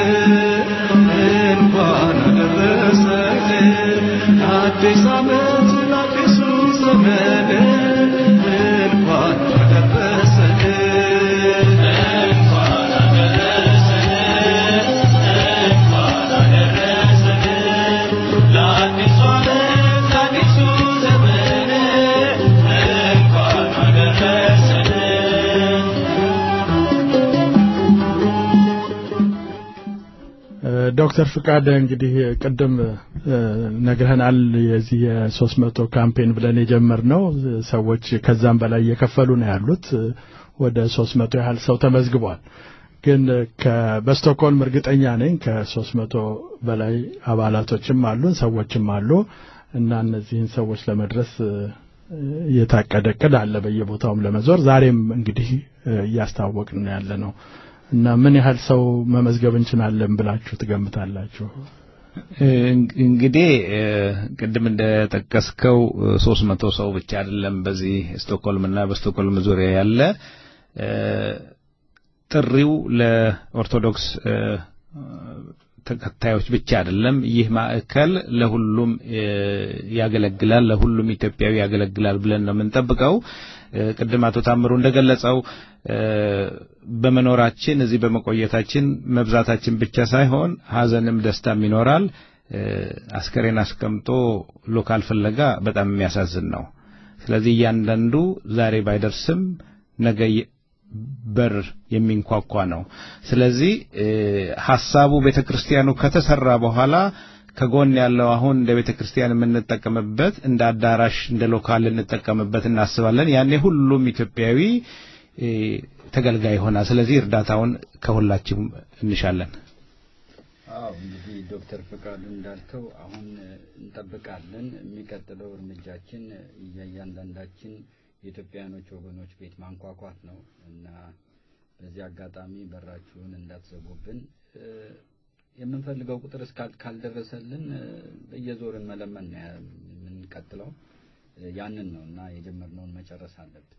Speaker 1: እንኳን አደረሰን አዲስ ዓመት ለአዲሱ ዘመን እንኳን አደረሰን እንኳን አደረሰን እንኳን አደረሰን ለአዲሱ ዓመት ለአዲሱ ዘመን እንኳን አደረሰን
Speaker 2: ዶክተር ፍቃድ እንግዲህ ቅድም እ፣ ነግረህናል። የዚህ የሶስት መቶ ካምፔን ብለን የጀመርነው ሰዎች ከዛም በላይ እየከፈሉ ነው ያሉት። ወደ ሶስት መቶ ያህል ሰው ተመዝግቧል። ግን ከ- በስቶክሆልም እርግጠኛ ነኝ ከሶስት መቶ በላይ አባላቶችም አሉን ሰዎችም አሉ እና እነዚህን ሰዎች ለመድረስ እ፣ የታቀደ እቅድ አለ በየቦታውም ለመዞር ዛሬም እንግዲህ እ፣ እያስታወቅን ነው ያለ ነው እና ምን ያህል ሰው መመዝገብ እንችላለን ብላችሁ ትገምታላችሁ?
Speaker 6: እንግዲህ እ፣ ቅድም እንደጠቀስከው ሶስት መቶ ሰው ብቻ አይደለም በዚህ ስቶክሆልም እና በስቶክሆልም ዙሪያ ያለ እ፣ ጥሪው ለኦርቶዶክስ እ፣ ተከታዮች ብቻ አይደለም። ይህ ማዕከል ለሁሉም ያገለግላል፣ ለሁሉም ኢትዮጵያዊ ያገለግላል ብለን ነው የምንጠብቀው። ቅድም አቶ ታምሩ እንደገለጸው በመኖራችን እዚህ በመቆየታችን መብዛታችን ብቻ ሳይሆን ሀዘንም ደስታም ይኖራል። አስከሬን አስቀምጦ ሎካል ፍለጋ በጣም የሚያሳዝን ነው። ስለዚህ እያንዳንዱ ዛሬ ባይደርስም ነገ በር የሚንኳኳ ነው። ስለዚህ ሐሳቡ ቤተክርስቲያኑ ከተሰራ በኋላ ከጎን ያለው አሁን እንደ ቤተክርስቲያን የምንጠቀምበት እንደ አዳራሽ እንደ ሎካል እንጠቀምበት እናስባለን። ያኔ ሁሉም ኢትዮጵያዊ ተገልጋይ ይሆናል። ስለዚህ እርዳታውን ከሁላችሁም እንሻለን።
Speaker 5: አዎ እንግዲህ ዶክተር ፈቃዱ እንዳልከው አሁን እንጠብቃለን። የሚቀጥለው እርምጃችን እያንዳንዳችን የኢትዮጵያኖች ወገኖች ቤት ማንኳኳት ነው እና በዚህ አጋጣሚ በራችሁን እንዳትዘጉብን። የምንፈልገው ቁጥር ካልደረሰልን በየዞርን መለመን ነው የምንቀጥለው። ያንን ነው እና የጀመርነውን መጨረስ አለብን።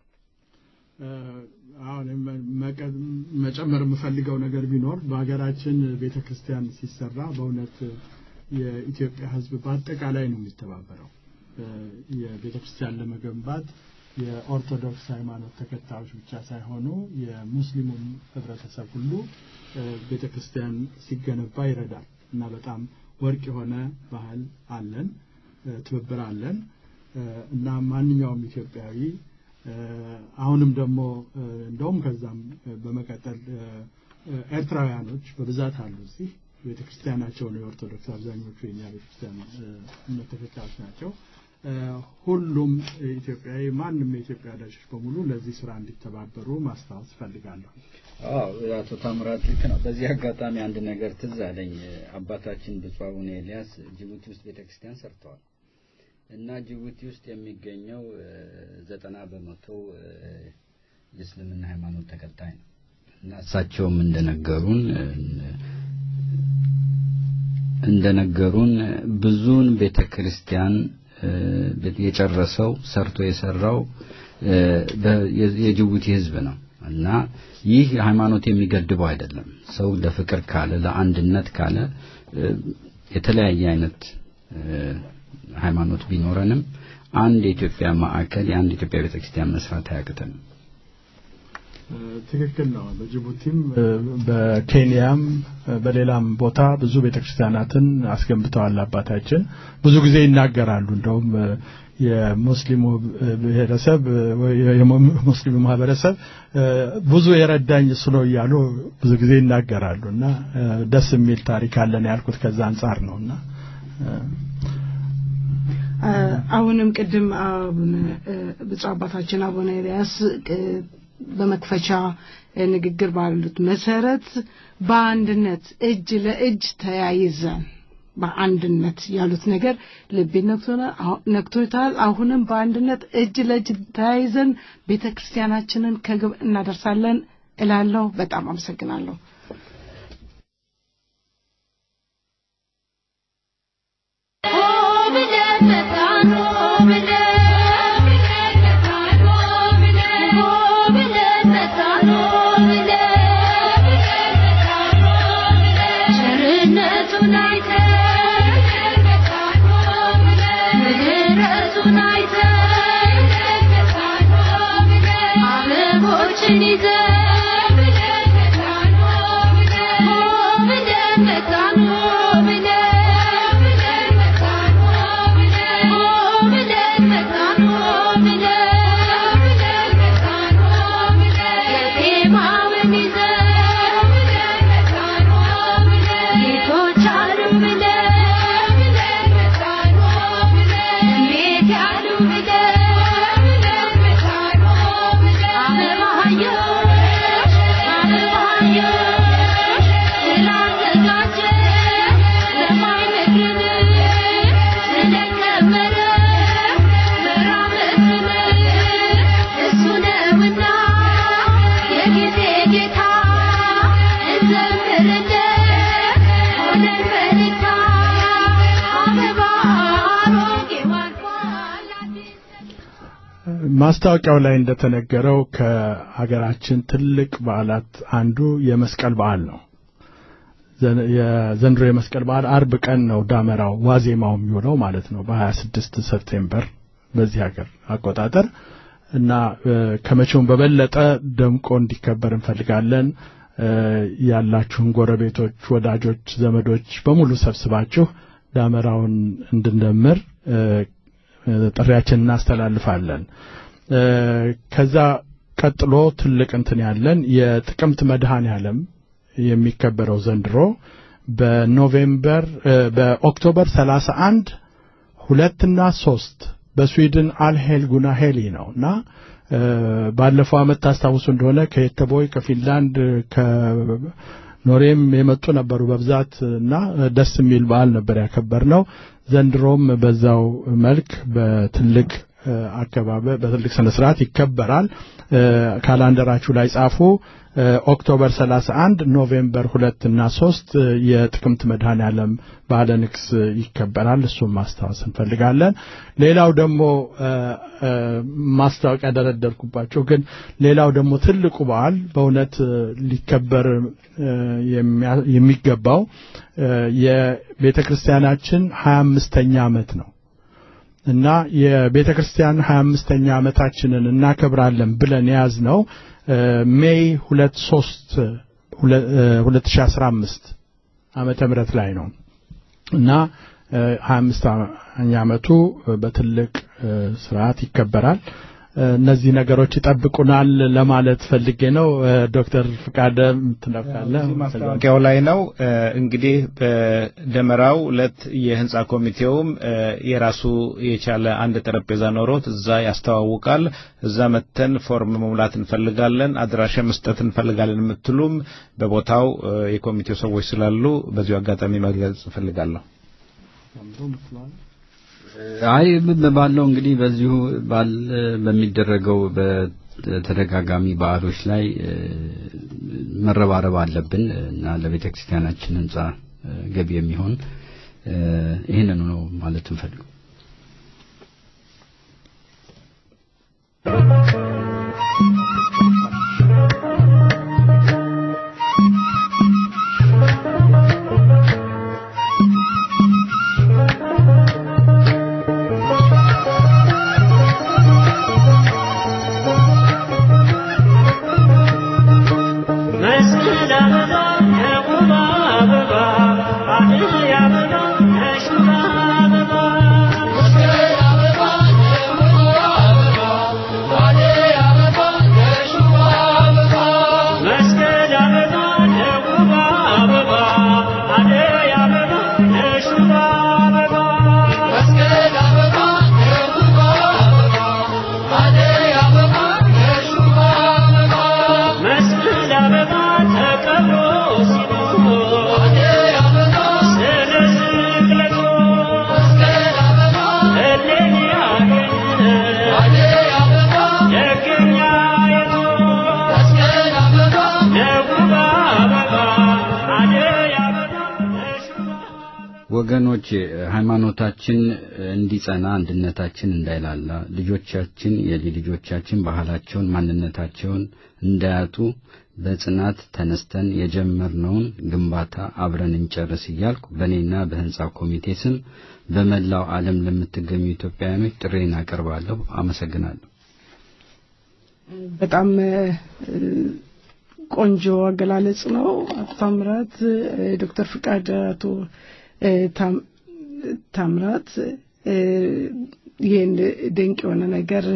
Speaker 2: አሁን መጨመር የምፈልገው ነገር ቢኖር በሀገራችን ቤተ ክርስቲያን ሲሰራ በእውነት የኢትዮጵያ ሕዝብ በአጠቃላይ ነው የሚተባበረው። የቤተ ክርስቲያን ለመገንባት የኦርቶዶክስ ሃይማኖት ተከታዮች ብቻ ሳይሆኑ የሙስሊሙም ህብረተሰብ ሁሉ ቤተ ክርስቲያን ሲገነባ ይረዳል እና በጣም ወርቅ የሆነ ባህል አለን፣ ትብብር አለን እና ማንኛውም ኢትዮጵያዊ አሁንም ደግሞ እንደውም ከዛም በመቀጠል ኤርትራውያኖች በብዛት አሉ እዚህ ቤተ ክርስቲያናቸው ነው የኦርቶዶክስ አብዛኞቹ የኛ ቤተ ክርስቲያን እምነት ተከታዮች ናቸው። ሁሉም ኢትዮጵያዊ ማንም የኢትዮጵያ ወዳጆች በሙሉ ለዚህ ስራ እንዲተባበሩ ማስታወስ እፈልጋለሁ።
Speaker 5: አዎ አቶ ታምራት ልክ ነው። በዚህ አጋጣሚ አንድ ነገር ትዝ አለኝ። አባታችን ብፁዕ አቡነ ኤልያስ ጅቡቲ ውስጥ ቤተክርስቲያን ሰርተዋል እና ጅቡቲ ውስጥ የሚገኘው ዘጠና በመቶ የእስልምና ሃይማኖት ተከታይ ነው እና እሳቸውም እንደነገሩን እንደነገሩን ብዙውን ቤተ ክርስቲያን የጨረሰው ሰርቶ የሰራው የጅቡቲ ህዝብ ነው እና ይህ ሃይማኖት የሚገድበው አይደለም። ሰው ለፍቅር ካለ ለአንድነት ካለ የተለያየ አይነት ሃይማኖት ቢኖረንም አንድ የኢትዮጵያ ማዕከል የአንድ የኢትዮጵያ ቤተክርስቲያን መስራት አያቅተንም።
Speaker 2: ትክክል ነው። በጅቡቲም በኬንያም በሌላም ቦታ ብዙ ቤተክርስቲያናትን አስገንብተዋል አባታችን። ብዙ ጊዜ ይናገራሉ። እንደውም የሙስሊሙ ብሔረሰብ የሙስሊሙ ማህበረሰብ ብዙ የረዳኝ እሱ ነው እያሉ ብዙ ጊዜ ይናገራሉ እና ደስ የሚል ታሪክ አለን ያልኩት ከዛ አንጻር ነው እና
Speaker 7: አሁንም ቅድም ብፁዕ አባታችን አቡነ ኤልያስ በመክፈቻ ንግግር ባሉት መሰረት በአንድነት እጅ ለእጅ ተያይዘን በአንድነት ያሉት ነገር ልቤ ነክቶታል። አሁንም በአንድነት እጅ ለእጅ ተያይዘን ቤተ ክርስቲያናችንን ከግብ እናደርሳለን እላለሁ። በጣም አመሰግናለሁ።
Speaker 2: ማስታወቂያው ላይ እንደተነገረው ከሀገራችን ትልቅ በዓላት አንዱ የመስቀል በዓል ነው። የዘንድሮ የመስቀል በዓል አርብ ቀን ነው ዳመራው ዋዜማው የሚውለው ማለት ነው በ26 ሰፕቴምበር በዚህ ሀገር አቆጣጠር እና ከመቼውም በበለጠ ደምቆ እንዲከበር እንፈልጋለን። ያላችሁን ጎረቤቶች፣ ወዳጆች፣ ዘመዶች በሙሉ ሰብስባችሁ ዳመራውን እንድንደምር ጥሪያችን እናስተላልፋለን። ከዛ ቀጥሎ ትልቅ እንትን ያለን የጥቅምት መድኃኔ ዓለም የሚከበረው ዘንድሮ በኖቬምበር በኦክቶበር 31 ሁለትና ሶስት በስዊድን አልሄልጉና ሄሊ ነው እና ባለፈው ዓመት ታስታውሱ እንደሆነ ከየተቦይ ከፊንላንድ ከኖሬም የመጡ ነበሩ በብዛት እና ደስ የሚል በዓል ነበር ያከበር ነው። ዘንድሮም በዛው መልክ በትልቅ አከባበር በትልቅ ስነ ስርዓት ይከበራል። ካላንደራችሁ ላይ ጻፉ። ኦክቶበር 31 ኖቬምበር ሁለት እና ሶስት የጥቅምት መድኃኔ ዓለም በዓለ ንግስ ይከበራል። እሱም ማስታወስ እንፈልጋለን። ሌላው ደግሞ ማስታወቂያ ደረደርኩባቸው፣ ግን ሌላው ደግሞ ትልቁ በዓል በእውነት ሊከበር የሚገባው የቤተ ክርስቲያናችን 25ኛ ዓመት ነው እና የቤተ ክርስቲያን 25ኛ ዓመታችንን እናከብራለን ብለን የያዝ ነው ሜይ 23 2015 ዓመተ ምህረት ላይ ነው እና 25ኛ ዓመቱ በትልቅ ስርዓት ይከበራል። እነዚህ ነገሮች ይጠብቁናል ለማለት ፈልጌ ነው። ዶክተር ፍቃደ ምትነካለ
Speaker 11: ማስታወቂያው ላይ ነው። እንግዲህ በደመራው ዕለት የህንፃ ኮሚቴውም የራሱ የቻለ አንድ ጠረጴዛ ኖሮት እዛ ያስተዋውቃል። እዛ መተን ፎርም መሙላት እንፈልጋለን፣ አድራሻ መስጠት እንፈልጋለን የምትሉም በቦታው የኮሚቴው ሰዎች ስላሉ በዚሁ አጋጣሚ መግለጽ እፈልጋለሁ።
Speaker 5: አይ ባለው እንግዲህ በዚሁ ባል በሚደረገው በተደጋጋሚ በዓሎች ላይ መረባረብ አለብን እና ለቤተ ክርስቲያናችን ህንጻ ገቢ የሚሆን ይህንኑ ነው ማለት እንፈልገው። ወገኖች ሃይማኖታችን እንዲጸና አንድነታችን እንዳይላላ ልጆቻችን የልጅ ልጆቻችን ባህላቸውን ማንነታቸውን እንዳያጡ በጽናት ተነስተን የጀመርነውን ግንባታ አብረን እንጨርስ እያልኩ በእኔና በህንፃ ኮሚቴ ስም በመላው ዓለም ለምትገኙ ኢትዮጵያውያኖች ጥሬን አቀርባለሁ። አመሰግናለሁ።
Speaker 7: በጣም ቆንጆ አገላለጽ ነው። አቶ ታምራት፣ ዶክተር ፍቃድ፣ አቶ ታምራት ይህን ድንቅ የሆነ ነገር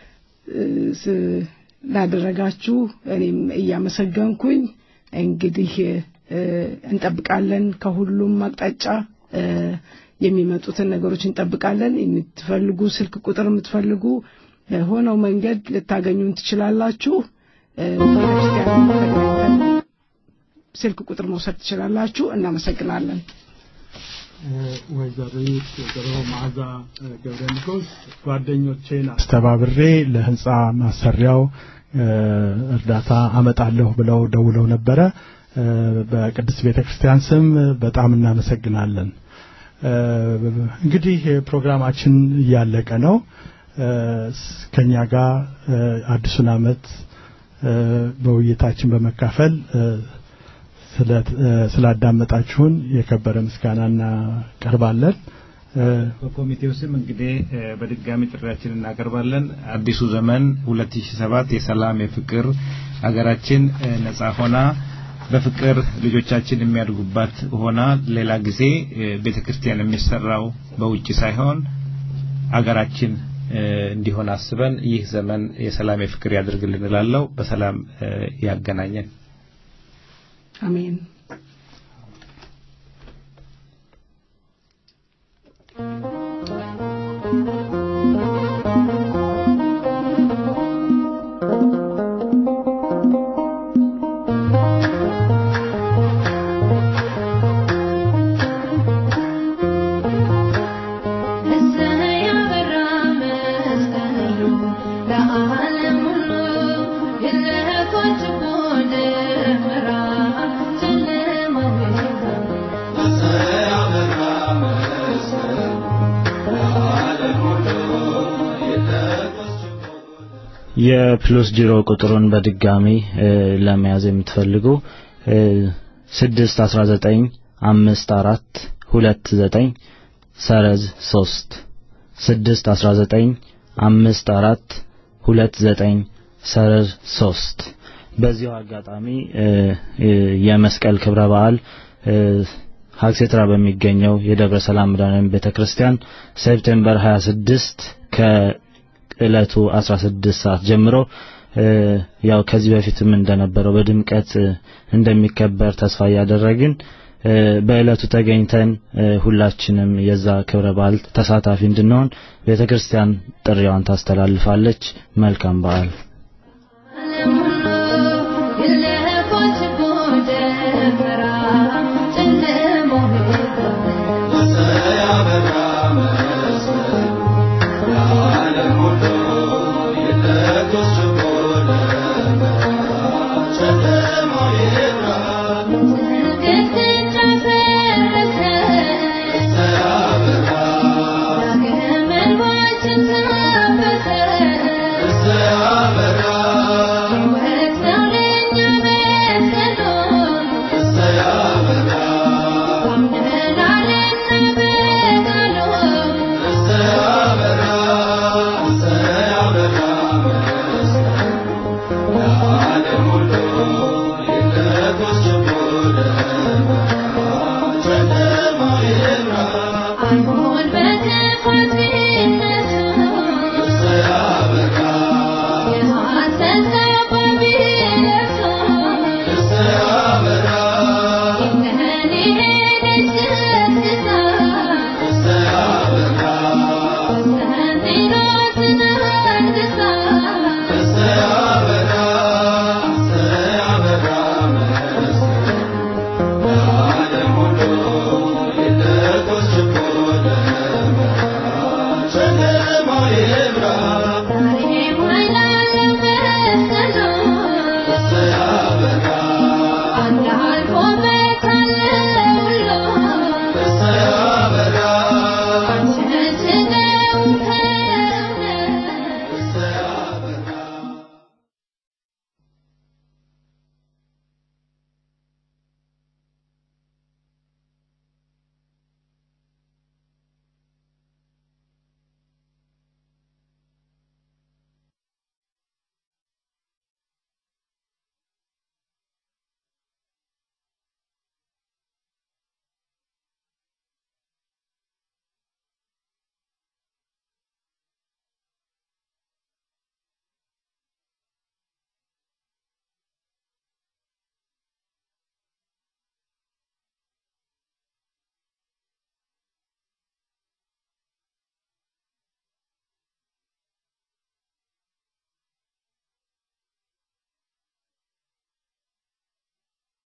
Speaker 7: ላደረጋችሁ እኔም እያመሰገንኩኝ እንግዲህ እንጠብቃለን። ከሁሉም አቅጣጫ የሚመጡትን ነገሮች እንጠብቃለን። የምትፈልጉ ስልክ ቁጥር የምትፈልጉ በሆነው መንገድ ልታገኙን ትችላላችሁ። ስልክ ቁጥር መውሰድ ትችላላችሁ። እናመሰግናለን።
Speaker 2: ወይዘሪት ወይዘሮ መዓዛ ገብረ ንጉስ ጓደኞቼን አስተባብሬ ለህንፃ ማሰሪያው እርዳታ አመጣለሁ ብለው ደውለው ነበረ። በቅድስት ቤተ ክርስቲያን ስም በጣም እናመሰግናለን። እንግዲህ ፕሮግራማችን እያለቀ ነው። ከኛ ጋር አዲሱን አመት በውይይታችን በመካፈል ስላዳመጣችሁን የከበረ ምስጋና እናቀርባለን።
Speaker 11: በኮሚቴው ስም እንግዲህ በድጋሚ ጥሪያችን እናቀርባለን። አዲሱ ዘመን 2007 የሰላም የፍቅር ሀገራችን ነጻ ሆና በፍቅር ልጆቻችን የሚያድጉባት ሆና ሌላ ጊዜ ቤተ ክርስቲያን የሚሰራው በውጭ ሳይሆን አገራችን እንዲሆን አስበን ይህ ዘመን የሰላም የፍቅር ያድርግልን እላለሁ። በሰላም ያገናኘን።
Speaker 7: አሜን።
Speaker 10: የፕሉስ ጂሮ ቁጥሩን በድጋሚ ለመያዝ የምትፈልጉ ስድስት አስራ ዘጠኝ አምስት አራት ሁለት ዘጠኝ ሰረዝ ሶስት ስድስት አስራ ዘጠኝ አምስት አራት ሁለት ዘጠኝ ሰረዝ ሶስት በዚሁ አጋጣሚ የመስቀል ክብረ በዓል ሀክሴትራ በሚገኘው የደብረ ሰላም መድኃኔዓለም ቤተክርስቲያን ሴፕቴምበር 26 ከእለቱ 16 ሰዓት ጀምሮ ያው ከዚህ በፊትም እንደነበረው በድምቀት እንደሚከበር ተስፋ እያደረግን በእለቱ ተገኝተን ሁላችንም የዛ ክብረ በዓል ተሳታፊ እንድንሆን ቤተክርስቲያን ጥሪዋን ታስተላልፋለች። መልካም በዓል።
Speaker 1: አይሆን በክፋት